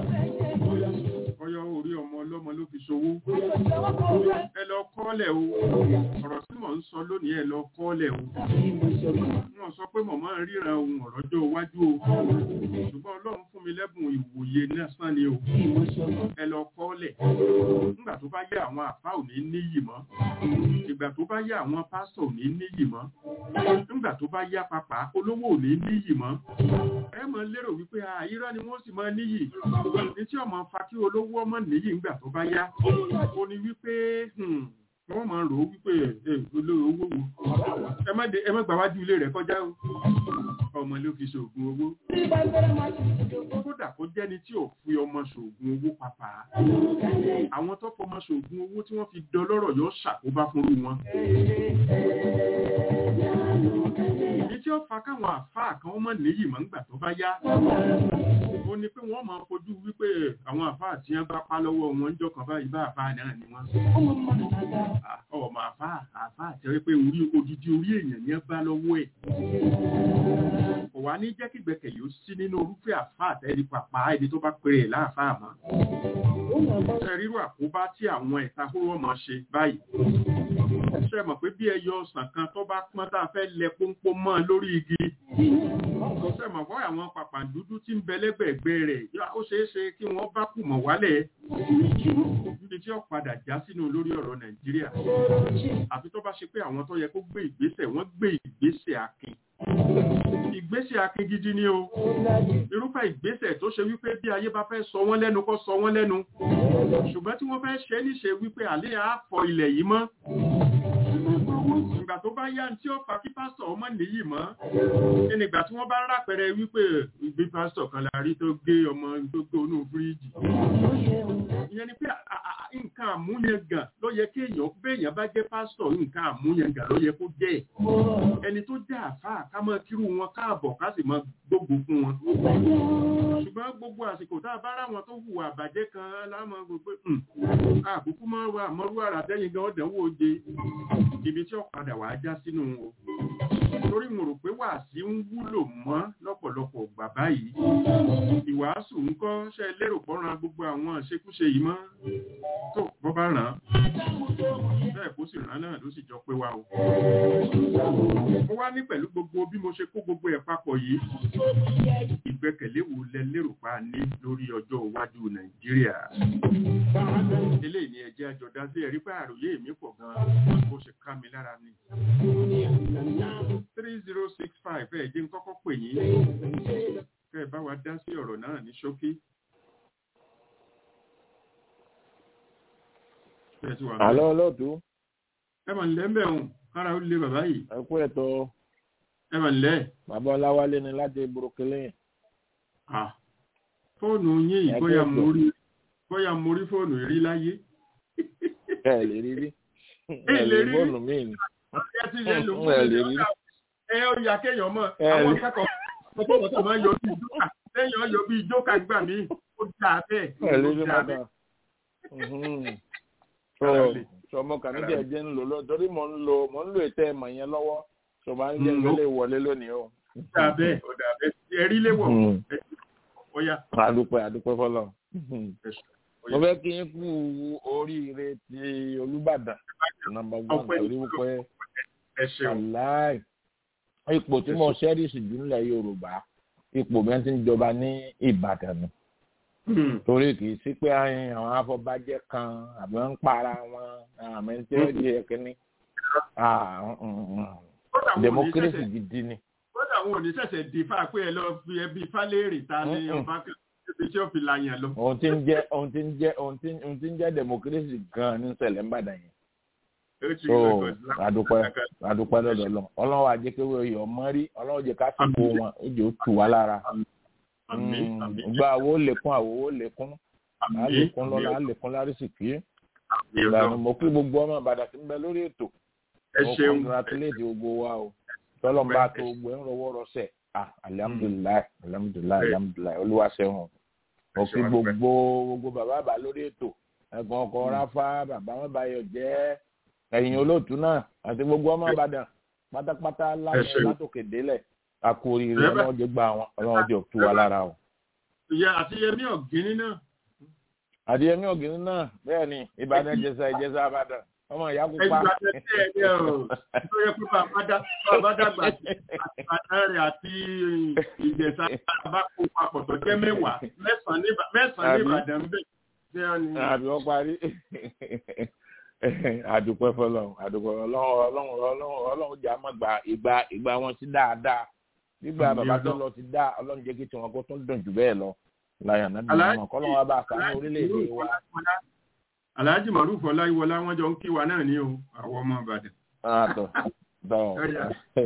Speaker 3: ọyọ orí ọmọ ọlọ́mọ ló fi ṣòwò ẹ lọ kọ́lẹ̀ o ọ̀rọ̀ tí mò ń sọ lónìí ẹ lọ kọ́lẹ̀ o wọ́n sọ pé mọ̀mọ́ ríran ohun ọ̀rọ̀jọ́ iwájú o ṣùgbọ́n ọlọ́run fún mi lẹ́bùn ìwòye lásán ni o ẹ lọ kọ́lẹ̀ nígbà tó bá yẹ àwọn àfá ò ní níyì mọ́ ìgbà tó bá yẹ àwọn pásítọ̀ ò ní níyì mọ́ nígbà tó bá yá papà olówó ò ní níyì mọ́ ẹ mọ̀ lérò wípé àìrọ́ ni wọ́n sì máa níyì ní tí ọmọ fa kí olówó ọmọ níyì ńgbà tó bá yá ó ní wípé wọ́n máa rò ó wípé olówó wo ẹ má gbàwájú ilé rẹ̀ kọjá o ọmọ ló fi ṣoògùn owó kódà kó jẹ́ni tí ò fi ọmọ ṣoògùn owó papà àwọn tó fọmọ ṣoògùn owó tí wọ́n fi dọlọ́rọ̀ yóò ṣàkóbá fúnrú wọn èyí tí ó fa káwọn àfáà kan mọ̀ níyì mọ́ ńgbà tó bá yá ó ní pé wọ́n máa fojú wípé àwọn àfáà tí wọ́n bá pa lọ́wọ́ wọn ń jọkàn báyìí bá àfáà náà ni wọ́n ọmọ àfáà àfáà tẹ́ wípé orí odidi orí èèyàn ni wọ́n bá lọ́wọ́ ẹ̀ kò wá ní jẹ́ kí gbẹ̀kẹ̀lé ó sí nínú orúfẹ́ àfáà tẹ́lẹ̀ pàpà ẹni tó bá pèrè láàfáà mọ́ ṣe rírò àkóbá tí àwọn ẹ̀ta kúrò mọ́ ṣe báyìí ṣe mọ̀ pé bí ẹyọ ọsàn kan tó bá pọ́n tá a fẹ́ lẹ pọ́npọ́n mọ́ lórí igi ṣe mọ̀ fọ́ àwọn pàpàǹdúdú tí ń bẹ lẹ́gbẹ̀ẹ́gbẹ́ rẹ̀ ó ṣeé ṣe kí wọ́n bá kù mọ̀ wálẹ̀ níbi tí ó padà já sínú lórí ọ̀rọ̀ nàìjíríà àfi tó bá ṣe pé àwọn tó yẹ kó gbé ìgbésẹ̀ wọ́n gbé ìgbésẹ̀ akin ìgbésẹ̀ akin gidi ni o irúfẹ́ ìgbésẹ̀ tó ṣe wípé bí ayé bá fẹ́ sọ wọ́n lẹ́nu kó sọ wọ́n lẹ́nu ṣùgbọ́n tí wọ́n fẹ́ ṣe níṣe wípé àlẹ́ àfọ ilẹ̀ yìí mọ́ ìgbà tó bá yá tí ó fa kí pásítọ̀ ọmọ nìyí mọ́ ẹni ìgbà tí wọ́n bá rápẹrẹ wípé ìgbé pásítọ̀ kan la rí tó gé ọmọ tó gbé onú fíríjì ìyẹn ni pé nǹkan àmúyangàn ló yẹ kí èèyàn béèyàn bá jẹ́ pásítọ̀ nǹkan àmúyangàn ló yẹ kó jẹ́ ẹni tó jẹ́ àfáà ká mọ kírú wọn káàbọ̀ ká sì mọ gbogbo fún wọn ṣùgbọ́n gbogbo àsìkò tá a bá ráwọn tó hùwà àbàjẹ́ kan láwọn gbogbo àkókò máa wà mọ́rú àrà tẹ́yìn gan ọ̀dẹ̀wò oje ibi tí ọ̀padà wàá já sínú o torí mo rò pé wàásí ń wúlò mọ́ lọ́pọ̀lọpọ̀ gbà báyìí ìwàásù ń kọ́ ṣe lérò pọ́nran gbogbo àwọn àṣekúṣe yìí mọ́ tó bọ́ bá ràn án bẹ́ẹ̀ kó sì ràn án náà ló sì jọ pé wa o mo wá ní pẹ̀lú gbogbo bí mo ṣe kó gbogbo ẹ̀ papọ̀ yìí ìgbẹ́kẹ̀lé wo lẹ lérò pa ní lórí ọjọ́ iwájú nàìjíríà eléyìí ni ẹjẹ́ àjọ̀dá sí ẹ̀rí pé àròyé mi pọ̀ gan-an bó ṣe ká mi lára ni three zero six five ẹ̀ jẹ́ ń kọ́kọ́ pè yín kẹ́ ẹ bá wa dá sí ọ̀rọ̀ náà ní ṣókí. ẹ ti wà
Speaker 6: àlọ́ olóòtú
Speaker 3: ẹ mà nílẹ̀ ń bẹ̀ hùn kára ó lé bàbá yìí
Speaker 6: ẹ kú ẹ̀tọ́
Speaker 3: ẹ mà nílẹ̀
Speaker 6: bàbá ọláwálé ni láti burúkílẹ̀
Speaker 3: ah fóònù yín yìí
Speaker 6: Ẹ
Speaker 3: bóyá
Speaker 6: kú
Speaker 3: mo
Speaker 6: ètò.
Speaker 3: rí bóyá mo rí fóònù rí láyé
Speaker 6: ẹ lè rí rí
Speaker 3: Ẹ
Speaker 6: ẹ
Speaker 3: lè
Speaker 6: lè
Speaker 3: rí rí.
Speaker 6: fóònù míì ni
Speaker 3: ẹ ti lè lò
Speaker 6: ẹ
Speaker 3: fóònù
Speaker 6: lè
Speaker 3: rí
Speaker 6: rí
Speaker 3: ẹ ó yà kéèyàn mọ
Speaker 6: Ẹ
Speaker 3: àwọn
Speaker 6: lè-
Speaker 3: akẹ́kọ̀ọ́ ọ̀pọ̀ tó máa ń yọ bíi jókà lẹ́yìn ọ̀yọ́ bíi jókà gbà mí ó dà bẹ́ẹ̀
Speaker 6: ẹ lè rí
Speaker 3: ó dà
Speaker 6: mọ́tà
Speaker 3: bẹ́ẹ̀
Speaker 6: so
Speaker 3: Ara lè.
Speaker 6: sọmọ kàníjà jẹ́ ń lò lọ torí mò ń lo mò ń lo ètò ẹ̀mọ̀ yẹn lọ́wọ́ sọmọ à ń jẹ́
Speaker 3: Mm,
Speaker 6: ìgbélé wọlé lónìí o.
Speaker 3: ó dà bẹ́ẹ̀ ó dà bẹ́ẹ̀ ẹ̀rí léwọ̀
Speaker 6: Mm.
Speaker 3: ó yá
Speaker 6: àdúpẹ́ àdúpẹ́ fọlọ́
Speaker 3: ó
Speaker 6: mo
Speaker 3: yá.
Speaker 6: fẹ́ kí n kú oríire ti olùbàdàn nọ́mbà one
Speaker 3: Ọpẹ́
Speaker 6: torí wípé
Speaker 3: ẹ ṣeun
Speaker 6: aláì ipò tí mo ṣẹ́rìsì jù nílẹ̀ yorùbá ipò bẹ́ẹ̀ ti ń jọba ní ìbàdàn ni
Speaker 3: Hmm.
Speaker 6: torí kì í sí pé àyìn àwọn afọbajẹ kan àbí wọn ń para wọn àmì tí ó di ẹkíní
Speaker 3: Kódà wọn ò ní
Speaker 6: democracy
Speaker 3: ṣẹ̀ṣẹ̀-
Speaker 6: gidi ni
Speaker 3: kódà wọn ò ní ṣẹ̀ṣẹ̀ di fáà pé ẹ lọ fi ẹbí fálẹ́rì ta ni
Speaker 6: Mm-mm.
Speaker 3: ọba kan ibi tí ó fi làyàn lọ.
Speaker 6: ohun tí ń jẹ ohun tí ń jẹ ohun tí ohun tí ń jẹ democracy gan ní ṣẹlẹ̀ ńbàdàn yẹn
Speaker 3: Ó ti
Speaker 6: so
Speaker 3: rí record láti-
Speaker 6: adúpẹ́ adúpẹ́ lọ́dọ̀ lọ ọlọ́run àjẹkẹwé oyè ọmọ rí ọlọ́run jẹ ká sì kó wọn ìjọ tù wá lára
Speaker 3: Àmín, àmín,
Speaker 6: gba àwo lèkún àwo lèkún
Speaker 3: àmín,
Speaker 6: àlékún lọ́la
Speaker 3: àmín,
Speaker 6: àlékún lárísìkí
Speaker 3: àmín
Speaker 6: ìgbà
Speaker 3: Ọlọ́run.
Speaker 6: ni mo kí gbogbo ọmọ ìbàdàn tí ń bẹ lórí ètò
Speaker 3: ẹ
Speaker 6: mo
Speaker 3: ṣeun
Speaker 6: congratulate gbogbo wa o tọ́lọ́mbà tó gbogbo ẹ̀ ń rọwọ́ rọsẹ̀ ah alihamudulilayi alihamudulilayi alihamudulilayi olúwa ṣeun mo kí
Speaker 3: ṣeun, adúpẹ́.
Speaker 6: gbogbo gbogbo bàbá bàbá lórí ètò ẹ̀gbọ́n ọkọ ráfá bàbá wọn báyọ̀ jẹ́ ẹ̀yìn olóòtú náà àti gbogbo ọmọ ìbàdàn pátápátá láyé
Speaker 3: ṣeun.
Speaker 6: látòkè délẹ̀ àkóríire
Speaker 3: Ẹ bá-
Speaker 6: ọlọ́run jẹ́ gbà wọn ọlọ́run jẹ́ òtú wa lára o.
Speaker 3: ìyá àti yẹmí ọ̀gíní náà
Speaker 6: àdìyẹmí ògìní náà bẹ́ẹ̀ ni ìbàdàn ìjẹsà ìjẹsà ìbàdàn ọmọ ìyá pupa.
Speaker 3: ẹgbẹ́ àtẹ̀tẹ̀ ẹ̀ ní ọ̀ tó yẹ kó bàbá dá- bàbá dàgbà sí àtìbàdàn rẹ̀ àti ìjẹ̀sà bá kó papọ̀ tó jẹ́ mẹ́wàá mẹ́sàn-án ní Ìbà- mẹ́sàn-án ní
Speaker 6: Àbí?
Speaker 3: Ìbàdàn ń bẹ̀. Ṣé ọ ni?
Speaker 6: àbí wọ́n parí àdùpẹ́ fọlọ́run àdùpẹ́ ọlọ́run ọlọ́run ọlọ́run ọlọ́run jà má gba ìgbà ìgbà wọn sí dáadáa nígbà
Speaker 3: Àmín
Speaker 6: bàbá tó
Speaker 3: Ọlọ́run.
Speaker 6: lọ ti dá ọlọ́run jẹ́ kí tiwọn kó tún dùn jù bẹ́ẹ̀ lọ láyà náà bí
Speaker 3: Aláàjì-
Speaker 6: wọn kọ́lọ́run wa bá a sàánú orílẹ̀-èdè wa.
Speaker 3: Alhaji Maruf Ọláyíwọlá wọ́n jọ ń kí wa náà ní o àwọn ọmọ Ìbàdàn.
Speaker 6: àtọ̀ tọ̀
Speaker 3: Ọ̀yà.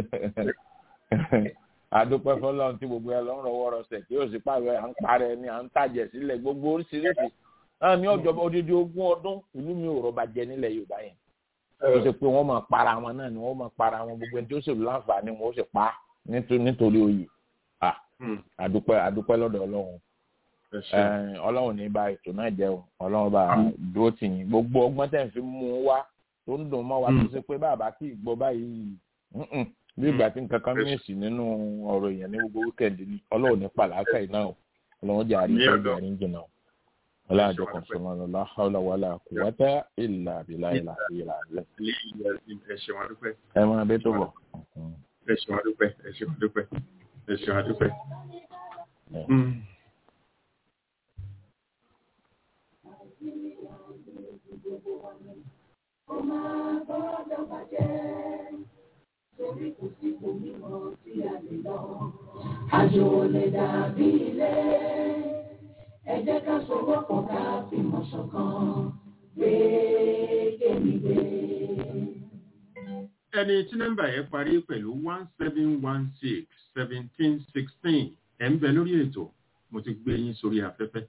Speaker 6: àdùpẹ́ fọlọ́run tí gbogbo ẹ lọ ń rọwọ́ rọsẹ̀ tí yóò sì pààrọ̀ à ń parẹ́ ni à ń tàjẹ̀ sílẹ̀ gbogbo oríṣiríṣi náà ní ọjọ́ odidi ogún ọdún ìlú mi ò rọba jẹ nílẹ̀ Yorùbá yẹn ó ṣe pé wọ́n máa para wọn náà ni wọ́n máa para wọn gbogbo ẹni tí ó sì láǹfààní wọn ó sì pa nítorí nítorí oyè Ah,
Speaker 3: Hmm.
Speaker 6: àdúpẹ́ àdúpẹ́ lọ́dọ̀ Ọlọ́run
Speaker 3: Ẹ ṣeun.
Speaker 6: Eh, Ọlọ́run ní bá ètò náà jẹ́ o Ọlọ́run bá dúró tì yín gbogbo ọgbọ́n tẹ̀ ń fi mú un wá tó ń dùn mọ́ wa tó ṣe pé bàbá kì í gbọ́ báyìí mm-mm, bí ìgbà tí nǹkan kan mìíràn sí nínú ọ̀rọ̀ èèyàn ní gbogbo wíkẹ̀ndì ni Ọlọ́run ní pàlàkà iná o Ọlọ́run jẹ́ àríkẹ́
Speaker 3: Ní
Speaker 6: ìjà
Speaker 3: ọ̀dọ̀.
Speaker 6: ní jìnnà o ọlọ́run kan sọ̀rọ̀ lọ́la hàwùlà wàlà kùwàtà ìlà àbílà ìlà ìlà ìlẹ̀
Speaker 3: Ilé ìyá ẹ ṣeun adúpẹ́.
Speaker 6: ẹ máa bẹ́ tó bọ̀.
Speaker 3: Ẹ ṣeun adúpẹ́. Ẹ ṣeun adúpẹ́. Ẹ ṣeun adúpẹ́.
Speaker 6: Yeah.
Speaker 3: Hmm.
Speaker 7: Kó máa gbọ́dọ̀ bàjẹ́, torí kò sí òmíràn tí a lè lọ. Àjò ò lè dàbí ilé, ẹ jẹ́ ká sowọ́pọ̀ ká fìmọ̀ ṣọ̀kan, gbé kémi gbé.
Speaker 3: ẹni tí nọ́mbà yẹn parí pẹ̀lú one seven one six seventeen sixteen ẹ̀ ń bẹ lórí ètò mo ti gbé yín sórí afẹ́fẹ́.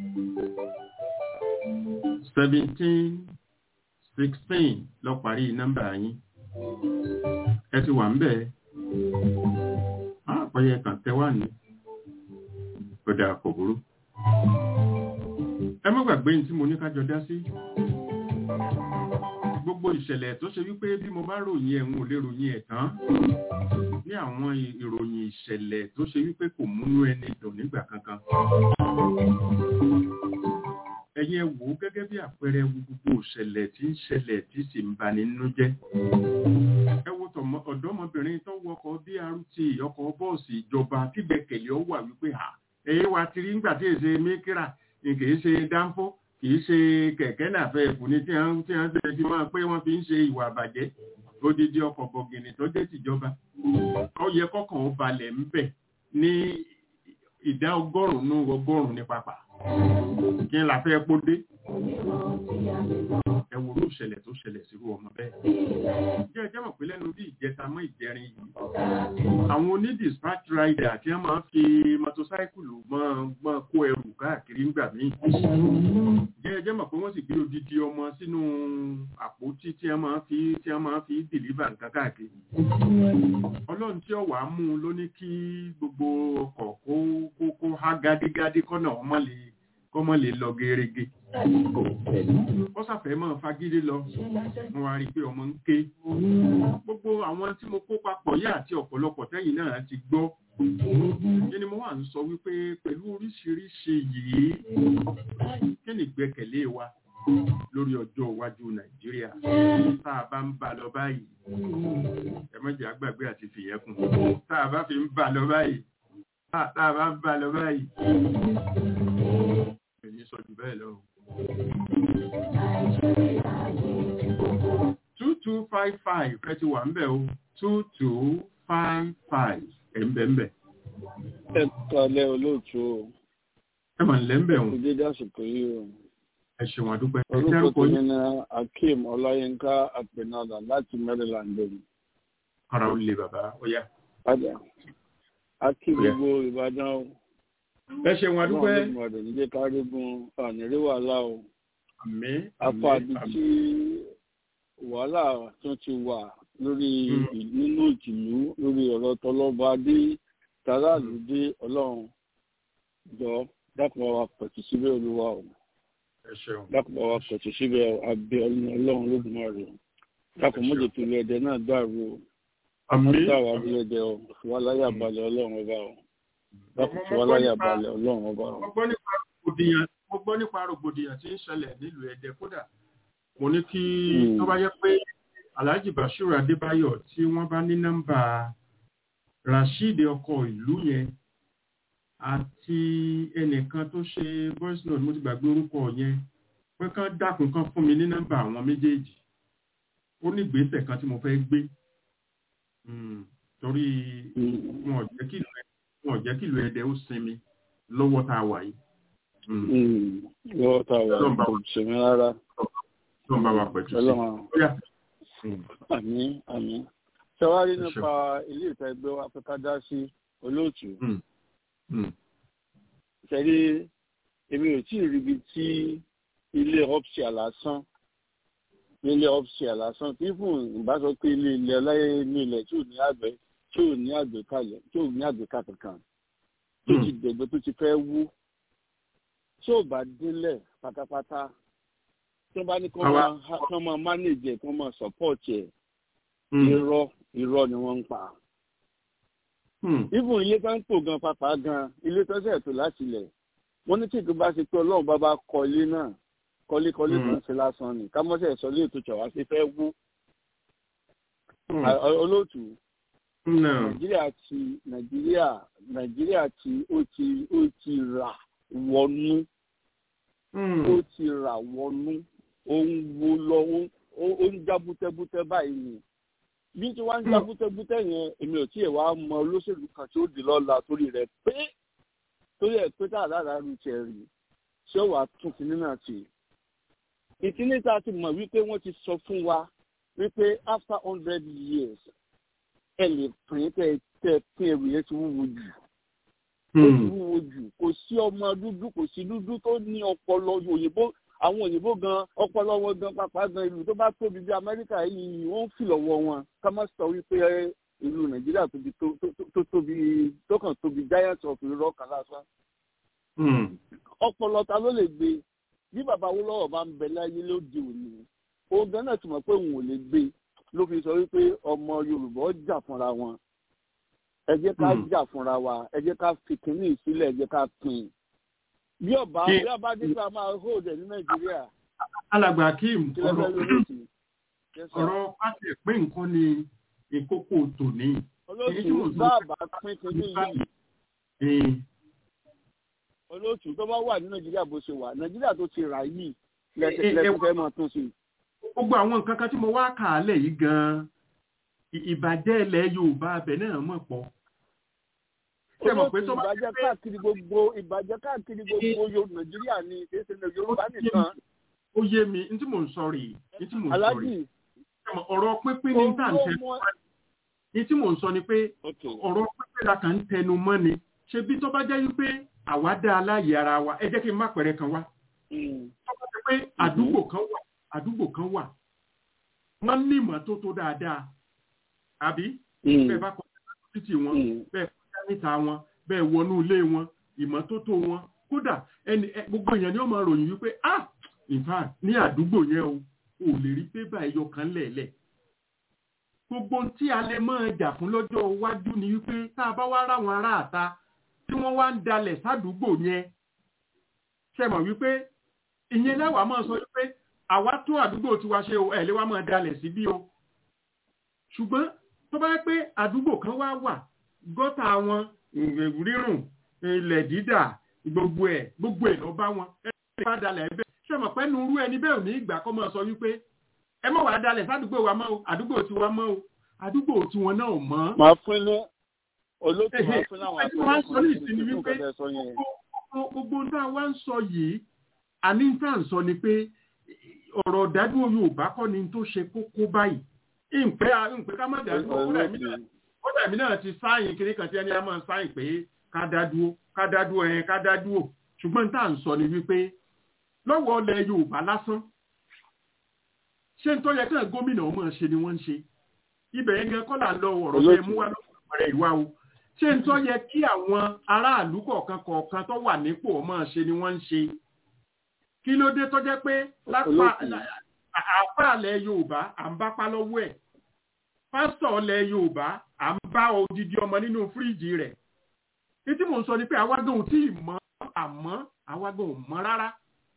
Speaker 3: seventeen sixteen lọ parí nọ́mbà yín ẹ ti wà ń bẹ̀ àpẹyẹ kan tẹ wà ní kódà kò burú. ẹ má gbàgbé ní tí mo ní ká jọ dá sí gbogbo ìṣẹ̀lẹ̀ tó ṣe wípé bí mo bá ròyìn ẹ̀ ń ò lè ròyìn ẹ̀ tán ní àwọn ì- ìròyìn ìṣẹ̀lẹ̀ tó ṣe wípé kò múnú ẹni dùn nígbà kankan. ẹ̀yin ẹ wò ó gẹ́gẹ́ bí àpẹẹrẹ wo gbogbo ìṣẹ̀lẹ̀ tí ń ṣẹlẹ̀ tí sì ń bani nínú jẹ́. ẹ wo tọmọ- ọ̀dọ́mọbìnrin tó wọkọ̀ BRT ọkọ̀ bọ́ọ̀sì ìjọba tígbẹ̀kẹ̀lé ọ wà wípé à ẹ̀yẹ wa ti rí nígbà tí èsè mẹ́kírà kì í ṣe dánfó kì í ṣe kẹ̀kẹ́ nàfẹ́ ẹ̀fù ní tí wọ́n tí wọ́n tẹ̀lé fi máa pé wọ́n fi ń ṣe ìwà àbàjẹ́ odidi ọkọ̀ bọ̀gìnì tó jẹ́ tìjọba ó yẹ kọ́kàn ó balẹ̀ ń bẹ̀ ní ìdá ọgọ́rùn-ún ọgọ́rùn-ún ní pápá kí n la fẹ́ kó dé ẹ wo ló ṣẹlẹ̀ tó ṣẹlẹ̀ sí ọmọ bẹ́ẹ̀ jẹ́ ẹjẹ́ mọ̀ pé lẹ́nu bí ìjẹta mọ́ ìjẹrin yìí àwọn oní dispatch rider tí wọ́n máa ń fi mọ́tòsáìkùlù mọ́ kó ẹrù káàkiri ńgbà míì jẹ́ ẹjẹ́ mọ̀ pé wọ́n sì gbé odidi ọmọ sínú àpótí tí wọ́n máa ń fi tí wọ́n máa ń fi dìlíbà nǹkan káàkiri ọlọ́run tí ọ̀wà mú un ló ní kí gbogbo ọkọ̀ kó kó kó há gádígádí kọ́nà ọmọ lè kọ́mọ lè lọ gerege ó sàfẹ́ mọ́ fagídé lọ wọ́n wá rí i pé ọmọ ń ké gbogbo àwọn tí mo kó papọ̀ yá àti ọ̀pọ̀lọpọ̀ tẹ́yìn náà ti gbọ́ kí ni mo wà ń sọ wípé pẹ̀lú oríṣiríṣi yìí kí ni ìgbẹ́kẹ̀lé wa lórí ọjọ́ iwájú nàìjíríà tá a bá ń bá lọ báyìí ẹ má jẹ́ àgbàgbé àti fìyẹn kún tá a bá fi ń bá lọ báyìí tá a bá ń bá lọ báyìí èmi sọ jù bẹ́ẹ̀ lọ. two two five five ẹ ti wà ń bẹ̀ o two two five five ẹ̀ ń bẹ̀ ń bẹ̀.
Speaker 8: ẹ kalẹ̀ olóòtú o.
Speaker 3: ẹ mà ń lẹ́ ń bẹ̀ o.
Speaker 8: ìdíje àsìkò yìí o.
Speaker 3: ẹ ṣeun àdúpẹ́. ẹ
Speaker 8: orúkọ
Speaker 3: dárúkọ
Speaker 8: tèmi
Speaker 3: yín.
Speaker 8: ni akeem ọláyínká àpènàdà láti maryland lónìí.
Speaker 3: ara ó le bàbá ó yá.
Speaker 8: padà akí
Speaker 3: Ó yá.
Speaker 8: gbogbo ìbàdàn o.
Speaker 3: ẹ ṣeun àdúpẹ́.
Speaker 8: ọlọ́run ló mọ̀ ọ́ níjẹ́ kárígun ànírí wàhálà o.
Speaker 3: àmì
Speaker 8: apá ibi tí wàhálà tún ti wà lórí
Speaker 3: Mm.
Speaker 8: ì- nínú ìtìlú lórí ọ̀rọ̀ tọlọ́ba dé tàráàlú dé ọlọ́run jọ dákun wa pẹ̀tù síbẹ̀ olúwa o
Speaker 3: ẹ ṣeun.
Speaker 8: dákun wa pẹ̀tù síbẹ̀ abẹ́ ọlọ́run lódùmarè o dákun mọ́jọ tó lé ẹdẹ náà dàrú o
Speaker 3: àmì
Speaker 8: wọ́n dá wa lé ẹdẹ o fìwáláyà balẹ̀ ọlọ́run ọba o dákun fìwáláyà balẹ̀ ọlọ́run ọba o.
Speaker 3: mo gbọ́ nípa rògbòdìyàn mo gbọ́ nípa rògbòdìyàn tí ń ṣẹlẹ̀ nílùú ẹ̀dẹ́ kódà mo ní kí
Speaker 8: Mm.
Speaker 3: tó bá yẹ pé alhaji bashiru adébáyọ̀ tí wọ́n bá ní nọ́mbà rasheed ọkọ ìlú yẹn àti ẹnìkan tó ṣe voice note mo ti gbàgbé orúkọ yẹn pé kán dákun kan fún mi ní nọ́mbà àwọn méjèèjì ó ní ìgbésẹ̀ kan tí mo fẹ́ gbé Mm, torí wọn ò jẹ́ kí ìlú Ẹdẹ- wọn ò jẹ́ kí ìlú ẹ̀dẹ́ ó sinmi lọ́wọ́ tá a wà yìí. Mm.
Speaker 8: lọ́wọ́ tá a wà
Speaker 3: Ọlọ́run bá
Speaker 8: kò ṣèmi rárá
Speaker 3: Ọlọ́run bá wa pẹ̀tù sí.
Speaker 8: ọlọ́run
Speaker 3: Bóyá.
Speaker 8: àmì àmì ṣẹwárí
Speaker 3: Ẹ ṣeun.
Speaker 8: nípa ilé ìta ẹgbẹ́ wa pé ká dá sí olóòtú
Speaker 3: Mm. Mm.
Speaker 8: ṣẹ́rí èmi ò tí ì ríbi tí ilé ọ́pṣíà lásán ilé ọ́pṣíà lásán tí fún ìbá sọ pé ilé ilẹ̀ ọláyé ní ilẹ̀ tí ò ní àgbẹ̀ tí ò ní àgbékalẹ̀ tí ò ní àgbéká kankan tó ti dẹ̀gbẹ́ tó ti fẹ́ wú tí ò bá délẹ̀ pátápátá tí wọ́n bá ní kí wọ́n
Speaker 3: Àwa-
Speaker 8: máa kí wọ́n máa manage ẹ̀ kí wọ́n máa support ẹ̀
Speaker 3: Mm.
Speaker 8: irọ́ irọ́ ni wọ́n ń pa
Speaker 3: Mm.
Speaker 8: even ilé tó ń tò gan pàpà gan ilé tó ṣẹ̀ tó láti ilẹ̀ wọ́n ní tí ìgbà bá ṣe pé ọlọ́run bá bá kọ ilé náà kọ́lékọ́lé
Speaker 3: Mm.
Speaker 8: kan ṣe lásán ni ká mọ́sẹ̀ sọ ilé ètò ìṣọ̀wá ṣe fẹ́ wú
Speaker 3: Mm.
Speaker 8: À- ọ- olóòtú
Speaker 3: No.
Speaker 8: nàìjíríà ti nàìjíríà nàìjíríà ti ó ti ó ti rà wọnú
Speaker 3: Mm.
Speaker 8: ó ti rà wọnú ó ń wo lọ ó ń- ó ó ń já bútẹ́bútẹ́ báyìí ni bí tí wọ́n ń já bútẹ́bútẹ́ yẹn èmi ò tí ì wá mọ olóṣèlú kan tí ó di lọ́la torí rẹ̀ pé torí ẹ̀ pé tá àdára ru tiẹ̀ rí ṣé wàá tún kinní náà tì ìkíní tá a ti mọ̀ wípé wọ́n ti sọ fún wa wípé after hundred years ẹ lè pín tẹ tẹ pín ẹrù yẹn ti wúwo jù ó ti
Speaker 3: Mm.
Speaker 8: wúwo jù kò sí ọmọ dúdú kò sí dúdú tó ní ọpọlọ òyìnbó àwọn òyìnbó gan ọpọlọ wọn gan pàpà gan ìlú tó bá tóbi bí amẹ́ríkà yìí wọ́n ń fìlọ̀wọ́ wọn ká má sọ wípé ìlú nàìjíríà tóbi tó tó- tó tóbi tó kàn tóbi giant of irọ́ kan lásán
Speaker 3: Mm.
Speaker 8: ọpọlọ ta ló lè gbé bí bàbá Awólọ́wọ̀ bá ń bẹ láyé lóde òní òun gan náà ti mọ̀ pé òun ò lè gbé ló fi sọ wípé ọmọ yorùbá ó jà fúnra wọn ẹ jẹ́ ká
Speaker 3: Mm.
Speaker 8: jà fúnra wa ẹ jẹ́ ká fi kínní ìsílẹ̀ ẹ jẹ́ ká pín bí ọba
Speaker 3: Kí-
Speaker 8: bí ọba dípò máa hold ẹ ní nàìjíríà
Speaker 3: alàgbà akeem
Speaker 8: kí ló
Speaker 3: ọ̀rọ̀
Speaker 8: fẹ́ lórí sí Yes, sir.
Speaker 3: ọ̀rọ̀ pàṣẹ pé nǹkan ni ìkókó tòní. èyí tí
Speaker 8: olóòtú
Speaker 3: mo sọ-
Speaker 8: bá àbá pín kínní yìí
Speaker 3: Eh,
Speaker 8: olóòtú tó bá wà ní nàìjíríà bó ṣe wà nàìjíríà tó ti rà yìí
Speaker 3: Eh, eh,
Speaker 8: lẹ́sẹ̀
Speaker 3: eh,
Speaker 8: fẹ́ máa tún sí
Speaker 3: gbogbo àwọn nǹkan kan tí mo wá kà á lẹ̀ yìí gan-an ì- ìbàjẹ́ ilẹ̀ yorùbá abẹ náà mọ̀ pọ̀ ṣe mọ̀ pé tó bá
Speaker 8: ìbàjẹ́ káàkiri gbogbo ìbàjẹ́ káàkiri gbogbo Yorùbá Nàìjíríà ni kì í ṣe Yorùbá nìkan.
Speaker 3: ó yé mi ní tí mò ń sọ rèé ní tí mò ń sọ
Speaker 8: Aláàjì
Speaker 3: rèé Ṣé mọ̀, ọ̀rọ̀ pínpín ní tá à ń tẹ
Speaker 8: olómọ
Speaker 3: ní tí mò ń sọ ni pé
Speaker 8: okay.
Speaker 3: ọ̀rọ̀ pínpín la kàn ń tẹnu mọ́ ni ṣe bí tó bá jẹ́ wípé àwa dá aláyè ara wa ẹ jẹ́ kí n má pẹ̀rẹ̀ kan wá
Speaker 8: Mm.
Speaker 3: tó bá jẹ́ pé àdúgbò kan wà àdúgbò kan wà wọ́n ní ìmọ́tótó dáadáa àbí
Speaker 8: Mm.
Speaker 3: bẹ́ẹ̀ bá kọjá títì wọn
Speaker 8: Mm.
Speaker 3: bẹ́ẹ̀ kọjá níta wọn bẹ́ẹ̀ wọnú ilé wọn ìmọ́tótó wọn kódà ẹni ẹ- gbogbo èèyàn ni ó máa ròyìn wípé ah in fact ní àdúgbò yẹn o ò lè rí pépà ẹyọ kan lẹ̀lẹ̀ gbogbo ohun tí a lè máa jà fún lọ́jọ́ iwájú ni wípé tá a bá wá ráwọn ará àta tí wọ́n wá ń dalẹ̀ sádùúgbò yẹn ṣe mọ̀ wípé ìyẹn lẹ́wàá máa sọ wípé àwa tún àdúgbò tiwa ṣe o ẹ̀ lé wá máa dalẹ̀ síbí o ṣùgbọ́n tó bá yẹ pé àdúgbò kan wá wà gọ́tà wọn ìrìn rírùn ilẹ̀ dídà gbogbo ẹ̀ gbogbo ẹ̀ lọ bá wọn ẹ bá dalẹ̀ ẹ bẹ́ẹ̀ ṣé mọ̀ pé nurú ẹni bẹ́ẹ̀ ò ní ìgbà kọ́ máa sọ wípé ẹ má wàá dalẹ̀ sádùúgbò wa mọ́ o àdúgbò tiwa mọ́ o àdúgbò tiwọn náà ò mọ́.
Speaker 8: máa fún ní olóòtú máa fún láwọn
Speaker 3: Ẹ̀hẹ̀, wọ́n á sọ ní ìsinmi
Speaker 8: àpẹẹrẹ
Speaker 3: wípé
Speaker 8: kan sọ yẹn.
Speaker 3: gbogbo gbogbo tá a wá ń sọ yìí àní tá à ń sọ ni pé ọ̀rọ̀ dájú Yorùbá kọ́ ni tó ṣe kókó báyìí ìpẹ́ ìpẹ́ ká má dájú ọ̀rọ̀ ẹ̀mí náà ó dàbí náà ti sáyìn kiri kan tí ẹni á máa sáyìn pé ká dá dúró ká dá dúró ẹ̀ ká dá dúró ṣùgbọ́n tá à ń sọ ni wípé lọ́wọ́ ọlẹ̀ Yorùbá lásán ṣé ń tó yẹ kí gómìnà ọmọ ṣe ni wọ́n ń ṣe ibẹ̀ yẹn gan kọ́ là ń lọ ọ̀rọ̀ bẹ́ẹ̀ mú wá lọ́wọ́ ìwà o ṣé ń tó yẹ kí àwọn aráàlú kọ̀ọ̀kan kọ̀ọ̀kan tó wà nípò ọmọ ṣe ni wọ́n ń ṣe kí ló dé tó jẹ́ pé lápá
Speaker 8: Olóòtú.
Speaker 3: àpáàlẹ̀ Yorùbá à ń bá pa lọ́wọ́ ẹ̀ pásítọ̀ ilẹ̀ Yorùbá à ń bá odidi ọmọ nínú fíríìjì rẹ̀ títí mò ń sọ ni pé àwágán ò tí ì mọ̀ àmọ́ àwágán ò mọ̀ rárá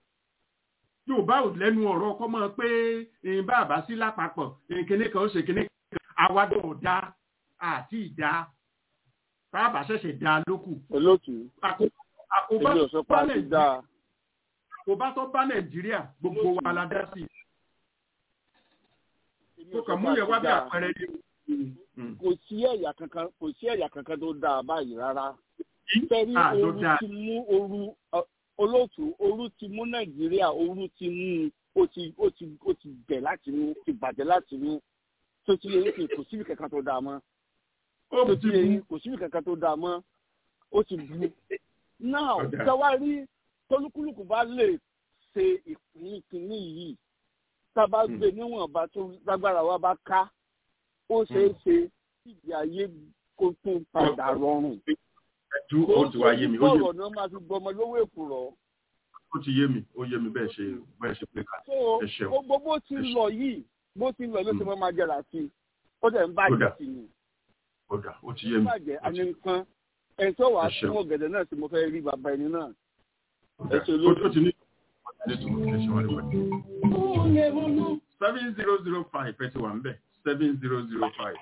Speaker 3: Yorùbá ò lẹ́nu ọ̀rọ̀ ọkọ mọ́ pé ìyìn bàbá sí lápapọ̀ ìyìn kíní kan ó ṣe kíní kan àwágán ò dá àti ìdá bàbá ṣẹ̀ṣẹ̀ dá lókù
Speaker 8: olóòtú
Speaker 3: Àkó- àkóbá
Speaker 8: èmi ò sọ pé
Speaker 3: bá
Speaker 8: a ti
Speaker 3: Nàìjíríà-
Speaker 8: dáa
Speaker 3: àkóbá tó bá Nàìjíríà gbogbo wa la dá sí
Speaker 8: èmi
Speaker 3: mo
Speaker 8: ò sọ
Speaker 3: kàn
Speaker 8: pé
Speaker 3: mú
Speaker 8: a
Speaker 3: yẹn
Speaker 8: ti
Speaker 3: wá bí
Speaker 8: dáa.
Speaker 3: àpẹẹrẹ ní.
Speaker 8: kò sí ẹ̀yà kankan kò sí ẹ̀yà kankan tó dáa báyìí rárá tẹ́rí
Speaker 3: Ah, ló
Speaker 8: ooru
Speaker 3: dáa.
Speaker 8: ti mú ooru ọ, olóòtú ooru ti mú nàìjíríà ooru ti mú un, ó ti ó ti ó ti bẹ̀ láti mú ti bàjẹ́ láti mú tó ti yẹ kí kò síbi kankan tó dáa mọ́
Speaker 3: ó
Speaker 8: tó
Speaker 3: ti
Speaker 8: ti yẹ
Speaker 3: bu
Speaker 8: kò síbi kankan tó dáa mọ́ ó ti bu náà
Speaker 3: Ọ̀dà.
Speaker 8: tẹwárí tolúkúlùkù bá lè ṣe ìpín kínní yìí tá a bá
Speaker 3: Hmm.
Speaker 8: gbé níwọ̀nba tó lágbára wa bá ká ó ṣeé ṣe kí ìgbé ayé kó tún padà rọrùn
Speaker 3: ju ó ti wá yé mi ó yé mi
Speaker 8: ọ̀rọ̀ náà máa fi gbọmọ lówó èkùrọ̀.
Speaker 3: ó ti yé mi ó yé mi bẹ́ẹ̀ ṣe bẹ́ẹ̀ ṣe pé ká
Speaker 8: so
Speaker 3: ẹ ṣeun.
Speaker 8: gbogbo bó ti
Speaker 3: Ẹ ṣeun.
Speaker 8: lọ yìí bó ti lọ ló ti
Speaker 3: Mm.
Speaker 8: mọ́ máa jẹrà sí i ó dẹ̀ ń
Speaker 3: Ó dà.
Speaker 8: bàjẹ́ sí i
Speaker 3: ó dà ó ti
Speaker 8: ó
Speaker 3: yé mi
Speaker 8: bàjẹ́
Speaker 3: ó ti-
Speaker 8: àní nǹkan ẹni tó wàá
Speaker 3: Ẹ ṣeun.
Speaker 8: fún ọ̀gẹ̀dẹ̀ náà tí mo fẹ́ rí bàbá ẹni náà
Speaker 3: ó dà.
Speaker 8: ẹ ṣe
Speaker 3: Ó-
Speaker 8: lójú.
Speaker 3: ó ti ní ní tùmọ̀ kí ẹ ṣe wá lóko. seven zero zero five ẹ ti wà ń bẹ̀ seven zero zero five.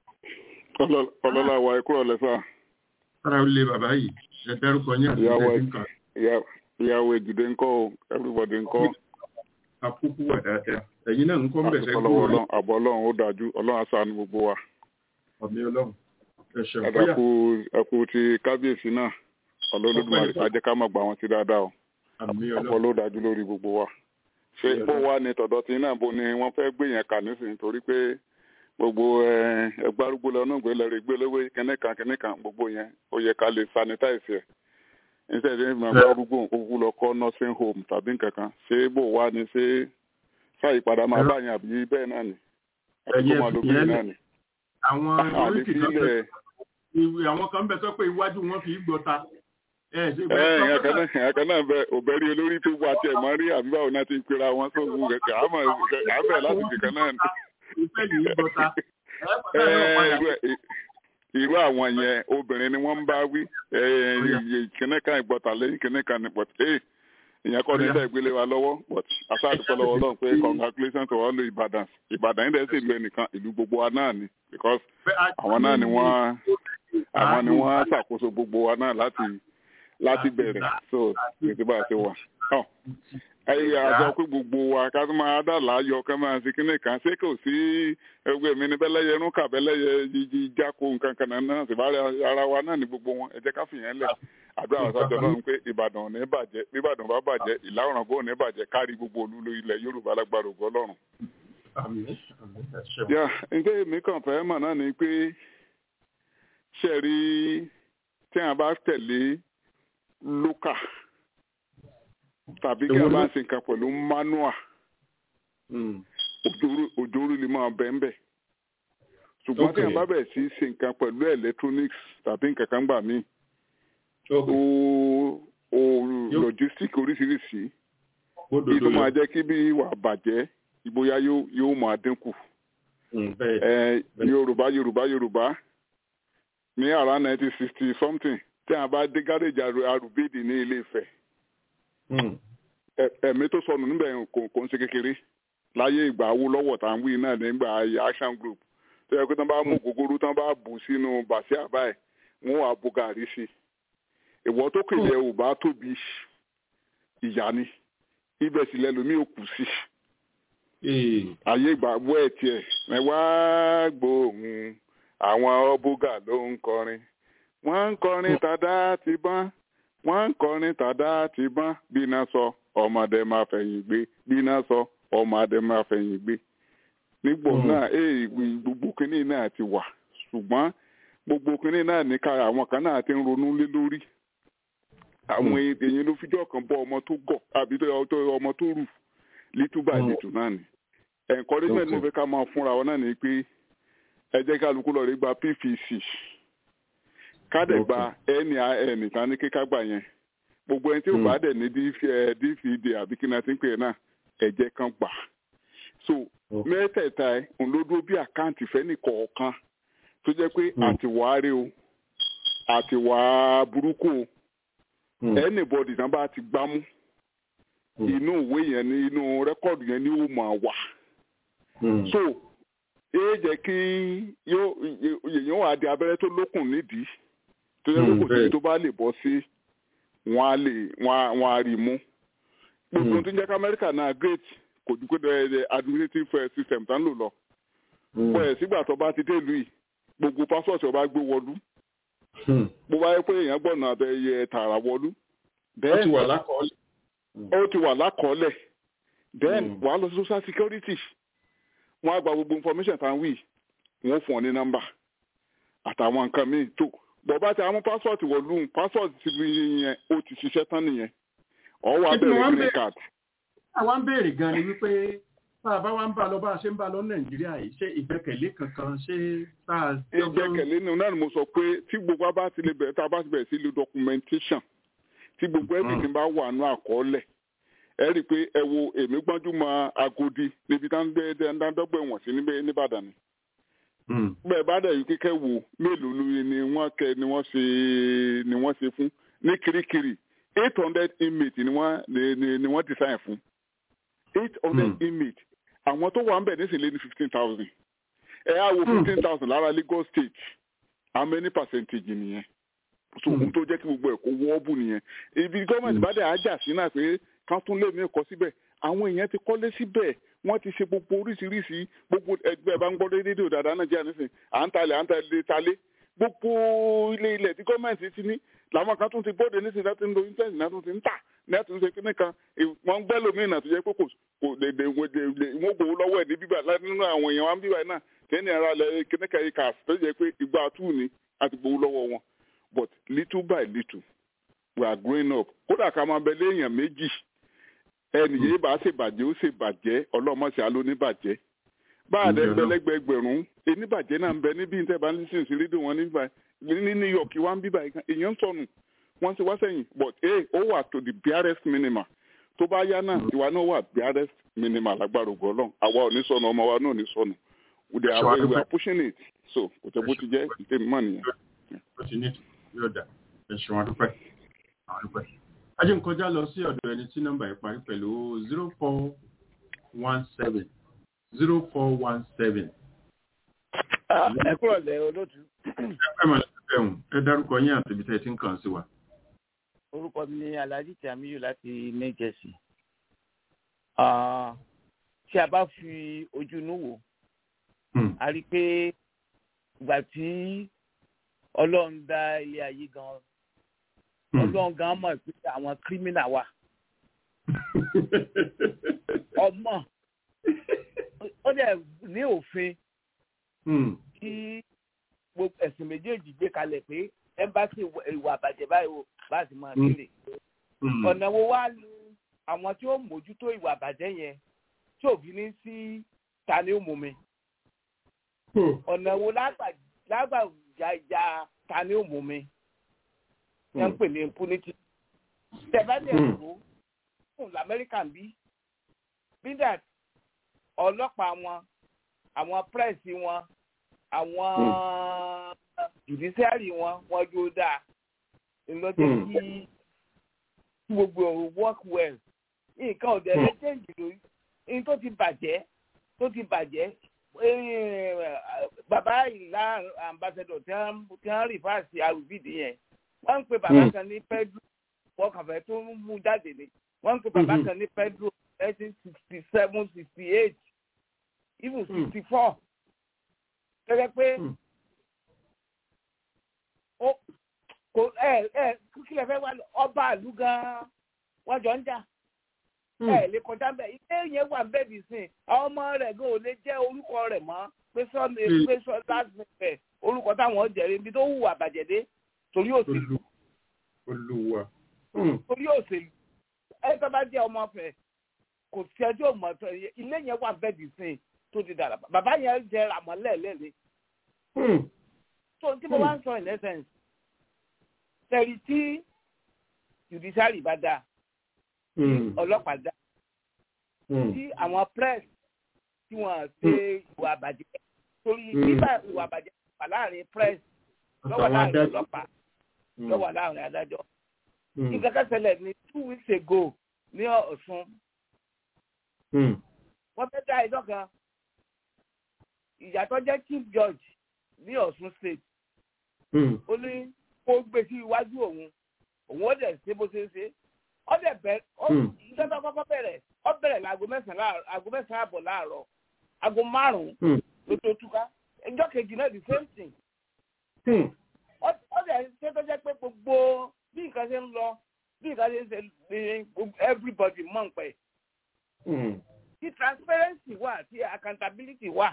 Speaker 9: ọlọ́lá wa ẹ kúrò lẹ́sà
Speaker 3: sára ó lé bàbá yìí ẹ dárúkọ yín àti
Speaker 9: Ìyàwó ẹ.
Speaker 3: ìtẹ́jú kan
Speaker 9: ìyàwó èjìdé ńkọ́ o everybody ńkọ́
Speaker 3: àkókò wà dáadáa ẹ̀yin náà ń kọ́ ń bẹ̀ sẹ́kù
Speaker 9: àtúkọ̀lọ́wọ́ ọlọ́run àbọ̀ ọlọ́run ó dájú ọlọ́run aṣáánu gbogbo wa
Speaker 3: ọ̀mí ọlọ́run ẹ ṣeun bóyá
Speaker 9: ẹ̀dàkú ẹ̀kú ti kábíyèsí náà ọlọ́lódùmarè ká jẹ́ ká má gbà wọ́n sí dáadáa o
Speaker 3: àmì
Speaker 9: ọ̀pọ̀
Speaker 3: ọlọ́run
Speaker 9: ló dájú lórí gbogbo wa ṣé
Speaker 3: Ìyá
Speaker 9: bó
Speaker 3: náà.
Speaker 9: wá ní tọ̀dọ̀ tí náà bó ni wọ́n fẹ́ gbé yẹn kà nísìnyí torí pé gbogbo ẹ, ẹgbẹ́ arúgbó lọ náà gbé lẹ́rìí gbé lówó kẹ́nẹ́kan kẹ́nẹ́kan gbogbo yẹn ó yẹ ká lè sanitize ẹ̀ níṣẹ́ ìdí ìgbà
Speaker 3: Bẹ́ẹ̀.
Speaker 9: arúgbó òkú lọ kọ́ nursing home tàbí nǹkan kan ṣé bó wá ni ṣé ṣàyípadà máa
Speaker 3: Ẹ̀rọ-
Speaker 9: bá yẹn àbí bẹ́ẹ̀ náà ni àbí
Speaker 3: Ẹ̀yẹ
Speaker 9: kó máa lo
Speaker 3: fìyẹn
Speaker 9: bẹ́ẹ̀
Speaker 3: lẹ̀.
Speaker 9: náà ni.
Speaker 3: àwọn
Speaker 9: àlè
Speaker 3: oríkì kan bẹ
Speaker 9: sílẹ̀
Speaker 3: ìwé àwọn kan bẹ sọ pé iwájú wọn fi í gbọta ẹ ṣe
Speaker 9: ẹ
Speaker 3: bẹ́ẹ̀ sọ
Speaker 9: ìyẹn
Speaker 3: pé
Speaker 9: kan náà ìyẹn kan náà bẹ òbẹ̀rí olórí tó wà tiẹ̀ máa rí àbí báwo náà ti ń pera wọn sóhun kẹ̀kẹ́ àmọ́ àbẹ̀ láti kìkan náà ni.
Speaker 3: ìfẹ́ yìí gbọta ẹ
Speaker 9: Ẹ,
Speaker 3: bọ́tà náà padà
Speaker 9: irú ẹ- irú àwọn yẹn obìnrin ni wọ́n ń bá wí kìnní kan ìgbọ́ta lẹ́yìn kìnní kan ní but ee ìyẹn kọ́ ní
Speaker 3: Ọ̀yá.
Speaker 9: sẹ́ ìgbélé wa lọ́wọ́ but aṣáàdúpọ̀ lọ́wọ́ Ọlọ́run pé congratulations to all the Ìbàdàn Ìbàdàn yìí dẹ̀ sì lu ẹnìkan ìlú gbogbo wa náà ni because àwọn náà ni wọ́n àwọn ni wọ́n ṣàkóso gbogbo wa náà láti láti bẹ̀rẹ̀ so ètò bá a ṣe wà. Ọ, ayé àjọ pé gbogbo wa ká tó máa dà láàyò ká máa ṣe kíní kan ṣé kò sí ẹgbẹ́ mi ní bẹ́lẹ́yẹ inú kà bẹ́lẹ́yẹ jíjí jáko nǹkan kan náà sì bá ara wa náà ní gbogbo wọn ẹ jẹ́ ká fìyẹn lẹ̀ àdúrà àtàjọ náà ń pé ìbàdàn ò ní bàjẹ́ bí ìbàdàn bá bàjẹ́ ìlà ọ̀ràngún ò ní bàjẹ́ kárí gbogbo olúlo ilẹ̀ yorùbá lágbára ògo ọlọ́run. yà ǹjẹ́ èmi kàn fẹ́ mọ̀ náà ni pé ṣe rí tí a bá tẹ̀lé lókà tàbí kí a bá ṣe nǹkan pẹ̀lú manual òjòrò lè máa bẹ́ẹ̀ bẹ́ẹ̀ ṣùgbọ́n tí a bá bẹ̀rẹ̀ sí ṣe nǹkan pẹ̀lú electronics tàbí nǹkan kan gbà míì o o logistic oríṣiríṣi èyí tó máa jẹ́ kí bí wà bàjẹ́ ìbóyá yóò máa dínkù yorùbá yorùbá yorùbá ní around nineteen sixty something tí a bá dé gáréjì arúbídì ní ilé Ifẹ̀ ẹ̀mí tó sọnù níbẹ̀ kò ń ṣe kékeré láyé ìgbà Awólọ́wọ̀ tá à ń wí náà nígbà action group tó yẹ kó tán bá mú gògóró tán bá bù sínú bàṣẹ àbáyé wọn wà bu gàrí sí ìwọ tó kéde ò bá tóbi ìyá ni ibẹ̀ sì lẹ́lòmí ò kù sí ayé ìgbà wọ́ ẹ̀ tiẹ̀ ẹ wá gbóhùn àwọn ọbúgà ló ń kọrin wọ́n ń kọrin tàdá ti bán wọ́n ń kọrin tàdá ti bán bí iná sọ ọmọdé máa fẹ̀yìn gbé bí iná sọ ọmọdé máa fẹ̀yìn gbé nígbò náà ee gbogbo kínní náà ti wà ṣùgbọ́n gbogbo kínní náà ní ká àwọn kan náà ti ń ronú lé lórí àwọn èèyàn ló fijọ́ kan bọ́ ọmọ tó gọ̀ àbí ọmọ tó rù lítúbà lítù náà ni encouragement mo fẹ́ ká máa fúnra wọn náà ni pé ẹ jẹ́ kálukú lọ rí gba pvc kádẹ̀ gba nin tán ní kíká gbà yẹn gbogbo ẹni tí ò bá dẹ̀ ní dvd àbí kí náà ti ń pè é náà ẹ̀jẹ̀ kan gbà so mẹ́tẹ̀ẹ̀ta ẹ̀ ń ló dúró bí àkáǹtì fẹ́ni kọ̀ọ̀kan tó jẹ́ pé àtiwárí o àtiwá burúkú o anybody tán bá ti gbámú inú ìwé yẹn ní inú rẹ́kọ̀dù yẹn ní ó máa wà so yóò jẹ́ kí yóò wá di abẹ́rẹ́ tó lókùn nídìí tó yẹ kó kò sí tó bá lè bọ́ sí wọ́n á lè wọ́n á rí mú gbogbo tó ń jẹ́ kí amẹ́ríkà náà great kò dúpẹ́ dẹ́rẹ́ administrative system tá ń lò lọ pọ̀ ẹ̀ sígbà tó bá ti dé ìlú yìí gbogbo pásọ̀tì ọba gbé wọlú bó bá yẹ pé èèyàn gbọ̀nà àbẹ̀yẹ tààrà wọlú
Speaker 3: ó ti wà lákọọ́lẹ̀
Speaker 9: ó ti wà lákọọ́lẹ̀ then wàá lọ sí social security wọ́n á gba gbogbo information tá à ń wí wọ́n fún ọ ní nọ́mbà àtàwọn nǹkan míì tó bọ̀bá tí àwọn pásọ̀tì wọ̀lú pásọ̀tì ti fi yẹn ó ti ṣiṣẹ́ tán nìyẹn ọ̀ wá bẹ̀rẹ̀ green card.
Speaker 3: àwa ń béèrè gan ni wípé tá a bá wá ń bá lọ bá a ṣe ń bá lọ nàìjíríà yìí ṣé ìgbẹ́kẹ̀lé kankan ṣé tá a.
Speaker 9: ìgbẹ́kẹ̀lé ni náà ni mo sọ pé tí gbogbo bá ti lè bẹ̀rẹ̀ tá a bá ti bẹ̀rẹ̀ sí lo documentation tí gbogbo everything bá wà nù àkọọ́lẹ̀ ẹ rí i pé ẹ wo èmi gbọ́njú mọ agodi níbi dáńdọ́gbẹ̀ wọ̀n sí nìbàdàn ni. bẹ́ẹ̀ bá dẹ̀ yìí kíkẹ́ wò mélòó ni wọ́n kẹ ni wọ́n ṣe ni wọ́n ṣe fún ní kirikiri eight hundred inmates ni wọ́n ni wọ́n design fún eight hundred inmates àwọn tó wà ń bẹ̀ nísìnyí lé ní fifteen thousand ẹ á wo fifteen thousand lára Lagos state how many percentage nìyẹn so ohun tó jẹ́ kí gbogbo ẹ̀ kó wọ́ọ̀bù nìyẹn ibi gọ́ọ̀mẹ̀ntì bá dẹ̀ ájà sí náà pé ká tún lé mi kọ́ síbẹ̀ àwọn èèyàn ti kọ́lé síbẹ̀ wọ́n ti ṣe gbogbo oríṣiríṣi gbogbo ẹgbẹ́ bá ń gbọ́ rédíò dáadáa nàìjíríà nísìn à ń talẹ̀ à ń talẹ̀ talẹ̀ gbogbo ilé ilẹ̀ tí gọ́ọ̀mẹ̀ntì ti ní làwọn kan tún ti bóde nísìn láti ń lo íńtẹ́ẹ̀tì náà tún ti ń tà náà tún ṣe kíní kan wọ́n ń gbẹ́ lómìnira tó jẹ́ pé kò kò dèdè wọ́n gbowó lọ́wọ́ ẹ̀ ní bíbà nínú àwọn èèyàn wa ń bíbà náà tẹ́ni ara lẹ̀ kíní kan yìí kà tó jẹ́ pé ìgbà àtúù ni àti gbowó lọ́wọ́ wọn but little by little we are growing up kódà ká máa bẹ léèyàn méjì ẹnìyẹn bá ṣèbàjẹ́ ó ṣèbàjẹ́ ọlọ́mọṣẹ́ alóníbàjẹ́ bá a dẹ gbẹlẹgbẹ ẹgbẹ̀rún eníbàjẹ́ náà ń bẹ níbi ìtẹ́ bá ń lísìn sí rédíò wọn níbà ní New York wá ń bíbà èèyàn ń sọnù wọ́n ti wá sẹ́yìn but ee ó wà to the barest minimum tó bá yá náà ìwà náà wà barest minimum lágbára ògo Ọlọ́run àwa ò ní sọnù ọmọ wa náà ò ní sọnù we are we are pushing it so kò tẹ́ bó ti jẹ́ ìtẹ́mi mọ́ nìyẹn.
Speaker 3: ó ti ní yóò dà ẹ ṣeun adúpẹ́ adúpẹ́ ajé ń kọjá lọ sí ọ̀dọ̀ ẹni tí nọ́mbà yìí parí pẹ̀lú zero four one seven zero four one seven.
Speaker 10: ẹ kúrò lẹ olóòtú.
Speaker 3: ẹ máa ṣe fẹ́hùn ẹ dárúkọ yín àti ibi tẹ́ ẹ ti ń kàn sí wa.
Speaker 10: orúkọ mi ni alhaji tamiyu láti new jersey. Ah, tí a bá fi ojú inú wò a rí i pé ìgbà tí ọlọ́run dá ilé ayé gan ọlọ́run gan mọ̀ pé àwọn kírímìnà wà ọmọ ó dẹ̀ ní òfin kí gbogbo ẹ̀sìn méjèèjì gbé kalẹ̀ pé ẹ́mbásì ìwà àbàjẹ́ báyìí o bá ti máa kéde ọ̀nà wo wá lu àwọn tí ó mójútó ìwà àbàjẹ́ yẹn tí òbí ní sí ta ni ó mú mi ọ̀nà wo lágbàjájà ta ni ó mú mi yẹn ń pè ní impunity tẹ̀bẹ́lẹ̀ ẹ̀kọ́ fún lamẹ́ríkà ń bí bí that ọlọ́pàá wọn àwọn pírẹ́sì wọn àwọn judiciary wọn wọn jó dáa ìlọ́jọ́ kí gbogbo work well nǹkan ọ̀dẹ̀ lẹ́jẹ̀ǹdì lórí ní tó ti bàjẹ́ tó ti bàjẹ́ bàbá ìlà ambassador tí wọ́n rí fáàsì arúbídì yẹn wọ́n ń pe bàbá kan ní pedro fọkànfẹ́ tó ń mú jáde ni wọ́n ń pe bàbá kan ní pedro nineteen sixty seven sixty eight even sixty four gẹ́gẹ́ pé kò ẹ ẹ kílẹ̀ fẹ́ wá ọba àlú gan-an wọ́n jọ ń jà ẹ lè kọjá bẹ́ẹ̀ ilé yẹn wà bẹ́ẹ̀ bí sìn àwọn ọmọ rẹ̀ gan ò lè jẹ́ orúkọ rẹ̀ mọ́ pé sọ́ọ̀nù pé sọ́ọ̀nù láti fẹ̀ orúkọ táwọn jẹ̀rẹ̀ ibi tó hùwà bàjẹ́ dé torí òṣèlú
Speaker 3: olùwà.
Speaker 10: torí òṣèlú ẹ tó bá jẹ́ ọmọ fẹ̀ kò sí ẹjọ́ mọ̀ tó ilé yẹn wà bẹ́ẹ̀ bí sìn tó ti dàrà bàbá yẹn jẹ àmọ́lẹ̀ lẹ́lẹ́ tó tí mo bá ń sọ in essence tẹ̀rí tí judiciary bá dáa ọlọ́pàá dá tí àwọn press tí wọ́n ṣe ìwà àbàjẹ́ torí nígbà ìwà àbàjẹ́ wà láàrin press lọ́wọ́ láàrin ọlọ́pàá lọ́wọ́ láàrin adájọ́ nǹkan kan ṣẹlẹ̀ ní two weeks ago ní Ọ̀ṣun wọ́n fẹ́ dá ẹjọ́ kan ìyàtọ̀ jẹ́ chief judge ní Ọ̀ṣun state ó ní kó gbé sí iwájú òun òun ó dẹ̀ ṣe bó ṣe ń ṣe ó dẹ̀ bẹ̀rẹ̀ ìjọba kọ́kọ́ bẹ̀rẹ̀ ó bẹ̀rẹ̀ láago mẹ́sàn-án aago mẹ́sàn-án àbọ̀ láàárọ̀ aago márùn-ún ló tó túká ẹjọ́ kejì náà the same thing ó dẹ̀ ṣe tó jẹ́ pé gbogbo bí nǹkan ṣe ń lọ bí nǹkan ṣe ń ṣe ní everybody mọ̀ ń pẹ́ tí transparency wà tí accountability wà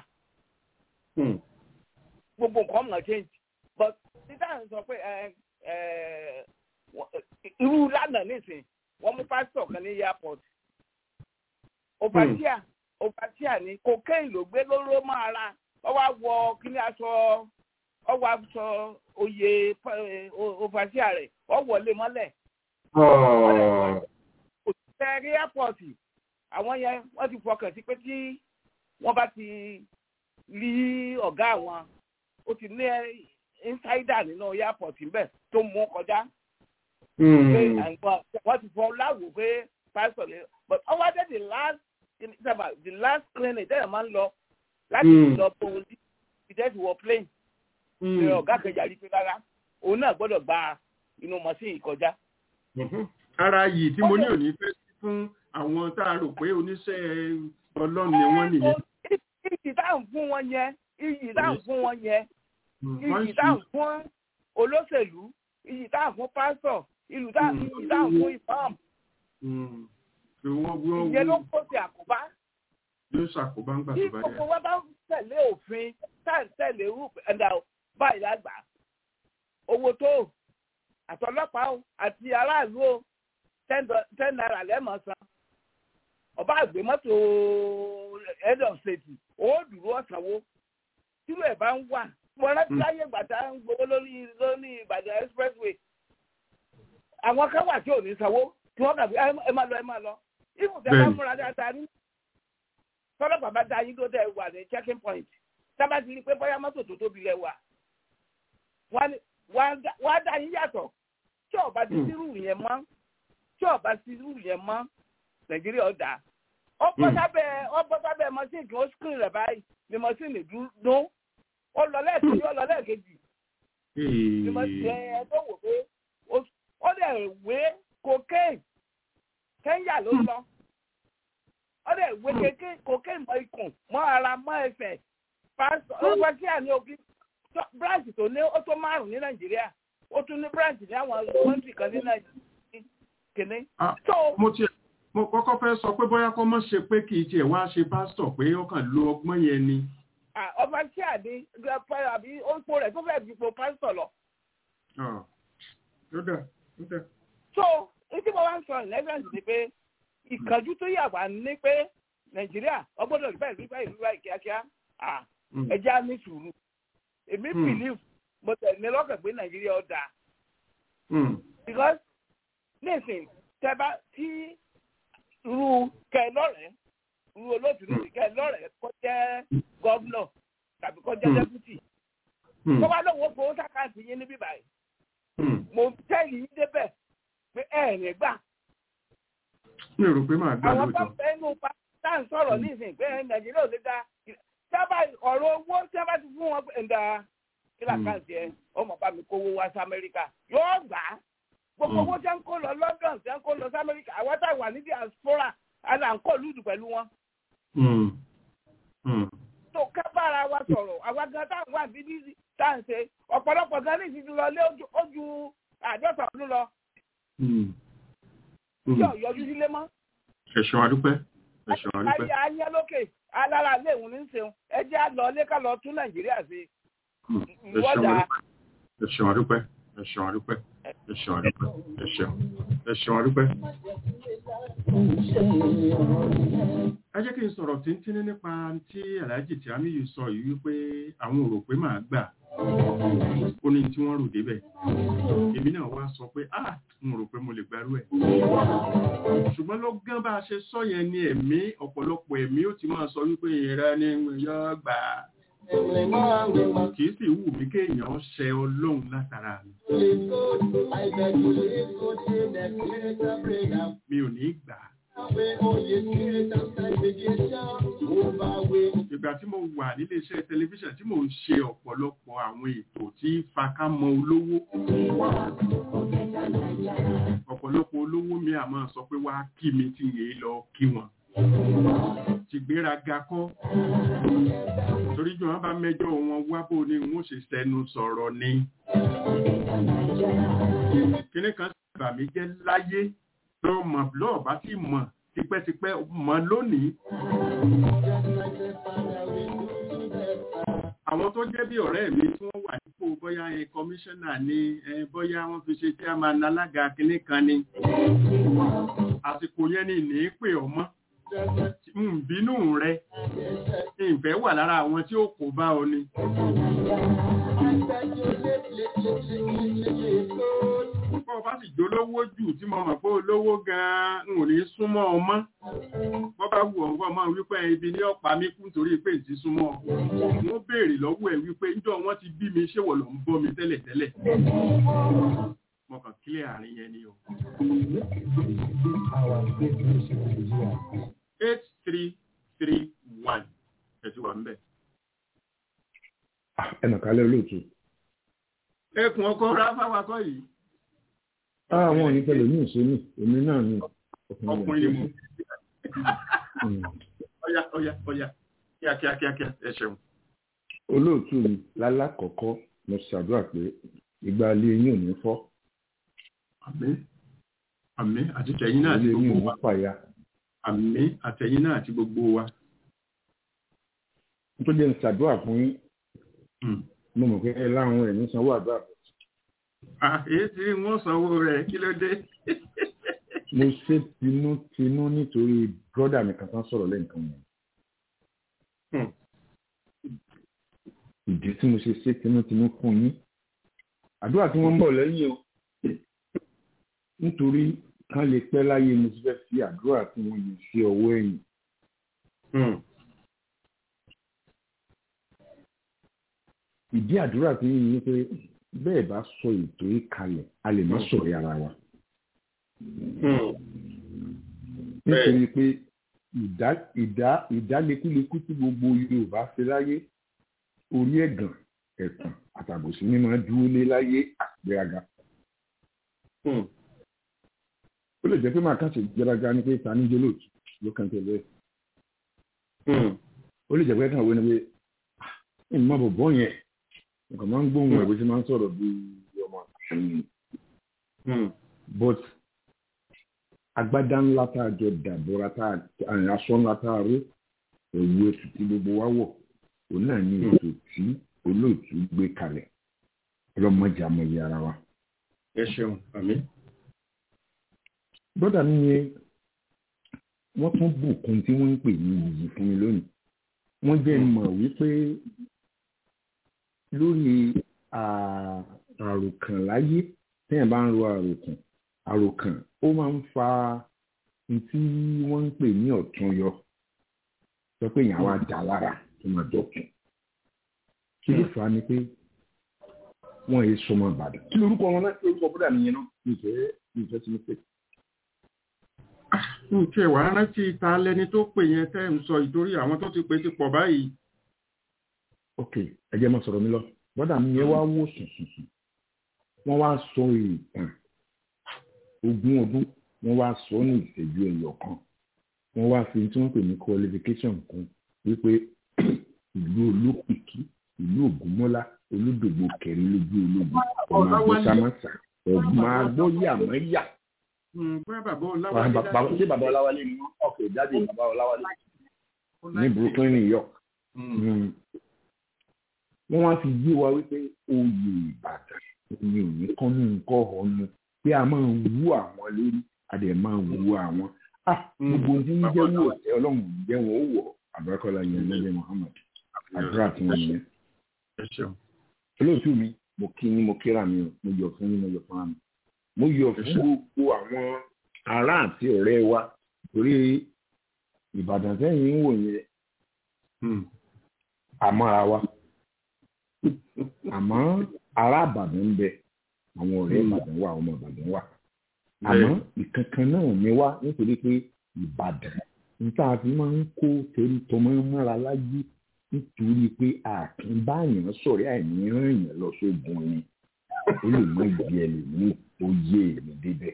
Speaker 10: gbogbo nǹkan mọ̀ change but títà ń sọ pé irú lánàá nísìn wọ́n mú pásítọ̀ kan ní airport overseer overseer ni cocaine ló gbé lóró máa ra wọ́n wá wọ kíní aṣọ wọ́n wá sọ oyè overseer rẹ̀ wọ́n wọlé mọ́lẹ̀ òṣìṣẹ́ airport àwọn yẹn wọ́n ti fọkàn sí pé tí wọ́n bá ti rí ọ̀gá àwọn ó ti ní insider nínú airport ńbẹ tó mú kọjá. wọ́n ti fọ láwùú pé pastor ni but ọwọ́ dé the last the last clinic tẹ́lẹ̀ máa ń lọ láti lọ bó o ní ìdẹ́sí wọ plane. ṣe ọ̀gá kẹjà rí pé rárá òun náà gbọ́dọ̀ gba inú mọ́sìn ìkọjá.
Speaker 3: ara yìí tí mo ní òní fẹ́ sí fún àwọn tá a rò pé oníṣẹ́ ọlọ́run ni wọ́n nìyẹn.
Speaker 10: iyì táwọn fún wọn yẹn iyì táwọn fún wọn yẹn iyì táwọn fún olóṣèlú iyì táwọn fún pásítọ̀ iyì táwọn fún imam. ìyẹn ló kó sí àkóbá.
Speaker 3: yóò ṣàkóbá ń gbà tó bá yá.
Speaker 10: bí gbogbo wa bá ń tẹ̀lé òfin tá à ń tẹ̀lé rúùp ẹ̀dá báyìí lágbà owó tó àtọlọ́pàá àti aráàlú o ten naira lẹ́mọ̀ san ọba àgbé mọ́tò head of state ó dúró ọ̀sánwó tírú ẹ̀ bá ń wà mo rántí láyé gbàtà ń gbowó lórí lórí Ìbàdàn expressway àwọn kan wà tí ò ní sanwó tí wọ́n kàbí ẹ máa lọ ẹ máa lọ ibùn tẹ bá múra dáadáa ní tọ́lọ́ bàbá dá yín tó tẹ wà ní checking point sábà ti rí pé bóyá mọ́tò tó tóbi lẹ wà wọ́n á dá yín yàtọ̀ tí ọba ti sírù yẹn mọ́ tí ọba ti sírù yẹn mọ́ nàìjíríà ọ̀dà ọbọ̀ sábẹ́ ọbọ̀ sábẹ́ mọ́sìnì ó screen rẹ̀ báyìí ni mọ́sìnì dún ó lọ lẹ́ẹ̀kejì ó lọ lẹ́ẹ̀kejì ni mọ́sìnì ẹ̀ tó wò pé ó lè wé cocaine kẹ́ńyà ló lọ ọdẹ ìwé kéke kòkè mọ ikùn mọ ara mọ ẹsẹ̀ pásítọ̀ ọgbà tí a ní òkè branch tó ní ó tó márùn ní nàìjíríà ó tún ní branch ní àwọn kọ́ńtì kan ní nàìjíríà kìíní.
Speaker 3: mo tiẹ̀ mo kọ́kọ́ fẹ́ sọ pé bóyá kọ́ mọ́ ṣe pé kì í tiẹ̀ wá ṣe pásítọ̀ pé ó kàn lo ọgbọ́n yẹn ni.
Speaker 10: ọba tí a ní àbí orúkọ rẹ̀ tó fẹ́ẹ́ fi po pásítọ̀ lọ.
Speaker 3: ó dà ó dà.
Speaker 10: so etí mo wá ń sọ ìlẹ́sẹ̀nsì ni pé ìkànjú tó yà wá ní pé nàìjíríà ọgbọ́dọ̀ rí báyìí rí báyìí rí báyìí kíákíá ẹja ní sùúrù èmi believe mo tẹ̀ ní lọ́kàn pé nàìjíríà ó dáa. because nísìn tẹ́bá tí ru kẹlọ́rẹ̀ ru olóòtú nísìn kẹlọ́rẹ̀ kó jẹ́ gọ́vnọ̀ tàbí kó jẹ́ dẹ́pútì. tó bá lọ́wọ́ fowó sàkáàtì yín níbí báyìí. mo tẹ́lẹ̀ yín débẹ̀ pé ẹ̀ ẹ̀ gbà.
Speaker 3: mi ò rò pé màá gbà lóòótọ́.
Speaker 10: àwọn tó fẹ́ nù pa tá à ń sọ̀rọ̀ nísìn pé nàìjíríà ò lè dá sábà ọ̀rọ̀ owó tí a bá ti fún wọn ẹ̀dá kílákàsì ẹ̀ ọmọ bá mi kówó wá sí amẹ́ríkà yóò gbà á gbogbo owó tí a ń kó lọ london tí a ń kó lọ sí amẹ́ríkà àwọn tá a wà ní diaspora àlà ń kó lùdù pẹ̀lú wọn. tó ká bára wa sọ̀rọ̀ àwa gan tá à ń wà bíbí tá à ń ṣe ọ̀pọ̀lọpọ̀ gan ní ìsìnkú lọ lé ojú àádọ́ta ọdún lọ. tí ò yọjú sílé mọ́.
Speaker 3: ẹ̀sùn adúpẹ́ ẹ̀sùn adúpẹ́.
Speaker 10: ayé ayé lókè alára ilé ìwọ̀n ní ṣeun ẹ jẹ́ àlọ́ ilé ká lọ tún nàìjíríà ṣe. ìwọ́dà.
Speaker 3: ẹ̀sùn adúpẹ́ ẹ̀sùn adúpẹ́ ẹ̀sùn adúpẹ́ ẹ̀sùn ẹ̀sùn adúpẹ́. ẹ jẹ́ kí n sọ̀rọ̀ tíntínní nípa tí aláàjì tí amíyù sọ yìí wípé àwọn ò rò pé màá gbà ó ní tí wọ́n rò débẹ̀ èmi náà wá sọ pé ah n rò pé mo lè gbárù ẹ̀ ṣùgbọ́n ló gán bá a ṣe sọ yẹn ní ẹ̀mí ọ̀pọ̀lọpọ̀ ẹ̀mí ó ti máa sọ wípé ìrẹ́ ni yọ gbà kì í sì wù mí kéèyàn ṣe ọlọ́run látara mi mi ò ní gbà ìgbà tí mo wà nílé iṣẹ́ tẹlifíṣàn tí mò ń ṣe ọ̀pọ̀lọpọ̀ àwọn ètò tí fakámọ olówó ọ̀pọ̀lọpọ̀ olówó mi àmọ́ sọ pé wá kí mi tí yèé lọ kí wọn ti gbéraga kọ́ torí jọ wọn bá mẹ́jọ wọn wá bó ni wọn ṣe sẹnu sọ̀rọ̀ ni kíní kan sábà mi jẹ́ láyé lọ́ọ́ mọ̀ lọ́ọ̀ bá ti mọ̀ tipẹ́tipẹ́ mọ̀ lónìí. àwọn tó jẹ́ bí ọ̀rẹ́ mi tí wọ́n wà nípò bóyá ẹ kọmíṣánná ni bóyá wọ́n fi ṣe chairman alága kínní kan ni àsìkò yẹn ni ní pè ọmọ bínú rẹ ìfẹ́ wà lára àwọn tí ó kò bá ọ ni. bọ́ bá sì jólówó jù tí mo mọ̀ pé olówó gan-an n ò ní súnmọ́ ọmọ bọ́ bá wù ọ̀gbọ́n máa wípé ibi ní ọ̀pá mi kú nítorí pé ìtì súnmọ́ wọ́n béèrè lọ́wọ́ ẹ̀ wípé níjọ́ wọ́n ti bí mi ṣé wọ̀ ló ń bọ́ mi tẹ́lẹ̀tẹ́lẹ̀ mo kàn kílẹ̀ àárín yẹn ni o. eight three three one ẹ ti wà ń bẹ̀.
Speaker 11: ẹnà kálẹ̀ olóòtú.
Speaker 3: ẹkùn ọkọ ráfà wakọ yìí.
Speaker 11: àwọn òní pẹ̀lú ní ìṣẹ́ni èmi náà ni.
Speaker 3: ọkùnrin ni mo. ọ̀yà ọ̀yà ọ̀yà kíákíá kíákíá ẹ ṣeun.
Speaker 11: olóòtú mi lálákọ̀ọ́kọ́ mo ṣàdúrà pé ìgbà ilé yín ò ní fọ́.
Speaker 3: àmín àmín àti tẹ̀yìn náà àti gbogbo wa. àmín àtẹ̀yìn náà àti gbogbo wa.
Speaker 11: nítorí ẹ̀ ń ṣàdúrà fún yín mo mọ̀ pé ẹ láwọn ẹ̀ ní sanwó àdúrà.
Speaker 3: èyí tí wọ́n sanwó rẹ̀ kí ló dé.
Speaker 11: mo ṣe tinútinú nítorí brọ́dà mi kan tán sọ̀rọ̀ lẹ́ǹkan yẹn. ìdí tí mo ṣe ṣe tinútinú fún yín àdúrà tí wọ́n ń bọ̀ lẹ́yìn o nítorí kán lè pẹ́ láyé mo ti fẹ́ fi àdúrà tí wọ́n yìí sí ọwọ́ ẹ̀yìn. ìdí àdúrà tí yìí ni pé bẹ́ẹ̀ bá sọ ètò yìí kalẹ̀ a lè má sọ̀rọ̀ ara wa. nítorí pé ìdálekúlekú tí gbogbo Yorùbá ṣe láyé orí ẹ̀gàn ẹ̀tàn àtàbòsí ní máa dúró lé láyé àgbéraga. ó lè jẹ́ pé máa kàn ṣe ìgbéraga ní pé ta ní jólóòtú ló kàn tẹ̀lé ó lè jẹ́ pé kàn wọ́n ni pé ẹ̀ má bọ̀ bọ́ yẹn nǹkan máa ń gbóhùn ẹ̀ bó ṣe máa ń sọ̀rọ̀ bí ọmọ àyìn but agbádá ńlá tá a jọ dàbọ̀ra tá a aṣọ ńlá tá a ró òwú ètò tí gbogbo wa wọ̀ òun náà ní ètò tí olóòtú gbé kalẹ̀ ọlọ́mọdé amọ̀yẹ ara wa.
Speaker 3: ẹ ṣeun àmín.
Speaker 11: bọ́dà mi yẹn wọ́n tún bùkún tí wọ́n ń pè ní iyì fún mi lónìí wọ́n jẹ́ mọ̀ wípé lórí àròkàn láyé téèyàn bá ń ro àròkàn àròkàn ó máa ń fa tí wọ́n ń pè ní ọ̀tún yọ sọ pé èèyàn wá dà lára tó máa dọ̀tún kí ló fà á ni pé wọ́n yé sọmọ ìbàdàn kí lórúkọ wọn náà kí lórúkọ bọ́dà nìyẹn náà ìfẹ́ ìfẹ́ tí mo pè.
Speaker 3: n tí ẹ wàá rántí ta lẹni tó pè yẹn tẹ́ ń sọ ìtorí àwọn tó ti pè ti pọ̀ báyìí.
Speaker 11: ok ẹ jẹ́ máa sọ̀rọ̀ mi lọ bọ́dà mi yẹn wá wò sùnsùnsùn wọ́n wá sọ ìtàn ogún ọdún wọ́n wá sọ ní ìṣẹ́jú ẹyọ kan wọ́n wá fi tí wọ́n pè ní qualification kan wípé ìlú olókìkí ìlú ògúnmọ́lá olódògbò kẹrin lójú ológun ọmọ àgbọ̀sámásà ọ̀gbọ́n agbóyàmọ́yà. ṣé bàbá ọláwálé ni wọ́n ọ̀kẹ́ jáde bàbá ọláwálé ní brooklyn new york. wọ́n wá fi yé wa wípé oyè ìbàdàn ni òní kan ní nǹkan ọ̀hún pé a máa wú àwọn lórí a dẹ̀ máa wú àwọn. gbogbo ohun tí ń jẹ́ wò ẹ̀ ọlọ́run jẹ́ wọn ó wọ̀ àbúrákọ́lá yẹn lẹ́jẹ̀ muhammad àdúrà tí wọ́n yẹn olóòtú mi mo kí ni mo kíra mi o mo yọ̀ fún yín mo yọ̀ fún mi mo yọ̀ fún gbogbo àwọn ará àti ọ̀rẹ́ wa torí ìbàdàn sẹ́yìn ń wò yẹn àmọ́ra wa àmọ́ ará ìbàdàn ń bẹ àwọn ọ̀rẹ́ ìbàdàn wà ọmọ ìbàdàn wà àmọ́ ìkankan náà ni wá nítorí pé ìbàdàn níta fi máa ń kó torí tọmọ mọ́ra láyé nítorí pé àkínbáyàn sọ̀rọ̀ àìní ràn yàn lọ sógun ni ó lè mọ ìdí ẹlòmíì ó yé èmi débẹ̀.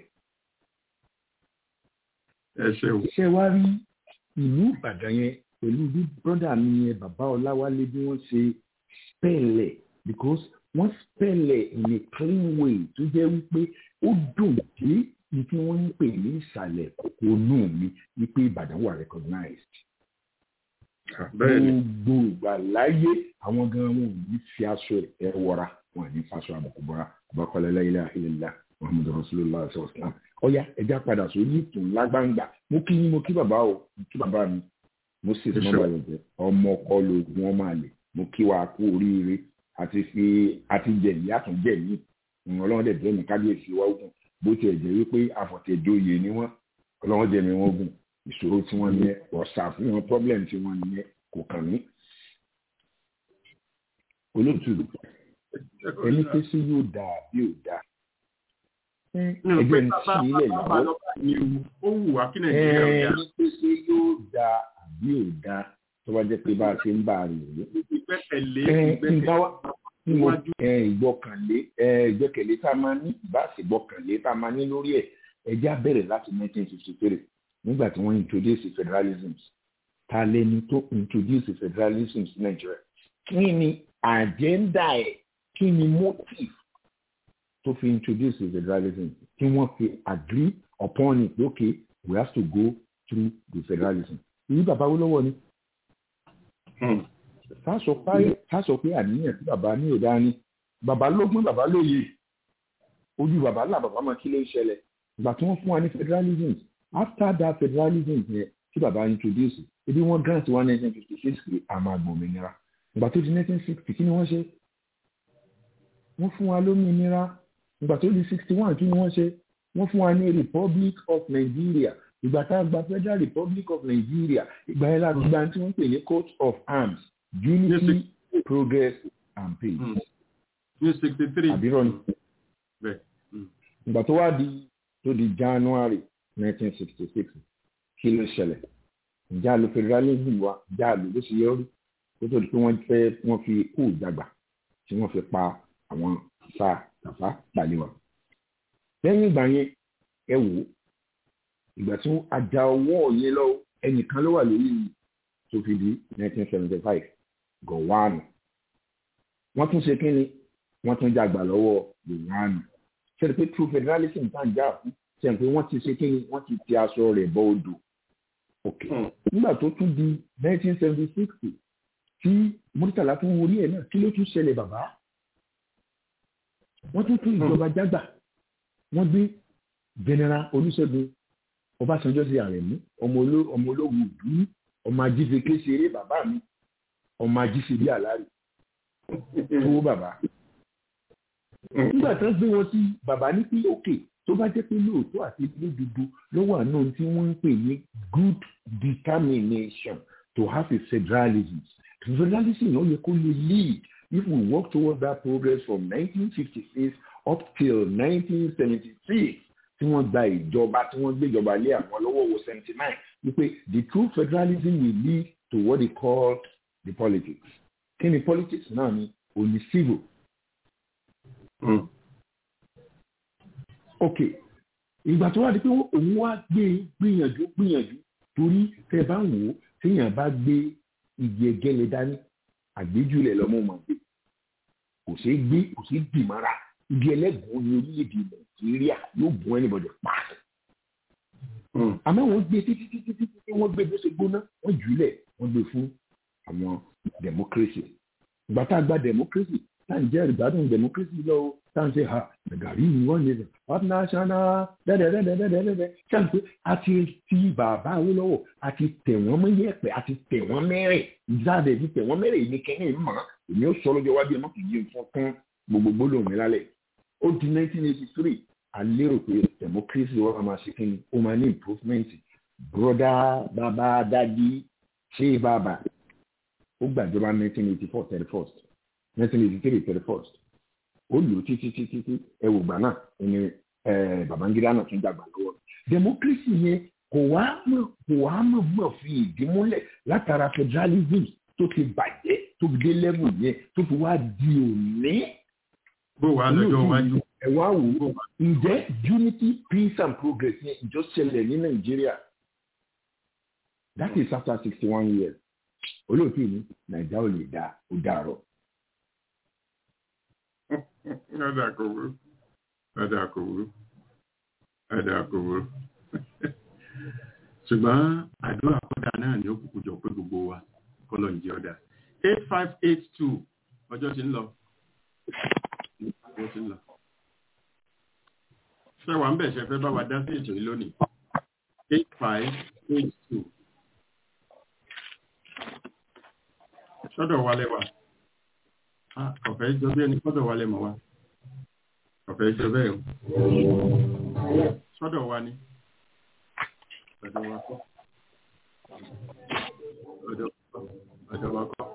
Speaker 11: ṣé wàá rí ìlú ìbàdàn yẹn pẹ̀lú bí brọ́dà mi yẹn bàbá ọláwálé bí wọ́n ṣe spẹ̀lẹ̀ because wọ́n spẹ̀lẹ̀ in a clean way tó jẹ́ wípé ó dùn dé ní tí wọ́n ń pè ní ìsàlẹ̀ kòkó nù mí wípé ìbàdàn wà recognized gbogbo ìgbà láyé àwọn gan wọn ò ní fi aṣọ ẹ wọra wọn ò ní faṣọ àbùkù bọra ọbakọlẹ láyélá ilẹlá muhammadu rasulillah ṣọlá ọyá ẹja padà sórí ìtùn lágbàǹgbà mo kí yín mo kí bàbá o mo kí bàbá mi mo sì fún ọmọ ẹgbẹ ọmọ ọkọ lóògùn ọmọ àlè mo kí wa kú oríire àti fi àti jẹ̀mí àtúnjẹ̀mí ọlọ́run dẹ̀ jẹ́mi kábíyèsí wa ogun bó tiẹ̀ jẹ́ wípé àfọ̀tẹ̀dóye ni wọ́n ọlọ́run jẹ́mi wọn ogun ìṣòro tí wọ́n ní ọ̀sà fún wọn problem tí wọ́n ní kò kàn mí. olóòtú ẹni pé sí yóò dáa bí ò dáa ẹgbẹ́ ní sí ilẹ̀ yìí
Speaker 3: ó wù wá kí nàìjíríà ó
Speaker 11: ẹni pé sí yóò dáa bí ò dáa tó bá jẹ́ pé bá a ṣe ń bá a rìn rè
Speaker 3: ìgbẹ́kẹ̀lé
Speaker 11: ìgbọ́kànlé ìgbẹ́kẹ̀lé tá a máa ní ìbáṣe ìgbọ́kànlé tá a máa ní lórí ẹ̀ ẹjẹ́ á bẹ̀rẹ̀ láti 1953 nígbà tí wọ́n introduce federalism ta lẹni tó introduce federalism sí nàìjíríà kí ni agenda ẹ̀ kí ni motive tó fi introduce federalism tí wọ́n fi agree upon it okay we have to go through the federalism èyí bàbá wo lọ́wọ́ ni ká sọ pé àníyàn tí bàbá ní òdá ni bàbá lógún bàbá lóye ojú bàbá là bàbá máa kí ló ń ṣẹlẹ̀ ìgbà tí wọ́n fún wa ní federalism after that federalism yẹn tí bàbá introduce ebi wọ́n grant wa nineteen fifty six pé a máa gbòmìnira ìgbà tó di nineteen sixty kí ni wọ́n ṣe wọ́n fún wa lómìnira ìgbà tó di sixty one kí ni wọ́n ṣe wọ́n fún wa ní republic of nigeria ìgbà tá a gba federal republic of nigeria ìgbà yẹn láti gba tí wọ́n pè ní coat of arms unity progress and peace.
Speaker 3: ní sixty three.
Speaker 11: àbírọ̀ ni. ìgbà tó wá di tó di january nineteen sixty six kí ló ṣẹlẹ̀ ìjà ló federalism wa ìjà ló ló ṣe yọrí kó tó di pé wọ́n fẹ́ wọ́n fi kú ìjàgbà tí wọ́n fi pa àwọn sáà tàfá pàlẹ́ wa. lẹ́yìn ìgbà yẹn ẹ wò ó ìgbà tí ajá ọwọ́ yẹn lọ ẹnìkan ló wà lórí tó fi di nineteen seventy five gọ̀wánù wọ́n tún ṣe kínni wọ́n tún jàgbà lọ́wọ́ gọ̀wánù ṣe pé true federalism tá à ń jà fún ṣe pé wọ́n ti ṣe kínni wọ́n ti ti aṣọ rẹ̀ bọ́ odò òkè nígbà tó tún di nineteen seventy six tí murtala tún wọlé ẹ̀ náà kí ló tún ṣẹlẹ̀ bàbá wọ́n tún tún ìjọba jágbà wọ́n gbé general olùṣègùn ọbásanjọ́ sí àrẹ̀mú ọmọ ológun ìlú ọmọ ajíṣe kéṣeré bàbá mi ọmọ ajíṣe bí àlárì tó bàbá nígbà tó ń gbé wọn sí bàbá ní pé òkè tó bá jẹ́ pé lóòótọ́ àti lódodo ló wà náà tí wọ́n ń pè ní good determination to have a federalism federalism náà yẹ kó lè lead if we work towards that progress from 1956 up till 1976 tí wọ́n gba ìjọba tí wọ́n gbé ìjọba lé àwọn lọ́wọ́ wo 79 wípé the true federalism will lead to what they call the politics kí ni politics náà ni òní civil. Mm ok ìgbà tó wà di pé òun wá gbé gbìyànjú gbìyànjú torí tẹ bá wò ó téèyàn bá gbé igi ẹgẹlẹ dání àgbéjúlẹ lọmọ mọ gbé kò ṣeé gbé kò ṣeé dì mọ́ra igi ẹlẹ́gùn ní orílẹ̀-èdè nàìjíríà yóò bùn ẹnìbọdẹ pa àmọ́ wọ́n gbé títí títí títí wọ́n gbé bó ṣe gbóná wọ́n jùlẹ̀ wọ́n gbé fún àwọn democracy ìgbà tá a gba democracy tá à ń jẹ́ ìgbádùn democracy lọ́wọ́ táǹsì ha gàrí ni wọ́n ní up national dẹ́dẹ́dẹ́dẹ́dẹ́dẹ́ ṣáàpé a ti ti bàbá Awólọ́wọ̀ a ti tẹ̀ wọ́n mọ́ yẹ̀pẹ̀ a ti tẹ̀ wọ́n mẹ́rẹ̀ ìjáde ti tẹ̀ wọ́n mẹ́rẹ̀ ní kẹ́hìn mọ́ èmi ó sọ lọ́jọ́ wájú ẹ̀ mọ́ kì í yé nǹkan kan gbogbo gbólóhùn mi lálẹ́ ó di 1983 a lérò pé democracy wọ́n máa ṣe kí ni ó máa ní improvement broda bàbá dadi ṣé bàbá ó gbàjọba 1984 31st 1983 31st ó lò títí títí tí ẹwù gbà náà ẹni Babangida náà tún dàgbà lọ́wọ́ democracy yẹn kò wá mọ̀ kò wá mọ̀ mọ̀ fi ìdí múlẹ̀ látara federalism tó ti bàjẹ́ tó fi dé level yẹn tó fi wá di òní.
Speaker 3: bó wàá lọ́jọ́ wájú.
Speaker 11: ẹ wá wò ó ǹjẹ́ unity peace and progress yẹn ìjọ ṣẹlẹ̀ ní nàìjíríà that is after sixty one years olóòtú ni nàìjíríà ò lè dá ó dàrọ
Speaker 3: ẹ̀dà kò wúrú ẹ̀dà kò wúrú ẹ̀dà kò wúrú ṣùgbọ́n àdúrà kọ́dà náà ni ó kúkú jọ pé gbogbo wa kọ́lọ̀ ń jẹ́ ọ̀dà eight five eight two ọjọ́ ti ń lọ ọjọ́ ti ń lọ ṣé wàá ń bẹ̀ ṣe fẹ́ bá wa dá sí ètò yìí lónìí eight five eight two sọ́dọ̀ wa lẹ́wà ọ̀fẹ́ jọ bí ẹni sọ́dọ̀ wa lẹ́mọ̀ wa ọ̀fẹ́ jọ bẹ́ẹ̀ o sọ́dọ̀ wa ni ọ̀dọ̀ wa kọ́ ọ̀dọ̀ wa kọ́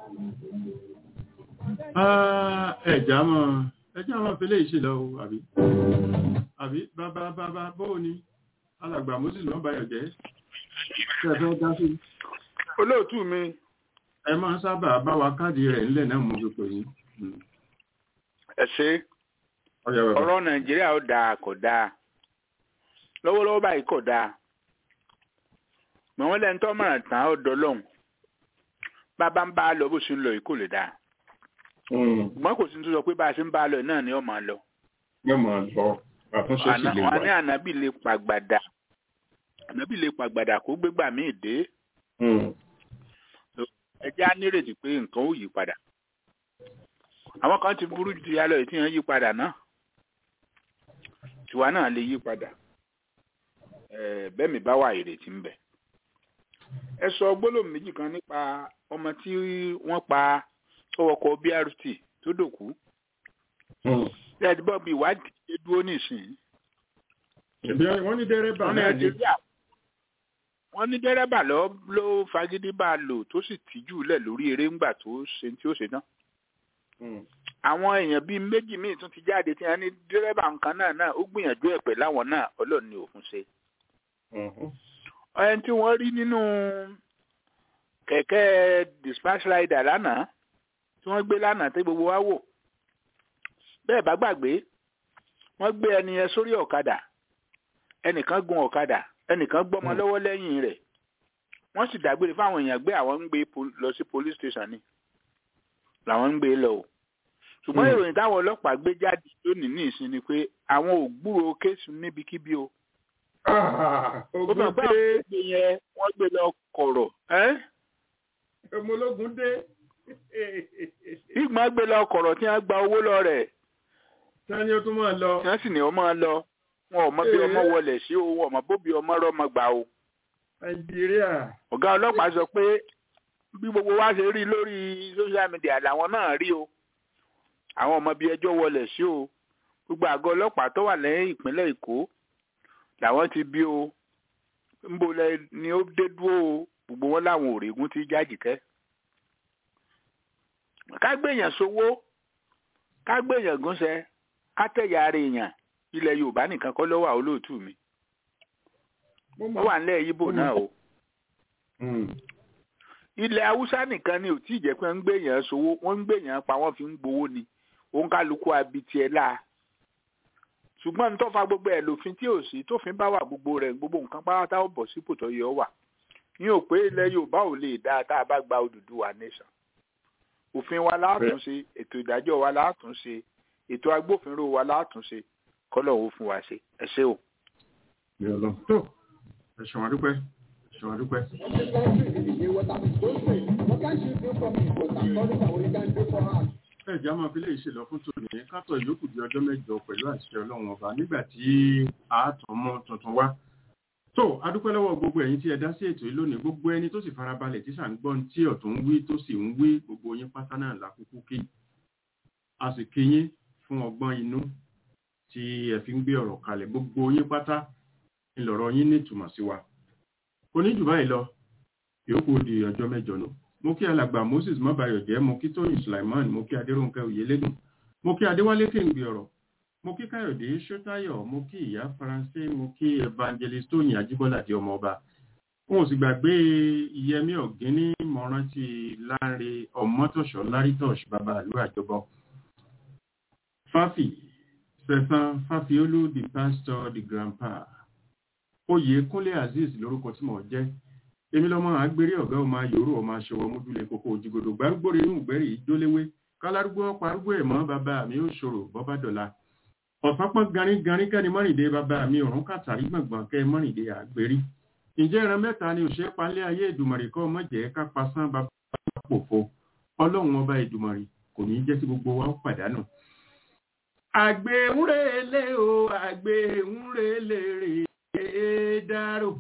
Speaker 3: ẹ̀já mọ́ ẹjá mọ́ fi lè ṣe lọ o àbí àbí bàbá bàbá bóò ni alàgbà moses ló ń bayọ̀ jẹ́ ṣe fẹ́ dá sí.
Speaker 4: olóòtú mi.
Speaker 3: ẹ máa ń sábà bá wa káàdì rẹ̀ ńlẹ̀ náà mú gbogbo yín
Speaker 4: ẹ ṣe ọ̀rọ̀ nàìjíríà ó dáa kò dáa lọ́wọ́lọ́wọ́ báyìí kò dáa mọ̀ wọ́n lẹ́nu tó mọ̀ràn tán ó dọ́lọ́hùn bàbá ń bá a lọ bó ṣe ń lọ yìí kò lè dáa ṣùgbọ́n kò sí ní tó sọ pé bá a ṣe ń bá a lọ náà ni ó máa lọ.
Speaker 3: yóò máa lọ àtúnṣe sì lè wà.
Speaker 4: wọn ní ànábì lè pàgbàdà ànábì lè pàgbàdà kó gbégbà míì dé. ẹ jẹ́ á nírètí pé nǹkan ó yí padà àwọn kan ti burú ju yálọ ètí yẹn yí padà náà tiwa náà lè yí padà bẹ́ẹ̀ mi bá wà ìrètí ń bẹ. ẹ sọ gbólóhùn méjì kan nípa ọmọ tí wọ́n pa ọwọ́kọ̀ BRT tó dòkú. ẹ̀ẹ́dì bọ́ọ̀bù ìwádìí ṣe dúró nísìnyí.
Speaker 3: wọ́n ní dẹ́rẹ́bà náà ni.
Speaker 4: wọ́n ní dẹ́rẹ́bà ló ló fagídí bá a lò tó sì tìjú lẹ̀ lórí eré ńgbà tó ṣe tí ó ṣe náà àwọn èèyàn bíi méjì míì tún ti jáde tí wọn ní dírẹ́bà nǹkan náà náà ó gbìyànjú ẹ̀ pẹ̀ láwọn náà ọlọ́run ní òfin ṣe. ẹni tí wọ́n rí nínú kẹ̀kẹ́ dispatch rider lánàá tí wọ́n gbé lánàá tí gbogbo wa wò bẹ́ẹ̀ bá gbàgbé wọ́n gbé ẹni yẹn sórí ọ̀kadà ẹnìkan gun ọ̀kadà ẹnìkan gbọ́mọ lọ́wọ́ lẹ́yìn rẹ̀ wọ́n sì dágbére fáwọn èèyàn gbé àwọn ń gbé pol- lọ sí police station ni làwọn ń gbé lọ o ṣùgbọ́n
Speaker 3: Hmm.
Speaker 4: ìròyìn táwọn ọlọ́pàá gbé jáde lónìí ní ìsìn ni pé àwọn ò gbúròó kéésì níbikíbi o ó
Speaker 3: ogun
Speaker 4: mọ̀ pé
Speaker 3: dé
Speaker 4: àwọn gbé yẹn wọ́n gbé lọ kọ̀rọ̀ ẹ́
Speaker 3: ọmọ ológun dé
Speaker 4: ìgbọ́n gbé lọ kọ̀rọ̀ tí wọ́n gba owó lọ rẹ̀
Speaker 3: sani ó tún máa lọ
Speaker 4: tí wọ́n sì ní ọmọ lọ wọn ò mọ bí ọmọ
Speaker 3: Ee.
Speaker 4: wọlé sí o wọn ò mọ bóbi ọmọ rọmọ gbà o
Speaker 3: nàìjíríà
Speaker 4: ọ̀gá ọlọ́pàá sọ pé bí gbogbo wa ṣe rí lórí social media làwọn náà rí o àwọn ọmọ bíi ẹjọ́ wọlé sí o gbogbo àgọ́ ọlọ́pàá tó wà lẹ́yìn ìpínlẹ̀ èkó làwọn ti bí o ńbo lẹ ni ó dé dúró o gbogbo wọn làwọn òrègùn ti jájìkẹ́ ká gbèyàn sówó ká gbèyàn gúnṣẹ ká tẹ̀yà ara èèyàn ilẹ̀ yorùbá nìkan kọ́ ló wà olóòtú mi ó wà nílẹ̀ yíbò náà o ilẹ̀ haúsá nìkan ni ò tí ì jẹ́ pé wọ́n ń gbèyàn sówó wọ́n ń gbèyàn pa wọ́n fi ń gbowó ni òun kálukú abitiẹ̀ la ṣùgbọ́n nítorí fa gbogbo ẹ̀ lòfin tí ò sí tófin bá wà gbogbo rẹ̀ gbogbo nǹkan pátá ó bọ̀ sípò tó yẹ ọ wà ní ò pé ilẹ̀ yorùbá ò lè dáa tá a bá gba Odùduwà nation òfin wa látúnṣe ètò ìdájọ́ wa látúnṣe ètò agbófinró wa látúnṣe kọ́lọ̀ ó fún wa ṣe ẹ ṣé o.
Speaker 3: tó ẹ̀sùn àdúpẹ́ ẹ̀sùn àdúpẹ́. ẹ̀já máa fi lè ṣe lọ fún tòní kátọ̀ ìyókù di ọjọ́ mẹ́jọ pẹ̀lú àṣẹ ọlọ́run ọba nígbà tí a tún mú tuntun wá. tó adúpẹ́ lọ́wọ́ gbogbo ẹ̀yin tí ẹ dá sí ètò yìí lónìí gbogbo ẹni tó sì farabalẹ̀ tí sàn gbọ́n tí ọ̀tún ń wí tó sì ń wí gbogbo yín pátá náà lákòókò kí a sì kí yín fún ọgbọ́n inú tí ẹ fi ń gbé ọ̀rọ̀ kalẹ̀ gbogbo yín pátá ńlọrọ̀ yín nítumọ̀ sí wa kò ní jù báyìí lọ yòókù di ọjọ́ mẹ́jọ nù mo kí alàgbà moses mọ́bàyọ̀jẹ́ mo kí tóyìn sulaiman mo kí adéròǹkẹ́ òyelégùn mo kí adéwálé kéǹgbé ọ̀rọ̀ mo kí káyọ̀dé ṣótáyọ̀ mo kí ìyá faransé mo kí evangelist tóyìn ajíbọ́lá di ọmọ ọba wọn ò sì gbàgbé ìyẹmí ọ̀gíní mọ̀rántí láre ọmọtọ̀ṣọ́ lárítọ̀ṣ bàbá àlú àjọbọ fáfì sẹ̀sán fáfiolú the pastor the grandpa oyè kúnlé azeez lórúkọ tí mò ń jẹ́ èmi lọ́mọ àgbèrè ọ̀gá ọmọ ayòrò ọmọ aṣọwọ́ mójúlé kókó òjìgòdò gbárùgbòrè inú ìgbẹ́rì ìjóléwé kálárúgbó parúgbó ẹ̀mọ́ bàbá mi ó ṣòro bọ́bá dọ̀la ọ̀sán pọ́n garin garin kẹ́ni mọ́rìndé bàbá mi ọ̀run kàtàrí gbọ̀ngbọ̀n kẹ́ mọ́rìndé àgbèrí ǹjẹ́ ìran mẹ́ta ni òṣèré palẹ́ ayé ìdùmọ̀rì kọ́ mọ̀jẹ́ ká pasán bàbá pòfo ọlọ́run ọba ìdùmọ̀rì kò ní jẹ́ kí gbogbo wa ó pàdánù. àgbẹ̀ ń relé o àgbẹ̀ ń relé rèé dárò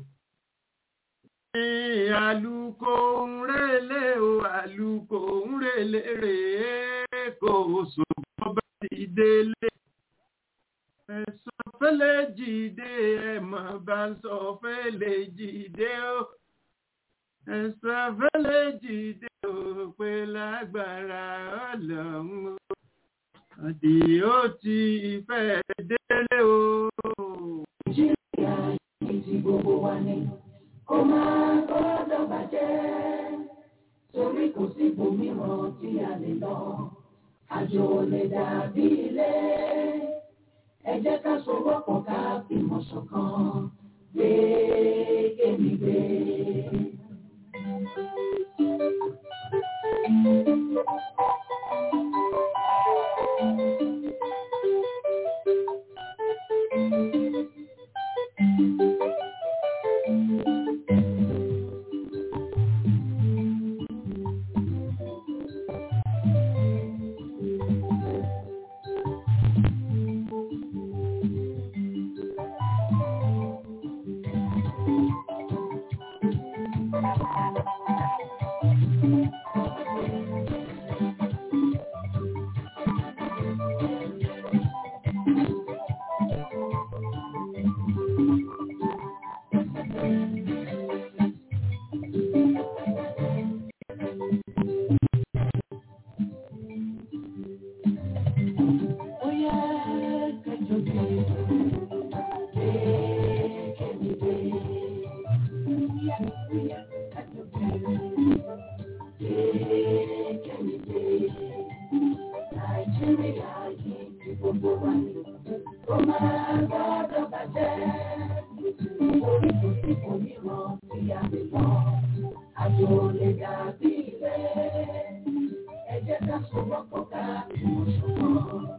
Speaker 3: àlùkò ń relé o àlùkò ń relé rèé kò sùn bọ́bá ti délé. ẹ̀sọ́ fẹ́lẹ́ jìde ẹ̀mọ́ bá ń sọ fẹ́lẹ́ jìde o. ẹ̀sọ́ fẹ́lẹ́ jìde o pé lágbára ọlọ́run o. àdì ó ti fẹ́ délé o.
Speaker 7: Nàìjíríà yìí ti gbogbo wa ni kó máa gbọ́dọ̀ bàjẹ́ torí kò sí ibòmíràn tí a lè lọ àjò lè dàbí ilé ẹ jẹ́ ká sowọ́pọ̀ ká fìmọ̀ ṣọ̀kan gbé kémi gbé. Ó yẹ kẹjọ gbé gbé kémi gbé. Nàìjíríà yìí ti gbogbo wa ni ó máa gbọ́dọ̀ bàjẹ́. Orí kò sí òmíràn tí a lè lọ. àjò lè dàbí ilẹ̀. Ẹ jẹ́ ká sọ̀rọ̀ pọ̀ ká ìmọ̀ ṣọ̀kan.